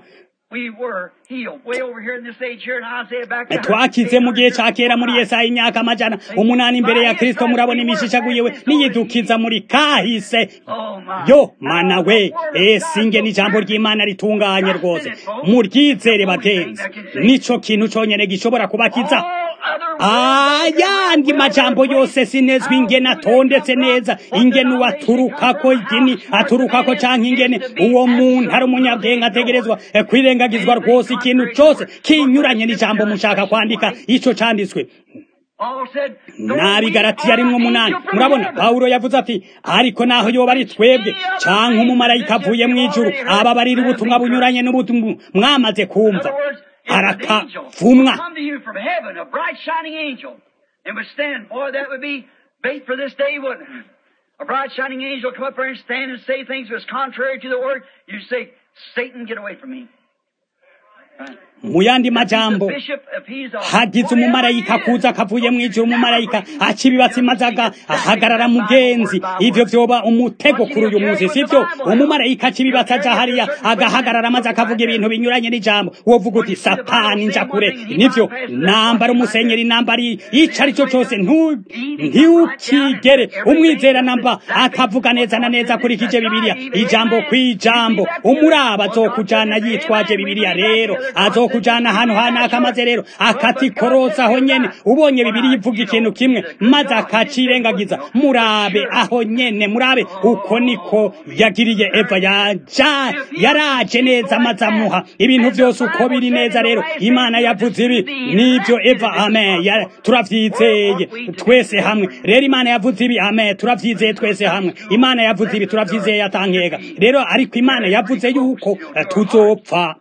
twakize mu gihe ca kera muri yesaya imyaka amajana umunani imbere ya kristo murabona imishishaguyewe niyidukiza muri kahise yo mana we esinge n'ijambo ry'imana ritunganye rwose muryizere bagenzi nico kintu conyene gishobora kubakiza ayandi majambo yose sinezwi ingene atondetse neza ingene uwaturukako idini aturukako canke ingene uwo muntu ari umunyabwenge ategerezwa kwirengagizwa rwose ikintu cose kinyuranye n'ijambo mushaka kwandika ico canditswe nabigaratiye arimwo umunani murabona pawulo yavuze ati ariko naho yoba ari twebwe canke umumarayika avuye mw'ijuru ababarira ubutumwa bunyuranye n'ubutumwa mwamaze kumva arakavumwa
A bright shining angel come up there and stand and say things that's contrary to the word. You say, Satan, get away from me. Right.
mu yandi majambo hagize umumarayika kuza akavuye mu ijuru umumarayika acibibatsi maze ahagarara mugenzi ivyo vyoba umutego kuri uyu munsi sivyo umumarayika acibibatsi aja hariya agahagarara maze akavuga ibintu binyuranye n'ijambo wovuga uti satani nja kure nivyo nambara umusenyeri nambara ico ari cyo cose ntiukigere umwizera namba akavuga neza na neza akurikije bibiliya ijambo kw'ijambo umuraba azokujana yitwaje bibiliya rero azokujana ahantu hanaka maze rero akatikorosa aho nyene ubonye bibiliya ivuga ikintu kimwe maze akacirengagiza murabe aho nyene murabe uko niko yagiriye eva yaja yaraje neza maze amuha ibintu byose uko biri neza rero imana yavuze ibi nibyo eva amen turavyizeye twese hamwe rero imana yavuze ibi amen turavyizeye twese hamwe imana yavuze ibi turavyizeye atankeka rero ariko imana yavuze yuko tuzopfa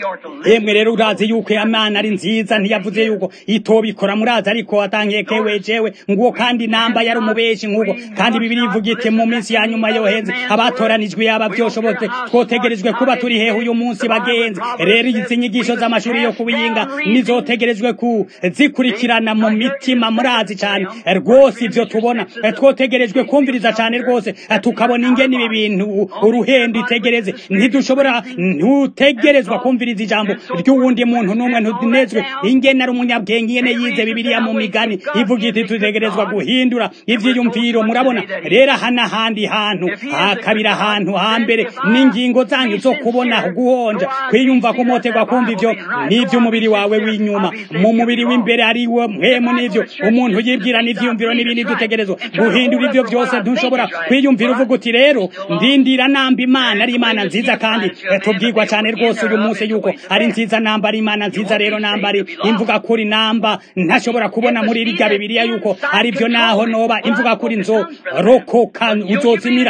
emwe rero urazi yuko imana ari nziza ntiyavuze yuko itobikora murazi ariko atankekewe jewe nguwo kandi namba yari umubeshi nk'uko kandi bibiri ivuga iti mu minsi ya nyuma yohenze abatoranijwe yaba byoshobotse twotegerejwe kuba turi hehe uyu munsi bagenzi rero izi nyigisho z'amashuri yo kubiyinga nizotegerejwe kuzikurikirana mu mitima murazi cyane rwose ivyo tubona twotegerejwe kumviriza cyane rwose tukabona ingene ibi bintu uruhendo itegereze ntidushobora ntutegerezwa kumviriza ijambo ry'uwundi muntu n'umwe ntunezwe ingene ari umunyabwenge ingene yize bibiliya mu migani ivuga iti tutegerezwa guhindura ivyiyumviro murabona rero aha n'ahandi hantu hakabira ahantu hambere n'ingingo zanyu zo kubona guhonja kwiyumva kumoterwa kumva ivyo n'ivy'umubiri wawe w'inyuma mu mubiri w'imbere ari wo mpemu n'ivyo umuntu yibwira n'ivyiyumviro n'ibindi dutegerezwa guhindura ivyo vyose ntushobora kwiyumvira uvuga uti rero ndindira namba imana ari imana nziza kandi tubwirwa cyane rwose uyu munsi yuko ari nziza namba ari imana nziza rero namba ari imvuga kuri namba ntashobora kubona muri iriga bibiliya yuko ari byo naho noba imvuga kuri nzo rokoka uzozimira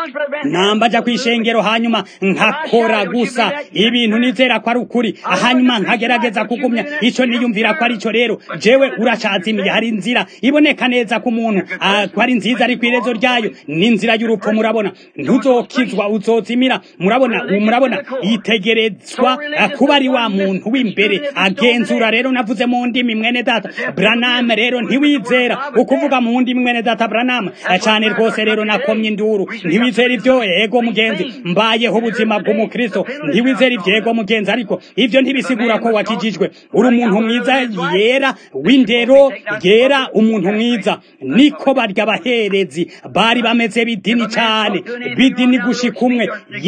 namba ajya kwishengero hanyuma nkakora gusa ibintu nizera ko ari ukuri hanyuma nkagerageza kugumya icyo niyumvira ko ari cyo rero jewe uracazimiye hari inzira iboneka neza ku muntu ko ari nziza ari ku irezo ryayo ni inzira y'urupfu murabona ntuzokizwa uzozimira murabona murabona yitegerezwa kuba ari wa muntu w'imbere agenzura rero navuze mu ndimi mwene data branam rero ntiwizera ukuvuga mu ndimi mwene data branam cyane rwose rero nakomye induru ntiwizera ibyo ego mugenzi mbayeho ubuzima bw'umukristo ntiwizera ibyo ego mugenzi ariko ibyo ntibisigura ko wakijijwe uri umuntu mwiza yera w'indero yera umuntu mwiza niko barya abaherezi bari bameze bidini cyane bidini gushika umwe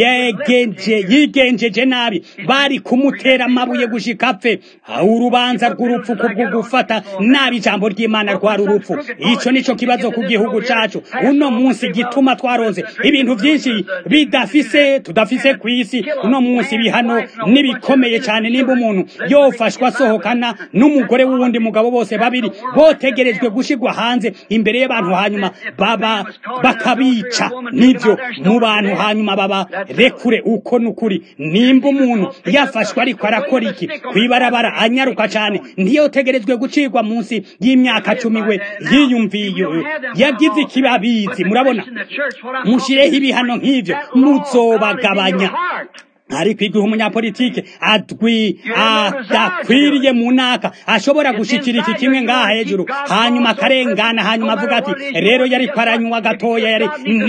yegenje yigenjeje nabi bari kumutera amabuye gushika apfe urubanza rw'urupfu kubwo gufata nabi ijambo ry'imana rwari urupfu ico nico kibazo ku gihugu cacu uno munsi gituma twaronze ibintu byinshi bidafise tudafise ku isi uno munsi bihano nibikomeye cyane nimba umuntu yofashwa asohokana n'umugore w'uwundi mugabo bose babiri botegerejwe gushirwa hanze imbere y'abantu hanyuma baba bakabica nibyo mu bantu hanyuma baba rekure uko nukuri nimba umuntu yafashwe ariko arakora iki kwibarabara anyaruka cyane ntiyotegerejwe gucirwa munsi y'imyaka cumi we yiyumviye yagize ikibabizi murabona mushireho ibihano nk'ivyo muzobagabanya ariko igihe umunyapolitike adwi adakwiriye mu naka ashobora gushikira iki kimwe ngaha hejuru hanyuma akarengana hanyuma avuga ati rero yari aranywa gatoya yari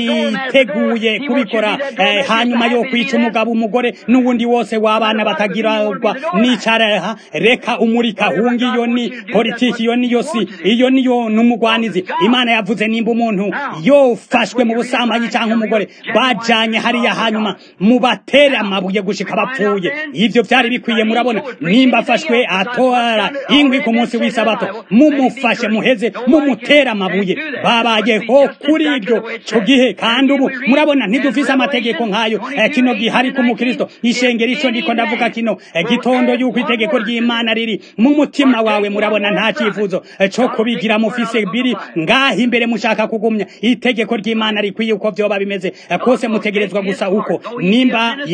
niteguye kubikora eh, hanyuma yo kwica umugabo umugore n'ubundi wose w'abana batagirwa n'icara reka umurika hungi iyo ni politiki iyo niyo si iyo niyo n'umugwanizi imana yavuze nimba umuntu yofashwe mu busambanyi cyangwa umugore bajanye hariya hanyuma mubatere amabuye amabuye gushika bapfuye ivyo vyari bikwiye murabona nimba afashwe atora ingwi ku munsi w'isabato mumufashe muheze mumutera amabuye babayeho kuri ibyo cyo gihe kandi ubu murabona ntidufise amategeko nk'ayo eh, kino gihe ariko umukristo ishengero ico ndiko ndavuga kino eh, gitondo yuko itegeko ry'imana riri mu mutima wawe murabona nta cifuzo eh, co kubigira mufise biri ngaho imbere mushaka kugumya itegeko ry'imana rikwiye uko vyoba bimeze kose mutegerezwa gusa uko nimba imana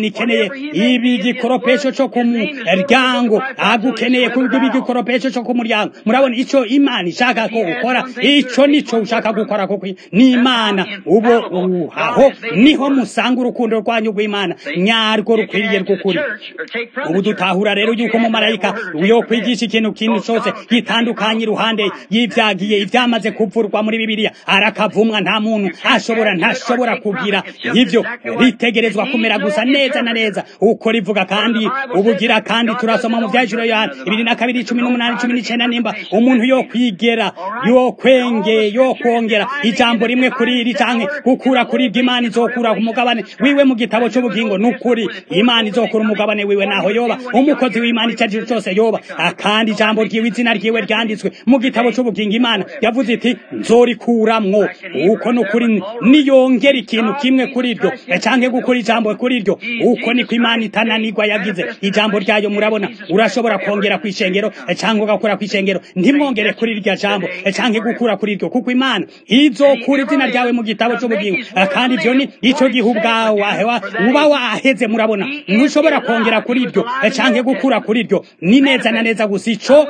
ikeneye ibi gikoropesho co ku muryango agukeneye kuba igikoropesho co ku muryango murabona ico imana ishaka ko ukora ico nico ushaka gukora kuko ni imana ubo aho niho musanga urukundo rwanyu rw'imana nyarwo rukwiriye rw'ukuri ubu dutahura rero yuko umumarayika yo kwigisha ikintu kintu cyose gitandukanye iruhande y'ivyagiye ivyamaze kuvurwa muri bibiliya arakavumwa nta muntu ashobora ntashobora kugira ivyo ritegerezwa kumera gusa neza na neza uko rivuga kandi ubugira kandi turasoma mu vyajiro yohana ibiri na kabiri cumi n'umunani cumi n'icenda nimba umuntu yo kwigera yo kwenge yo kwongera ijambo rimwe kuri iri canke gukura kuri ibyo imana izokura ku mugabane wiwe mu gitabo c'ubugingo nukuri imana izokura umugabane wiwe naho yoba umukozi w'imana ico aricyo cyose yoba kandi ijambo ryiwe izina ryiwe ryanditswe mu gitabo c'ubugingo imana yavuze iti nzorikuramwo uko nukuri niyongera ikintu kimwe kuri iryo canke gukora ijambo kuri iryo uko niko imana itananirwa yagize ijambo ryayo murabona urashobora kongera kw'ishengero canke ugakura kw'ishengero ntimwongere kuri iryo jambo canke gukura kuri iryo kuko imana izokura izina ryawe mu gitabo c'ubugingo kandi ivyo ni ico gihe ubwawe uba waheze murabona ntushobora kongera kuri iryo canke gukura kuri iryo ni neza na neza gusa ico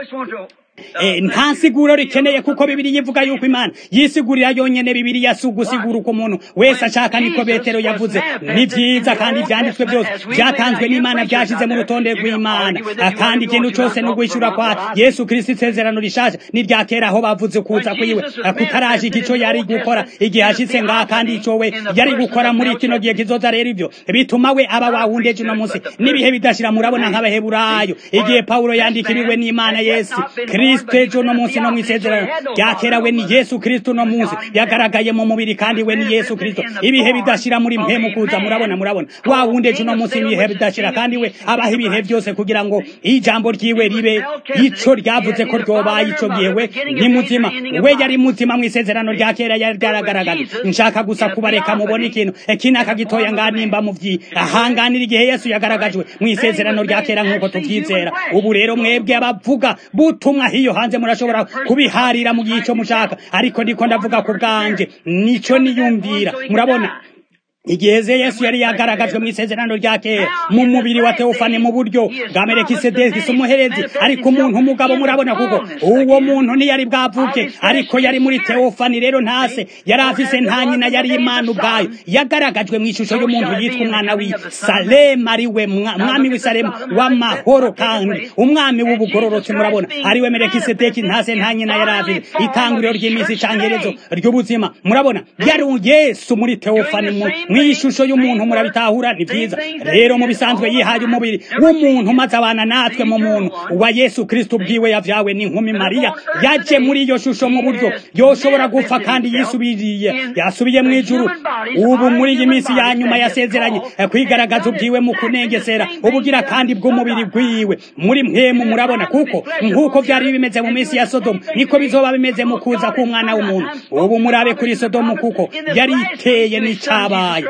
nta siguro rikeneye kuko bibiri yivuga yuko imana yisigurira yonyene bibiri si ugusigura uko umuntu wese ashaka niko betero yavuze ni vyiza kandi ivyanditswe byose vyatanzwe n'imana vyashize mu rutonde rw'imana kandi ikintu cose ni uguhishura kwa yesu kristo isezerano rishasha ni rya kera aho bavuze kuza kwiwe kutarashika ico yari gukora igihe ashitse ngaha kandi ico we yari gukora muri kino gihe kizoza rero ivyo bituma we aba wawundeje uno munsi n'ibihe bidashira murabona nk'abaheburayo igihe pawulo yandikiriwe n'imana yesu kristo ejo no munsi no mwisezerano rya kera we ni yesu kristo no munsi yagaragaye mu mubiri kandi we ni yesu kristo ibihe bidashira muri mpemu kuza murabona murabona wa wundi ejo no munsi ibihe bidashira kandi we abaho ibihe byose kugira ngo ijambo ryiwe ribe ico ryavuze ko ryobaye ico gihe we ni muzima we yari muzima mu isezerano rya kera yari ryaragaragaye nshaka gusa kubareka mubona ikintu kinaka gitoya nganimba mu vyi ahanganira igihe yesu yagaragajwe mu isezerano rya kera nk'uko tuvyizera ubu rero mwebwe abavuga butumwa hiyo hanze murashobora kubiharira mu gihe ico mushaka ariko ndiko ndavuga ku bwanje nico niyumvira murabona igihe ze yesu yari yagaragajwe mu isezerano rya kera mu mubiri wa teofane mu buryo bwa merekisedeki umuherezi ariko umuntu umugabo murabona kuko uwo muntu ntiyari bwavuke ariko yari muri teofani rero ntase yari afise nta nyina yari imana ubwayo yagaragajwe mu ishusho y'umuntu yitwa umwana w'i salemu ari we mwami w'i salemu w'amahoro kandi umwami w'ubugororotsi murabona ari we merekisedeki ntase nta nyina yari afise itanguriro ry'iminsi icangerezo ry'ubuzima murabona yari yesu muri teofani mw'ishusho y'umuntu murabitahura ni byiza rero mu bisanzwe yihaye umubiri w'umuntu maze abana natwe mu muntu wa yesu kristo ubwiwe yavyawe n'inkumi mariya yaje muri iyo shusho mu buryo yoshobora gupfa kandi yisubiriye yasubiye mu ijuru ubu muri iyi minsi ya nyuma yasezeranye kwigaragaza ubwiwe mu kunengesera ubugira kandi bw'umubiri bwiwe muri mpemu murabona kuko nk'uko vyari bimeze mu minsi ya sodomu niko bizoba bimeze mu kuza k'umwana w'umuntu ubu murabe kuri sodomu kuko yari iteye n'icabaye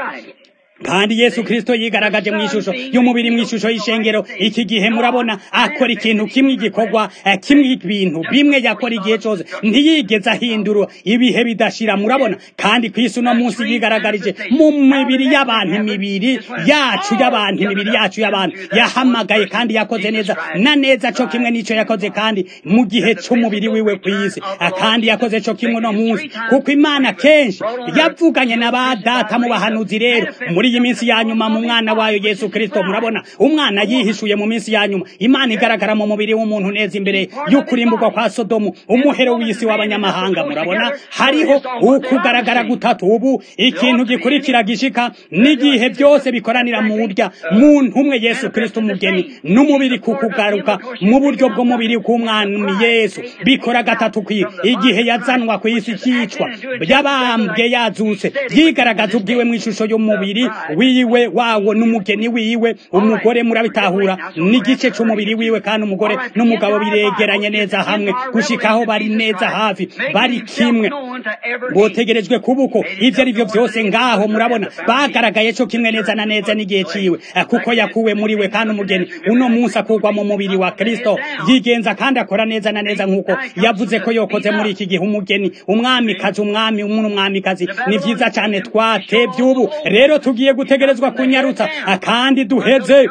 kandi yesu kristo yigaragaje mu ishusho y'umubiri mu ishusho y'ishengero iki gihe murabona akora ikintu kimwe igikorwa kimwe ibintu bimwe yakora igihe cyose ntiyigeze ahindura ibihe bidashira murabona kandi ku isi uno munsi yigaragarije mu mibiri y'abantu imibiri yacu y'abantu imibiri yacu y'abantu yahamagaye kandi yakoze neza na neza co kimwe n'ico yakoze kandi mu gihe c'umubiri wiwe ku isi kandi yakoze co kimwe no munsi kuko imana kenshi yavuganye na ba data mu bahanuzi rero muri iyi minsi ya nyuma mu mwana wayo Yesu Kristo murabona umwana yihishuye mu minsi ya nyuma imana igaragara mu mubiri w'umuntu neza imbere y'ukurimburwa kwa Sodomu umuhero w'isi w'abanyamahanga murabona hariho ukugaragara gutatu ubu ikintu gikurikira gishika n'igihe byose bikoranira mu burya muntu umwe Yesu Kristo umugeni n'umubiri kukugaruka mu buryo bw'umubiri k'umwami Yesu bikora gatatu kwi igihe yazanwa ku isi cyicwa yabambwe yazutse yigaragaza ubwiwe mu ishusho y'umubiri wiwe wawo n'umugeni wiwe umugore murabitahura n'igice c'umubiri wiwe kandi umugore n'umugabo biregeranye neza hamwe gushikaho bari neza hafi bari kimwe botegerejwe kubuko ivyo ari byo byose ngaho murabona bagaragaye co kimwe neza na neza n'igihe ciwe kuko yakuwe muri we kandi umugeni uno munsi akurwa mu mubiri wa kristo yigenza kandi akora neza na neza nk'uko yavuze ko yokoze muri iki gihe umugeni umwamikazi umwami n'umwamikazi ni vyiza cane twatevye ubu rero tugiye tugiye gutegerezwa kunyarutsa kandi duheze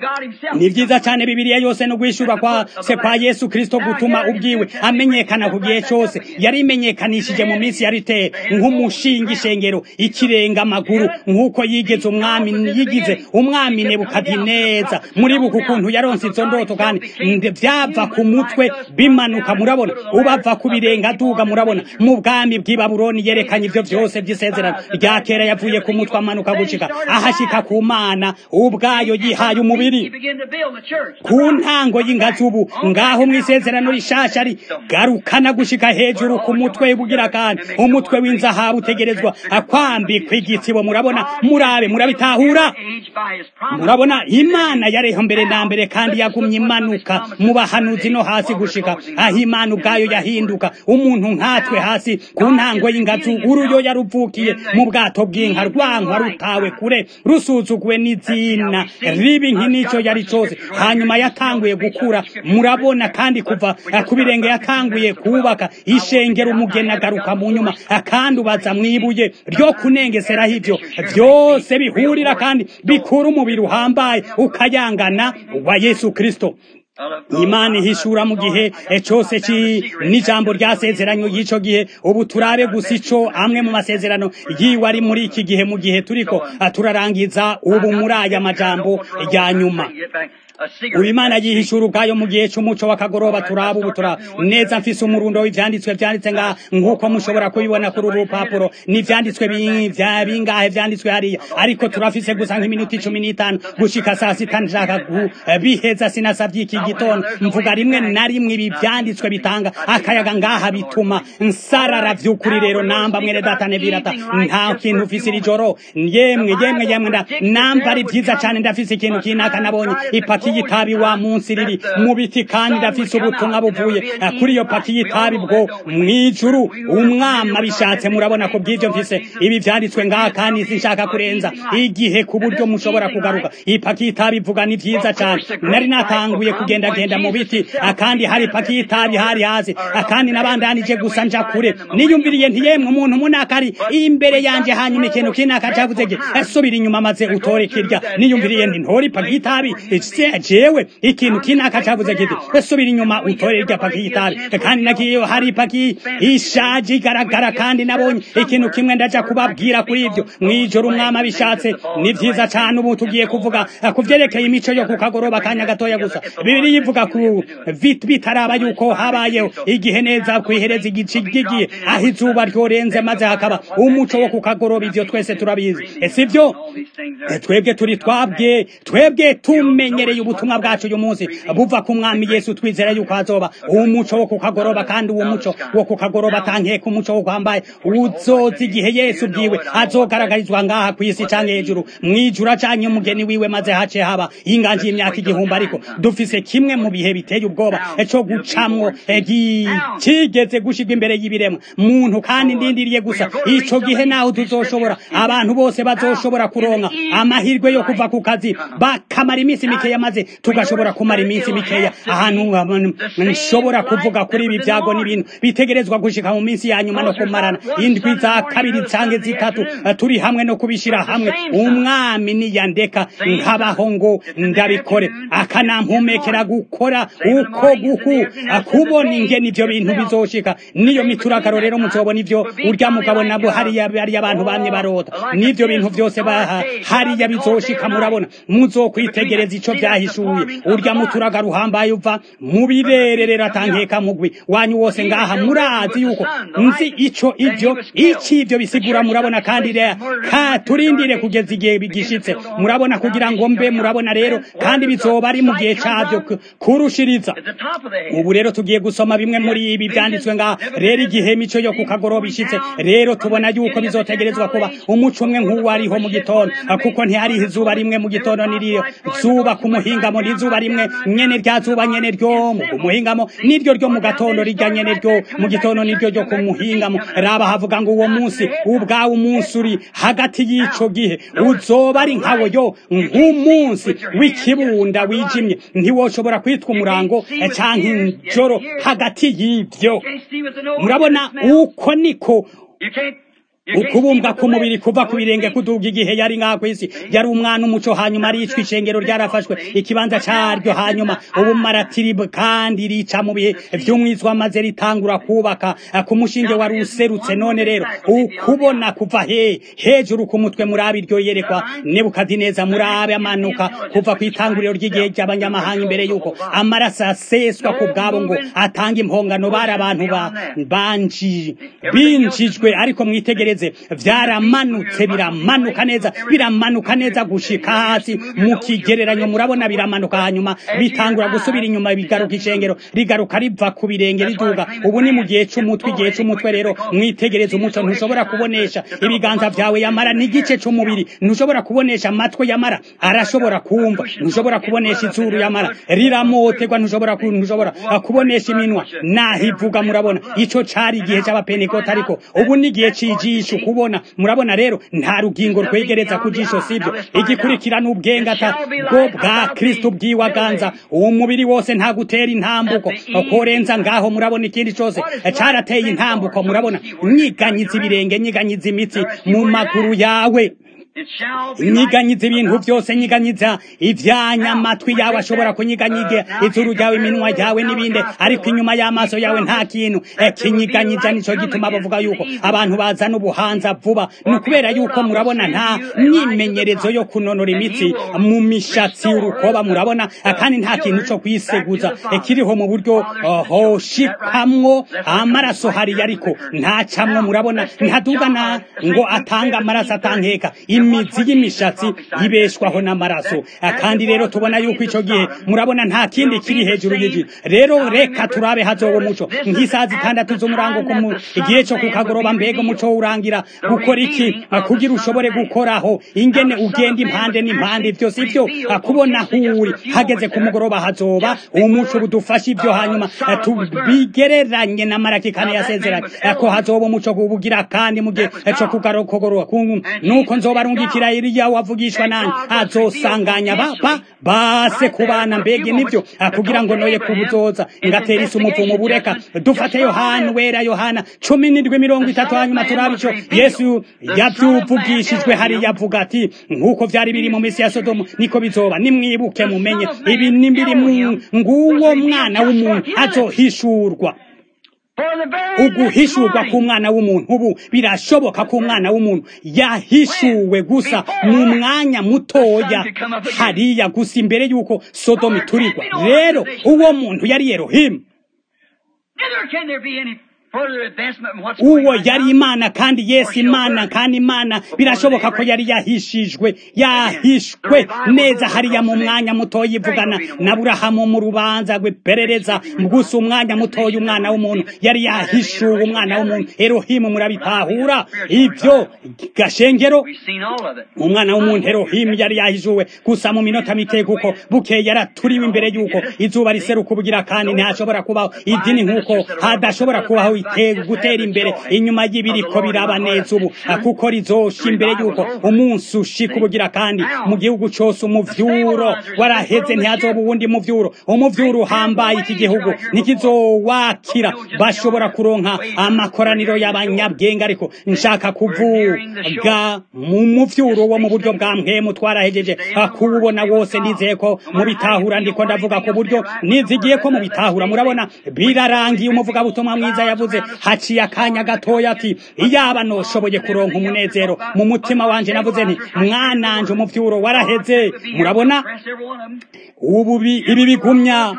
ni vyiza cane bibiliya yose no guhishurwa kwa se kwa yesu kristo gutuma ubwiwe amenyekana ku gihe cose yari imenyekanishije mu minsi ya riteye nk'umushinga ishengero ikirenga amaguru nk'uko yigeze umwami yigize umwami nebukadineza muribuka ukuntu yaronse izo ndoto kandi vyava ku mutwe bimanuka murabona ubava ku birenga aduga murabona mu bwami bw'i babuloni yerekanye ivyo vyose vy'isezerano rya kera yavuye ku mutwe amanuka gushika ahashika ku mana ubwayo yihaye umubiri ku ntango y'ingazi ubu ngaho mw'isezerano rishasha ari garukana gushika hejuru ku mutwe bugira kandi umutwe w'inzahabu utegerezwa akwambikwa igitsibo murabona murabe murabitahura murabona imana yareho mbere na mbere kandi yagumye imanuka mu bahanuzi no hasi gushika aho imana ubwayo yahinduka umuntu nkatwe hasi ku ntango y'ingazi uruyo yaruvukiye mu bwato bw'inka rwankwa rutawe kure rusuzuguwe n'izina ribi nk'inico yari cose hanyuma yatanguye gukura murabona kandi kuva ku birenge yatanguye kubaka ishengero umugeni agaruka mu nyuma kandi ubaza mwibuye ryo kunengeseraho ivyo vyose bihurira kandi bikura umubiri uhambaye ukayangana wa yesu kristo imana ihishura mu gihe cyose n'ijambo ryasezeranye y'ico gihe ubu turabe gusa ico amwe mu masezerano yiwe ari muri iki gihe mu gihe turiko turarangiza ubu muri aya majambo ya nyuma ubu imana yihishura ubwayo mu gihe cy'umuco w'akagoroba turaba ubu turaba neza mfise umurundo w'ivyanditswe vyanditse ngaha nk'uko mushobora kubibona kuri uru rupapuro n'ivyanditswe bingahe vyanditswe hariya ariko turafise gusa nk'iminota icumi n'itanu gushika saa sita nshaka biheza sinasavye iki gitondo mvuga rimwe na rimwe ibi vyanditswe bitanga akayaga ngaha bituma nsarara vy'ukuri rero namba mwene data nevirata nta kintu ufise iri joro yemwe yemwe yemwe namba ari vyiza cane ndafise ikintu kinaka nabonye ipaki y'itabi wa munsi riri mu biti kandi ndafise ubutumwa buvuye kuri iyo paki y'itabi bwo mwijuru umwama bishatse murabona ko bw'ivyo mfise ibi vyanditswe ngaha kandi sinshaka kurenza igihe ku buryo mushobora kugaruka ipaki y'itabi ivuga ni vyiza cane nari natanguye kugendagenda mu biti akandi hari ipaki y'itabi hari hasi akandi nabandanije gusa nja kure niyumviriye ntiyemwe umuntu munakari imbere yanje hanyuma ikintu kinaka cavuze ge subira inyuma maze utore kirya niyumviriye nti ntora ipaki y'itabi jewe ikintu kinaka cavuze kiti subira inyuma utore irya paki y'itabi kandi nagiyeyo hari ipaki ishaje igaragara kandi nabonye ikintu kimwe ndaja kubabwira kuri ivyo mwijoro umwami abishatse ni vyiza cane ubu tugiye kuvuga ku vyerekeye imico yo ku kagoroba kanya gatoya gusa bibiri yivuga ku bitaraba yuko habayeho igihe neza kwihereza igici gigiye aho izuba ryorenze maze hakaba umuco wo ku kagoroba ivyo twese turabizi sivyo twebwe turi twabwe twebwe tumenyereye ubutumwa bwacu uyu munsi buva ku mwami yesu twizera yuko hazoba umuco wo ku kagoroba kandi uwo muco wo ku kagoroba atankeka umuco wo kwambaye uzoza igihe yesu bwiwe azogaragarizwa ngaha ku isi canke hejuru mwijuru acanye umugeni wiwe maze hace haba inganji y'imyaka igihumbi ariko dufise kimwe mu bihe biteye ubwoba co gucamwo kigeze gushirwa imbere y'ibiremwa muntu kandi ndindiriye gusa ico gihe naho tuzoshobora abantu bose bazoshobora kuronka amahirwe yo kuva ku kazi bakamara iminsi mikeya maze tugashobora kumara iminsi mikeya ahantu nshobora kuvuga kuri ibi byago n'ibintu bitegerezwa gushika mu minsi ya nyuma no kumarana indwi za kabiri canke zitatu turi hamwe no kubishira hamwe umwami niyandeka nkabaho ngo ndabikore akanampumekera gukora uko guku kubona ingene ivyo bintu bizoshika niyo mituragaro rero muzobona ivyo urya mugabo nabo hariya bariya abantu bamye barota n'ivyo bintu vyose baha hariya bizoshika murabona muzokwitegereza ico vyahishuye urya muturaga ruhambaye uva mu birererera atankeka mugwi wanyu wose ngaha murazi yuko nzi ico ivyo iki ivyo bisigura murabona kandi ka turindire kugeza igihe bigishitse murabona kugira ngo mbe murabona rero kandi bizoba ari mu gihe cavyo kurushiriza ubu rero tugiye gusoma bimwe muri ibi byanditswe ngaha rero igihe mico yo kukagoroba ishitse rero tubona yuko bizotegerezwa kuba umuco umwe nk'uwo ariho mu gitondo kuko ntihariho izuba rimwe mu gitondo niriyo zuba ku muhingamo n'izuba rimwe nyene rya zuba nyene ryo mu muhingamo niryo ryo mu gatondo rijya nyene ryo mu gitondo niryo ryo ku muhingamo raba havuga ngo uwo munsi ubwawe umunsi uri hagati y'ico gihe uzoba ari nkawo yo nk'umunsi w'ikibunda wijimye ntiwoshobora kwitwa umurango canke injoro hagati y'ivyo murabona uko niko ukubumbwa k'umubiri kuva ku birenge kuduga igihe yari ngaha kw'isi yari umwana umuco hanyuma aricwa ishengero ryarafashwe ikibanza caryo hanyuma ubumaratiri kandi rica mu bihe vy'umwizwa maze ritangura kubaka ku mushinge wari userutse none rero ukubona kuva he hejuru ku mutwe murabe iryo yerekwa nebukadineza murabe amanuka kuva ku itanguriro ry'igihe ry'abanyamahanga imbere yuko amaraso aseswa ku bwabo ngo atanga impongano bari abantu ba banji binjijwe ariko mwitegereze vyaramanutse biramanuka neza biramanuka neza gushika hasi mu kigereranyo murabona biramanuka hanyuma bitangura gusubira inyuma bigaruka ishengero rigaruka riva ku birenge riduga ubu ni mu gihe c'umutwe igihe c'umutwe rero mwitegereze umuco ntushobora kubonesha ibiganza vyawe yamara n'igice c'umubiri ntushobora kubonesha amatwi yamara arashobora kumva ntushobora kubonesha izuru yamara riramoterwa ntushobora ntushobora kubonesha iminwa nahivuga murabona ico cari igihe c'abapentekoti ariko ubu ni igihe c'ijisho kubona murabona rero nta rugingo rwegereza ku jisho sibyo igikurikira n'ubwengata bwo bwa kristo bwiwaganza uwo mubiri wose nta gutera intambuko korenza ngaho murabona ikindi cose carateye intambuko murabona nyiganyiza ibirenge nyiganyiza imitsi mu maguru yawe nyiganyiza ibintu byose nyiganyiza ivyanya amatwi yawe ashobora kunyiganyiga izuru ryawe iminwa yawe n'ibindi ariko inyuma y'amaso yawe nta kintu kinyiganyiza nico gituma bavuga yuko abantu bazana ubuhanza vuba ni ukubera yuko murabona nta myimenyerezo yo kunonora imitsi mu mishatsi urukoba murabona kandi nta kintu co kwiseguza kiriho mu buryo hoshikamwo amaraso hariya ariko ntacamwo murabona ntadugana ngo atanga amaraso atankeka imizi y'imishatsi ibeshwaho n'amaraso kandi rero tubona yuko ico gihe murabona nta kindi kiri hejuru y'igi rero reka turabe hazoba umuco nk'isaha zitandatu z'umurango ku igihe co kukagoroba mbega umuco urangira gukora iki kugira ushobore gukoraho ingene ugenda impande n'impande vyose ivyo kubona huri hageze ku mugoroba hazoba umuco budufasha ivyo hanyuma tubigereranye na maraki kane yasezeranye ko hazoba umuco kubugira kandi mu gihe co kugarokogoroba nuko nzoba arungikira Eliya wavugishwa nani azosanganya baba base kubana mbege nivyo kugira ngo noye kubuzoza ngatera isi umuvumo bureka dufate Yohana wera Yohana cumi n'indwi mirongo itatu hanyuma turabico Yesu yavyuvugishijwe hari yavuga ati nkuko vyari biri mu misi ya Sodomu niko bizoba nimwibuke mumenye ibi nimbiri mu nguwo mwana w'umuntu azohishurwa uguhishurwa k'umwana w'umuntu ubu birashoboka ko umwana w'umuntu yahishuwe gusa mu mwanya mutoya hariya gusa imbere y'uko sodomu iturirwa rero uwo muntu yari yerohimu uwo yari imana kandi yesu imana kandi imana birashoboka ko yari yahishijwe yahishwe neza hariya mu mwanya mutoya ivugana na burahamu mu rubanza rw'iperereza gusa umwanya mutoya umwana w'umuntu yari yahishuwe umwana w'umuntu erohimu murabitahura ibyo gashengero umwana w'umuntu erohimu yari yahishuwe gusa mu minota mike kuko bukeye yaraturiwe imbere y'uko izuba riseruka ubugira kandi ntihashobora kubaho idini nk'uko hadashobora kubaho gutera imbere inyuma y'ibiriko biraba neza ubu kuko rizosha imbere y'uko umunsi ushika ubugira kandi mu gihugu cose umuvyuro waraheze ntihazoba uwundi muvyuro umuvyuro uhambaye iki gihugu ntikizowakira bashobora kuronka amakoraniro y'abanyabwenge ariko nshaka kuvuga mu muvyuro wo mu buryo bwa mpwemu twarahejeje kuwubona wose nizeye ko mubitahura ndiko ndavuga ku buryo nizigiye ko mubitahura murabona birarangiye umuvugabutumwa mwiza yavuze haciye akanya gatoya ati iyaba noshoboye kuronka umunezero mu mutima wanje navuze nti mwananje umuvyuro waraheze murabona ubu ibi bigumya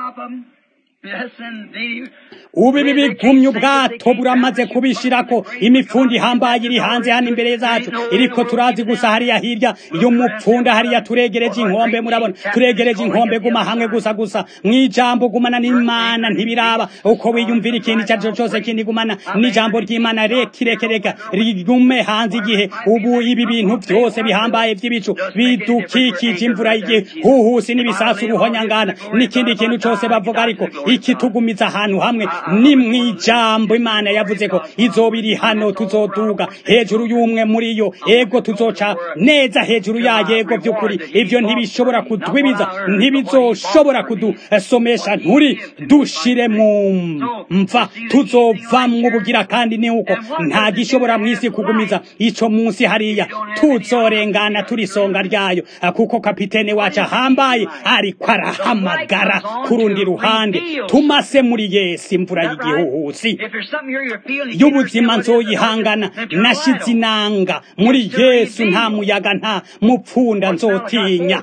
ubu ibi bigumye ubwato buramaze kubishirako imifundi ihambaye iri hanze hano imbere zacu iriko turazi gusa hariya hirya y'umupfunda hariya turegereje inkombe murabona turegereje inkombe guma hamwe gusa gusa mwijambo gumana n'imana ntibiraba uko wiyumvira ikintu icyo ari cose kindi gumana n'ijambo ry'imana rekirekereka rigume hanze igihe ubu ibi bintu byose bihambaye vy'ibicu bidukikije imvura y'igihe huhusi n'ibisasu ruhonyangana n'ikindi kintu cose bavuga ariko ikitugumiza ahantu hamwe ni mwijambo imana yavuze ko izobiri hano tuzoduga hejuru y'umwe muri yo ego tuzoca neza hejuru yayo ego by'ukuri ivyo ntibishobora kudwibiza ntibizoshobora kudusomesha nturi dushire mu mva tuzovamwo ubugira kandi ni uko nta gishobora mw'isi kugumiza ico munsi hariya tuzorengana turi songa ryayo kuko kapitene wacu ahambaye ariko arahamagara ku rundi ruhande tumase muri yesu imvura y'igihuhusi y'ubuzima nzoyihangana nashize inanga muri yesu nta muyaga nta mupfunda nzotinya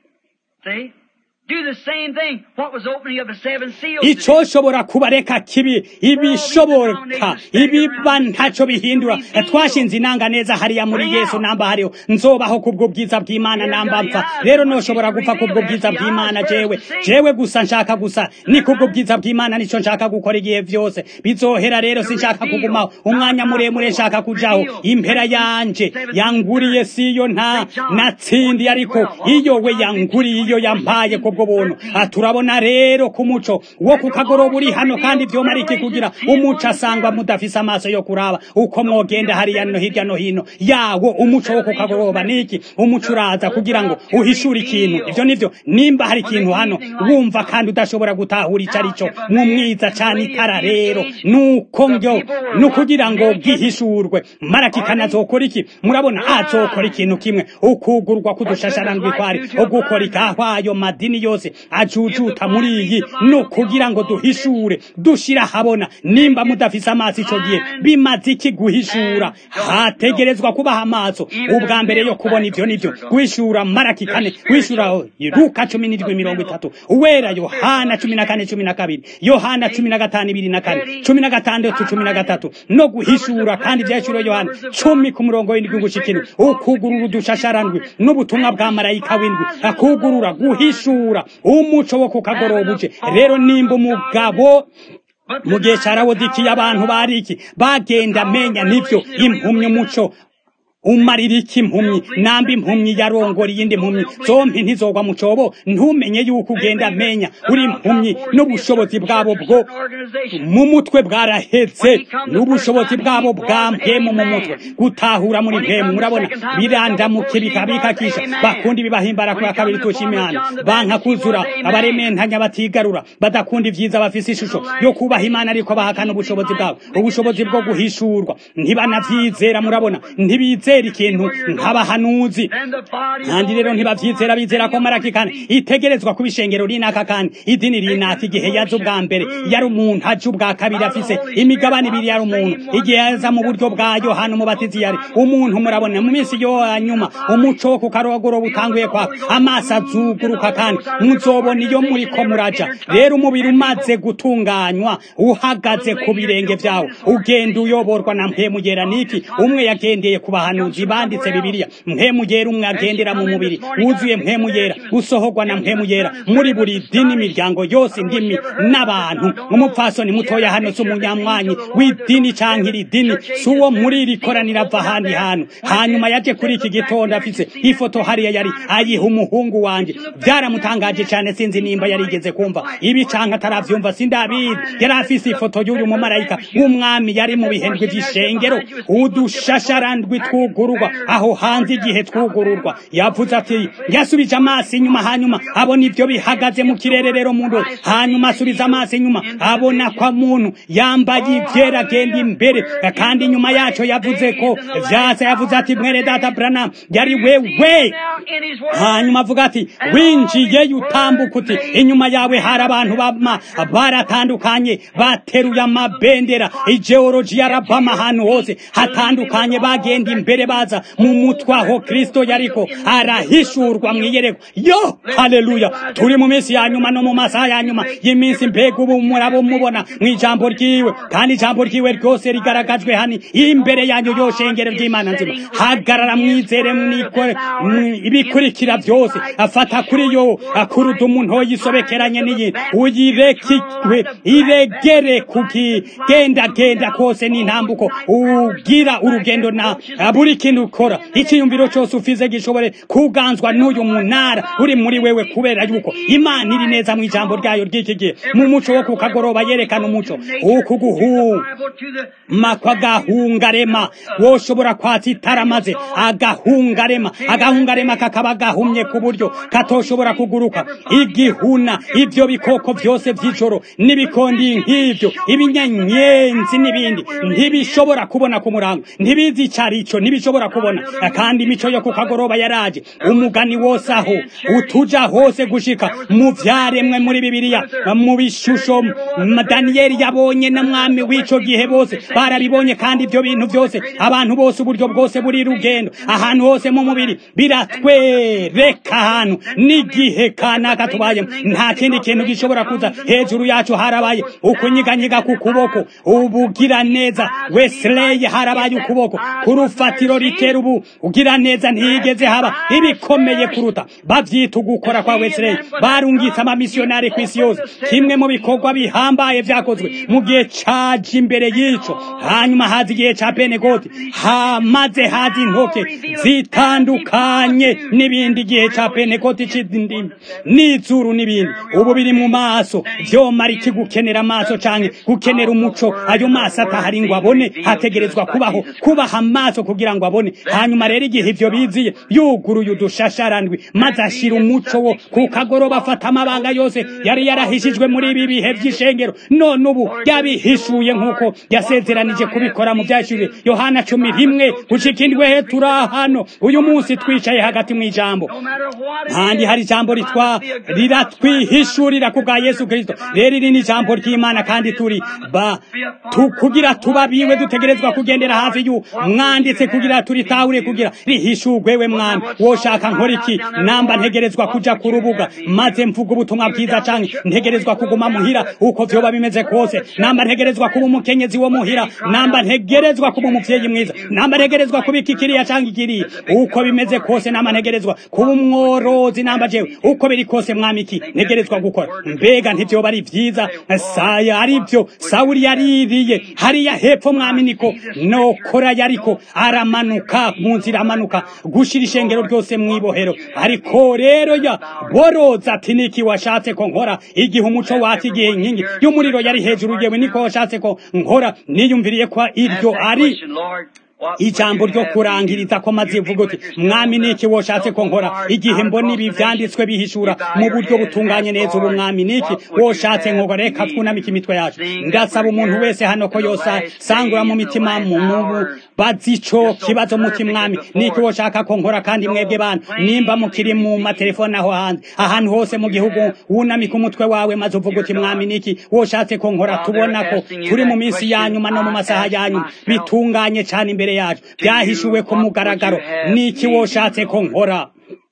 icoshobora kubareka kibi ibishoboka ibiba ntaco bihindura twashinze inanga neza hariya muri yesu namba hariho nzobaho kubwo bwiza bw'imana namba mpfa rero noshobora gupfa kubwo bwiza bw'imana jewe jewe gusa nshaka gusa ni kubwo bwiza bw'imana nico nshaka gukora igihe vyose bizohera rero sinshaka kugumaho umwanya muremure nshaka kujaho impera yanje yanguriye siyo nta natsindi ariko iyo we yanguriye iyo yampaye kubwo buntu turabona rero ku muco wo ku kagoroba uri hano kandi vyomara iki kugira umuco asangwa mudafise amaso yo kuraba uko mwogenda hariya no hirya no hino yawo umuco wo ku kagoroba niki umuco uraza kugira ngo uhishure ikintu ivyo nivyo nimba hari ikintu hano wumva kandi udashobora gutahura ico arico mwumwiza cane itara rero nuko ngyo nukugira ngo bwihishurwe maraki kanazokora iki murabona azokora ikintu kimwe ukugurwa kudushasharangwi kwari ugukora ikahwayo madini yose ajujuta muri iyi no kugira ngo duhishure dushira habona nimba mudafise amaso ico gihe bimaze iki guhishura hategerezwa kubaha amaso ubwa mbere yo kubona ivyo nivyo guhishura maraki kane guhishura luka cumi n'indwi mirongo itatu uwera yohana cumi na kane cumi na kabiri yohana cumi na gatanu ibiri na kane cumi na gatandatu cumi na gatatu no guhishura kandi ivyahishuriwe yohana cumi ku murongo w'indwi gushikira ukugurura udushasharandwi n'ubutumwa bwa marayika w'indwi akugurura guhishura umuco wo ku kagoroba uje rero nimba umugabo mu gihe carawodikiye abantu bariki bagenda menya nivyo impumyi umuco umarira iki impumyi namba impumyi yarongora iyindi mpumyi zompi ntizogwa mu cobo ntumenye yuko ugenda menya uri impumyi n'ubushobozi bwabo bwo mu mutwe bwarahetse n'ubushobozi bwabo bwa mpemu mu mutwe gutahura muri mpemu murabona birandamuke bikabikakisha bakunda ibibahimbara kwa kabiri tusha imana banka kuzura abarementanya batigarura badakunda ivyiza bafise ishusho yo kubaha imana ariko bahakana ubushobozi bwabo ubushobozi bwo guhishurwa ntibanavyizera murabona ntibizera ikintu nk'abahanuzi kandi rero ntibavyizera bizera ko marakikana itegerezwa kuba ishengero rinaka kandi idini rinaka igihe yaza ubwa mbere yari umuntu aje ubwa kabiri afise imigabane ibiri yari umuntu igihe yaza mu buryo bwa yohana umubatizi yari umuntu murabona mu minsi yo hanyuma umuco wo ku karogoro butanguye kwaka amaso azuguruka kandi muzobona iyo muriko muraja rero umubiri umaze gutunganywa uhagaze ku birenge vyawo ugenda uyoborwa na mpemugera niki umwe yagendeye ku bahanuzi banditse bibiliya mpemugera umwe agendera mu mubiri wuzuye mpemugera usohorwa na mpemugera muri buri dini imiryango yose indimi n'abantu umupfasoni mutoya hano si umunyamwanyi w'idini canke iri dini si uwo muri iri koranira ava ahandi hantu hanyuma yaje kuri iki gitondo afise ifoto hariya yari ayiha umuhungu wanje byaramutangaje cane sinzi nimba yarigeze kumva ibi canke ataravyumva sindabizi yari afise ifoto y'uyu mumarayika w'umwami yari mu bihendwe vy'ishengero udushasharandwi twugururwa aho hanze igihe twugururwa yavuze ati yasubije amaso inyuma hanyuma abona ivyo bihagaze mu kirere rero muntu hanyuma asubiza amaso inyuma abona kwa muntu yambaye ivyera agenda imbere kandi inyuma yaco yavuze ko vyasa yavuze ati mwere data Branham yari wewe hanyuma avuga ati winjiye utambuka uti inyuma yawe hari abantu bama baratandukanye bateruye amabendera igeology yarabama ahantu hose hatandukanye bagenda imbere baza mu mutwe aho kristo yariko arahishurwa mwiyereko yo haleluya turi mu minsi ya nyuma no mu masaha ya nyuma y'iminsi mbega ubu murabo mubona mu ijambo ryiwe kandi ijambo ryiwe ryose rigaragajwe hani imbere yanyu yoshengere ry'imana nzima hagarara mwizere mwikore ibikurikira byose afata kuri yo akuruda umuntu yisobekeranye n'iyi uyirekikwe iregere kuki genda genda kose n'intambuko ugira urugendo na buri buri kintu ukora icyiyumviro cyose ufize gishobore kuganzwa n'uyu munara uri muri wewe kubera yuko imana iri neza mu ijambo ryayo ry'iki gihe mu muco wo ku kagoroba yerekana umuco uku guhuma kw'agahungarema woshobora kwatsa itara maze agahungarema agahungarema kakaba gahumye ku buryo katoshobora kuguruka igihuna ibyo bikoko byose by'ijoro n'ibikondi nk'ibyo ibinyenyenzi n'ibindi ntibishobora kubona ku murango ntibizi icarico ntibishobora kubona kandi imico yo ku kagoroba yaraje umugani wose aho utuja hose gushika mu vyaremwe muri bibiliya mu bishusho daniyeli yabonye na mwami w'ico gihe bose barabibonye kandi ibyo bintu byose abantu bose uburyo bwose buri rugendo ahantu hose mu mubiri biratwereka ahantu n'igihe kanaka tubayemo nta kindi kintu gishobora kuza hejuru yacu harabaye ukunyiganyiga ku kuboko ubugira neza wesley harabaye ukuboko ku rufatiro ritera ubu ugira neza ntiyigeze haba ibikomeye kuruta bavyita ugukora kwa wesley barungitse amamisiyonari ku isi yose kimwe mu bikorwa bihambaye vyakozwe mu gihe caje imbere y'ico hanyuma haza igihe ca penegoti hamaze haza intoke zitandukanye n'ibindi gihe ca penegoti c'indimi n'izuru n'ibindi ubu biri mu maso vyomara iki gukenera amaso canke gukenera umuco ayo maso atahari ngo abone hategerezwa kubaho kubaha amaso kugira ngo abone hanyuma rero igihe ivyo biziye yuguruye udushasharandwi maze ashira umuco wo ku kagoroba afata amabanga yose yari yarahishijwe muri ibi bihe vy'ishengero none ubu yabihishuye nk'uko yasezeranije kubikora mu vyashijwe yohana cumi rimwe gushika indwe he turi hano uyu munsi twicaye hagati mu ijambo kandi hari ijambo ritwa riratwihishurira ku bwa yesu kristo rero iri ni ijambo ry'imana kandi turi ba tu, kugira tubabiwe dutegerezwa kugendera hafi y'u mwanditse kugira turitahure kugira rihishurwe we mwami woshaka nkora iki namba ntegerezwa kuja ku rubuga maze mvuga ubutumwa bwiza canke ntegerezwa kuguma muhira uko vyoba bimeze kose namba ntegerezwa kuba umukenyezi wo muhira namba ntegerezwa kuba umuvyeyi mwiza namba ntegerezwa kuba iki kiriya canke ikiriya uko bimeze kose namba ntegerezwa kuba umworozi namba jewe uko biri kose mwami iki ntegerezwa gukora mbega ntivyoba ari vyiza saya arivyo sawuli yaririye hariya hepfo mwami niko nokora yariko aramanuka mu nzira amanuka gushira ishengero ryose mwibohero ariko rero ya boroza ati niki washatse ko nkora igihe umuco wati igihe inkingi y'umuriro yari hejuru yewe niko washatse ko nkora niyumviriye ko iryo ari ijambo ryo kurangiriza ko maze ivuga uti mwami niki woshatse ko nkora igihe mbona ibi vyanditswe bihishura mu buryo butunganye neza ubu mwami niki woshatse nkogo reka twunamike imitwe yacu ndasaba umuntu wese hano ko yosa sangura mu mitima mu mubu bazico kibazo muti mwami niki woshaka ko nkora kandi mwebwe bantu nimba mukiri mu matelefone aho hanze ahantu hose mu gihugu wunamika umutwe wawe maze uvuga uti mwami niki woshatse ko nkora tubona ko turi mu minsi ya nyuma no mu masaha ya nyuma bitunganye cyane imbere imbere yacu byahishuwe ku mugaragaro niki woshatse ko nkora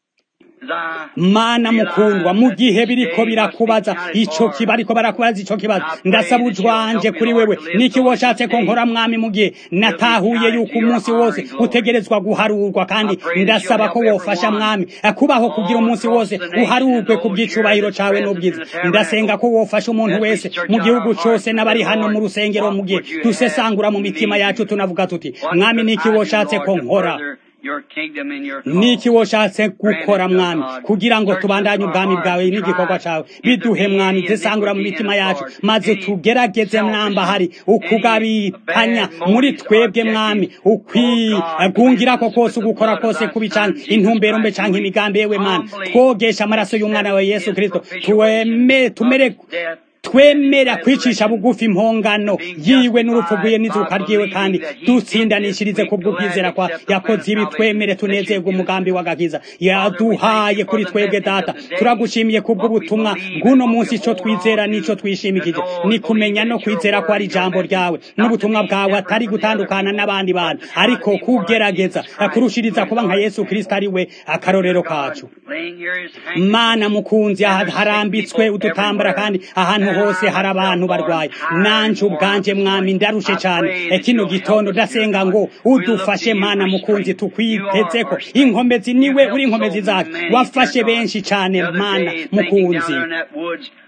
mana mukundwa mu gihe biriko birakubaza ico kiba ariko barakubaza ico kibazo ndasaba ujwanje kuri wewe niki woshatse ko nkora mwami mu gihe natahuye yuko umunsi wose utegerezwa guharurwa kandi ndasaba ko wofasha mwami kubaho kugira umunsi wose uharurwe ku bw'icubahiro cawe n'ubwiza ndasenga ko wofasha umuntu wese mu gihugu cose n'abari hano mu rusengero mu gihe dusesangura mu mitima yacu tunavuga tuti mwami niki woshatse ko nkora niki woshatse gukora mwami kugira ngo tubandanye ubwami bwawe n'igikorwa cawe biduhe mwami zisangura mu mitima yacu maze tugerageze mwamba hari ukugabitanya muri twebwe mwami ukwigungirako kose ugukora kose kubi canke intumbero mbe canke imigambi yewe mana twogesha amaraso y'umwana wa yesu kristo tuweme tumere twemera kwicisha bugufi impongano yiwe n'urupfu rwiwe n'izuka ryiwe kandi dutsindanishirize ku bw'ubwizera kwa yakoze ibi twemere tunezerwe umugambi w'agakiza yaduhaye kuri twebwe data turagushimiye ku bw'ubutumwa bw'uno munsi ico twizera n'ico twishimikije ni kumenya no kwizera ko ari ijambo ryawe n'ubutumwa bwawe atari gutandukana n'abandi bantu ariko kugerageza kurushiriza kuba nka yesu kristo ari we akarorero kacu mana mukunzi harambitswe udutambara kandi ahantu hose hari abantu barwaye nanje ubwanje mwami ndarushe cyane kino gitondo ndasenga ngo udufashe mana mukunzi tukwitezeko inkomezi niwe uri inkomezi zacu wafashe benshi cyane mana mukunzi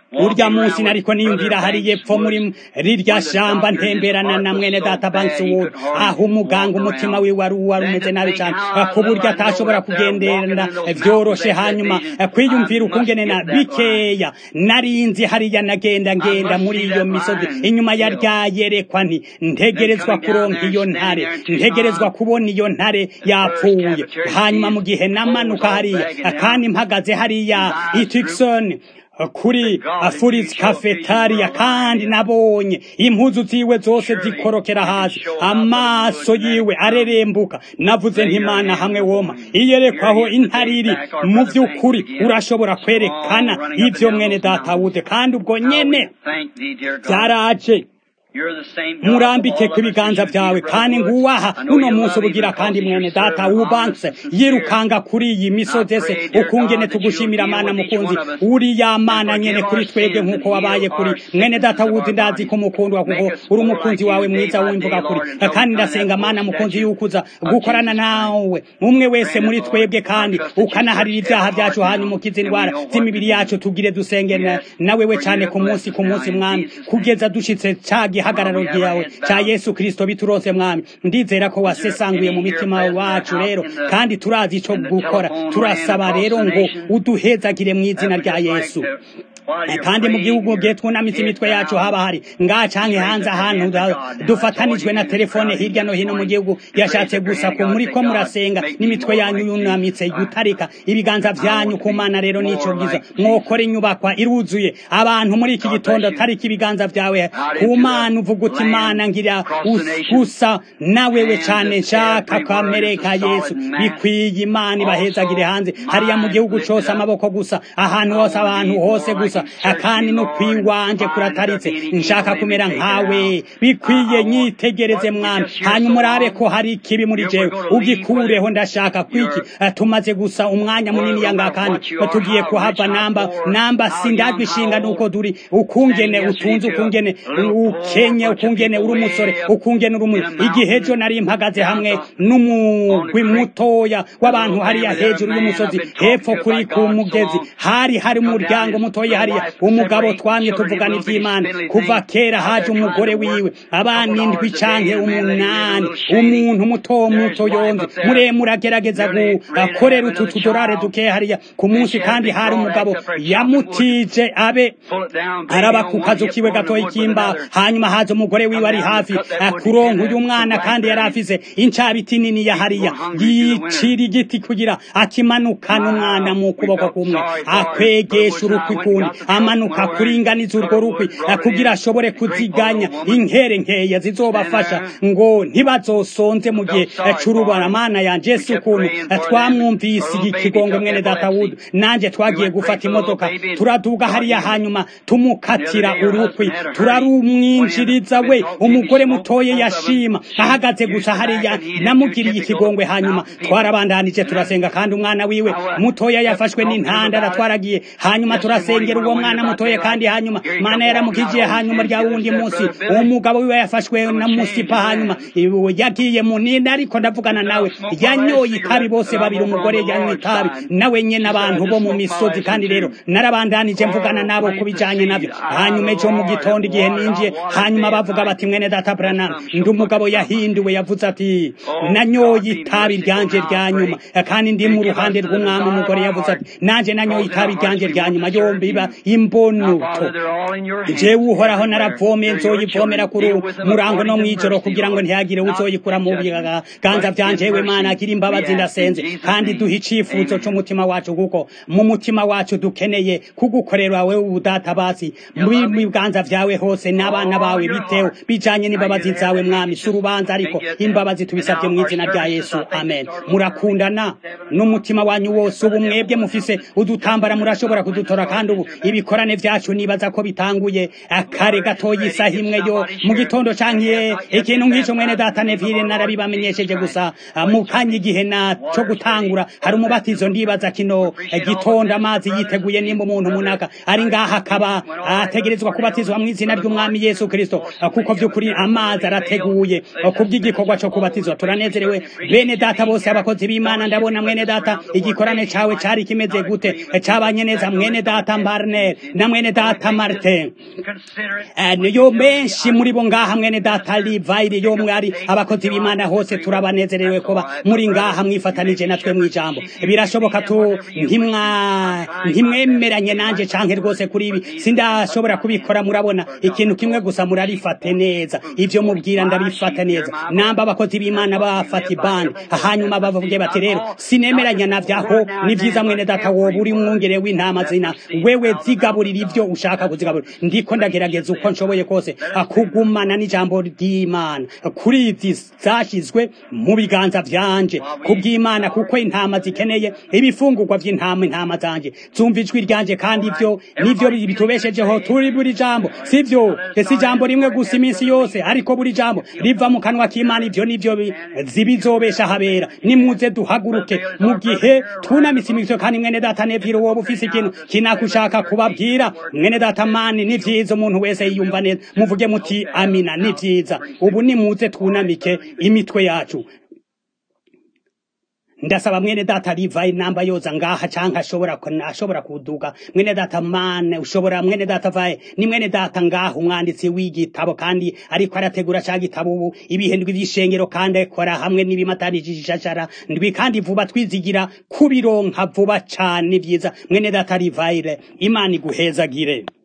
urya munsi nariko niyumvira hari yepfo muri rirya shamba ntemberana na mwene data Bankswood aho umuganga umutima wiwe wari wari umeze nabi cyane ku buryo atashobora kugendera vyoroshe hanyuma kwiyumvira ukungene na bikeya narinzi hariya nagenda ngenda muri iyo misozi inyuma ya ryayerekwa nti ntegerezwa kuronka iyo ntare ntegerezwa kubona iyo ntare yapfuye hanyuma mu gihe namanuka hariya kandi mpagaze hariya itikson kuri Furiz Cafetaria kandi nabonye impuzu ziwe zose zikorokera hasi amaso yiwe arerembuka navuze ntimana hamwe woma iyerekwaho intariri mu by'ukuri urashobora kwerekana ibyo mwene datawude kandi ubwo nyene byaraje murambike ku biganza byawe kandi nguwaha uno munsi ubugira kandi mwene data wubanse yirukanga kuri iyi misozi ese ukungene tugushimira mana mukunzi uriya mana nyene kuri twebwe nk'uko wabaye kuri mwene data wuzi ndazi ko mukundwa kuko uri umukunzi wawe mwiza wumvuga kuri kandi ndasenga mana mukunzi yukuza gukorana nawe umwe wese muri twebwe kandi ukanaharira ibyaha byacu hanyuma ukiza indwara z'imibiri yacu tugire dusengera nawe we cyane ku munsi ku munsi mwami kugeza dushitse cya gihagararo ryawe cya yesu kirisito biturose mwami ndizera ko wasesanguye mu mitima wacu rero kandi turazi icyo gukora turasaba rero ngo uduhezagire mu izina rya yesu kandi mu gihugu gihe twunamitse imitwe yacu haba hari ngaha canke hanze ahantu dufatanijwe na telefone hirya no hino mu gihugu yashatse gusa ko muri ko murasenga n'imitwe yanyu yunamitse gutarika ibiganza vyanyu ku mana rero nico giza mwokora inyubakwa iruzuye abantu muri iki gitondo tarika ibiganza vyawe ku mana uvuga uti mana ngira gusa nawewe cane nshaka kamere ka yesu bikwiye imana ibahezagire hanze hariya mu gihugu cose amaboko gusa ahantu hose abantu hose gusa akandi no kwiwanje kurataritse nshaka kumera nkawe bikwiye nyitegereze mwami hanyuma urabe ko hari ikibi muri jewe ugikureho ndashaka kwiki tumaze gusa umwanya munini yanga kandi tugiye kuhava namba namba sindajwe ishinga nuko duri ukungene utunze ukungene ukenye ukungene uri umusore ukungene uri umuntu igihe ejo nari mpagaze hamwe n'umugwi mutoya w'abantu hariya hejuru y'umusozi hepfo kuri ku mugezi hari hari umuryango mutoya hariya umugabo twamye tuvugana iby'imana kuva kera haje umugore wiwe abana indwi canke umunani umuntu muto muto yonze muremure agerageza gukorera utu tudorare duke hariya ku munsi kandi hari umugabo yamutije abe araba ku kazu kiwe gatoya k'imbaho hanyuma haza umugore wiwe ari hafi kuronka uyu mwana kandi yari afise incabiti nini ya hariya yicira igiti kugira akimanukana umwana mu kuboko kumwe akwegesha urukwi kundi amanuka kuringaniza urwo rukwi kugira ashobore kuziganya inkere nkeya zizobafasha ngo ntibazosonze mu gihe c'urubara mana yanje ese ukuntu twamwumvise ikigongo mwene datawudu nanje twagiye gufata imodoka turaduga hariya hanyuma tumukatira urukwi turarumwinjiriza we umugore mutoye yashima ahagaze gusa hariya namugiriye ikigongwe hanyuma twarabandanije turasenga kandi umwana wiwe mutoya yafashwe n'intandara twaragiye hanyuma turasengera uwo mwana mutoye kandi hanyuma mana yaramukijiye hanyuma rya wundi munsi umugabo wiwe yafashwe na musipa hanyuma yagiye mu nini ariko ndavugana nawe yanyoye itabi bose babiri umugore yanywa itabi nawe nyene abantu bo mu misozi kandi rero narabandanije mvugana nabo kubijanye navyo hanyuma ejo mu gitondo igihe ninjiye hanyuma bavuga bati mwene data Branham ndi umugabo yahinduwe yavuze ati nanyoye itabi ryanje rya nyuma kandi ndi mu ruhande rw'umwami umugore yavuze ati nanje nanyoye itabi ryanje rya nyuma yombi biba imbonuto jewe uhoraho naravomeye nzoyivomera kuri murango no mwijoro kugira ngo ntihagire uzoyikura mu biganza vyanje we mana agira imbabazi ndasenze kandi duha icifuzo c'umutima wacu kuko mu mutima wacu dukeneye kugukorera wewe ubudatabazi mu biganza vyawe hose n'abana bawe bitewe bijanye n'imbabazi zawe mwami si urubanza ariko imbabazi tubisabye mu izina rya yesu amen murakundana n'umutima wanyu wose ubu mwebwe mufise udutambara murashobora kudutora kandi ubu ibikorane vyacu nibaza ko bitanguye akare gatoya isaha imwe yo mu gitondo canke ikintu nk'ico mwene data nevire narabibamenyesheje gusa mu kanya igihe na co gutangura hari umubatizo ndibaza kino gitondo amazi yiteguye nimba umuntu munaka ari ngaha akaba ategerezwa kubatizwa mu izina ry'umwami yesu kristo kuko vy'ukuri amazi arateguye kubw'igikorwa co kubatizwa turanezerewe bene data bose abakozi b'imana ndabona mwene data igikorane cawe cari kimeze gute cabanye neza mwene data Warner na mwene data Martin
Consider it.
Eh, niyo menshi muri bo ngaha mwene data Livayiri yo mwari abakozi b'Imana hose turabanezerewe kuba muri ngaha mwifatanije natwe mw'ijambo birashoboka tu ntimwa ntimwemeranye nanje canke rwose kuri ibi sindashobora kubikora murabona ikintu kimwe gusa murarifate neza ivyo mubwira ndabifata neza namba abakozi b'Imana bafata ibandi hanyuma bavuge bati rero sinemeranya navyaho ni vyiza mwene data woba uri mwungere w'intama zina wewe zigaburira ivyo ushaka kuzigaburira ndiko ndagerageza uko nshoboye kose kugumana n'ijambo ry'Imana kuri izi zashizwe mu biganza vyanje kubw'Imana kuko intama zikeneye ibifungurwa vy'intama intama zanje zumva ijwi ryanje kandi ivyo nivyo bitubeshejeho turi buri jambo sivyo ese ijambo rimwe gusa iminsi yose ariko buri jambo riva mu kanwa k'Imana ivyo nivyo bi- zibizobesha habera nimuze duhaguruke mu gihe tunamise imitwe kandi mwene data neviro woba ufise ikintu kinakushaka kubabwira mwene data mani ni vyiza umuntu wese yiyumva neza muvuge muti amina ni vyiza ubu nimuze twunamike imitwe yacu ndasaba mwene data rivayi namba yoza ngaha canke ashobora ashobora kuduga mwene data mane ushobora mwene data vaye ni mwene data ngaha umwanditsi w'igitabo kandi ariko arategura ca gitabo ubu ibihe ndwi vy'ishengero kandi akora hamwe n'ibimatanije ishashara ndwi kandi vuba twizigira kubironka vuba cane vyiza mwene data rivayire imana iguhezagire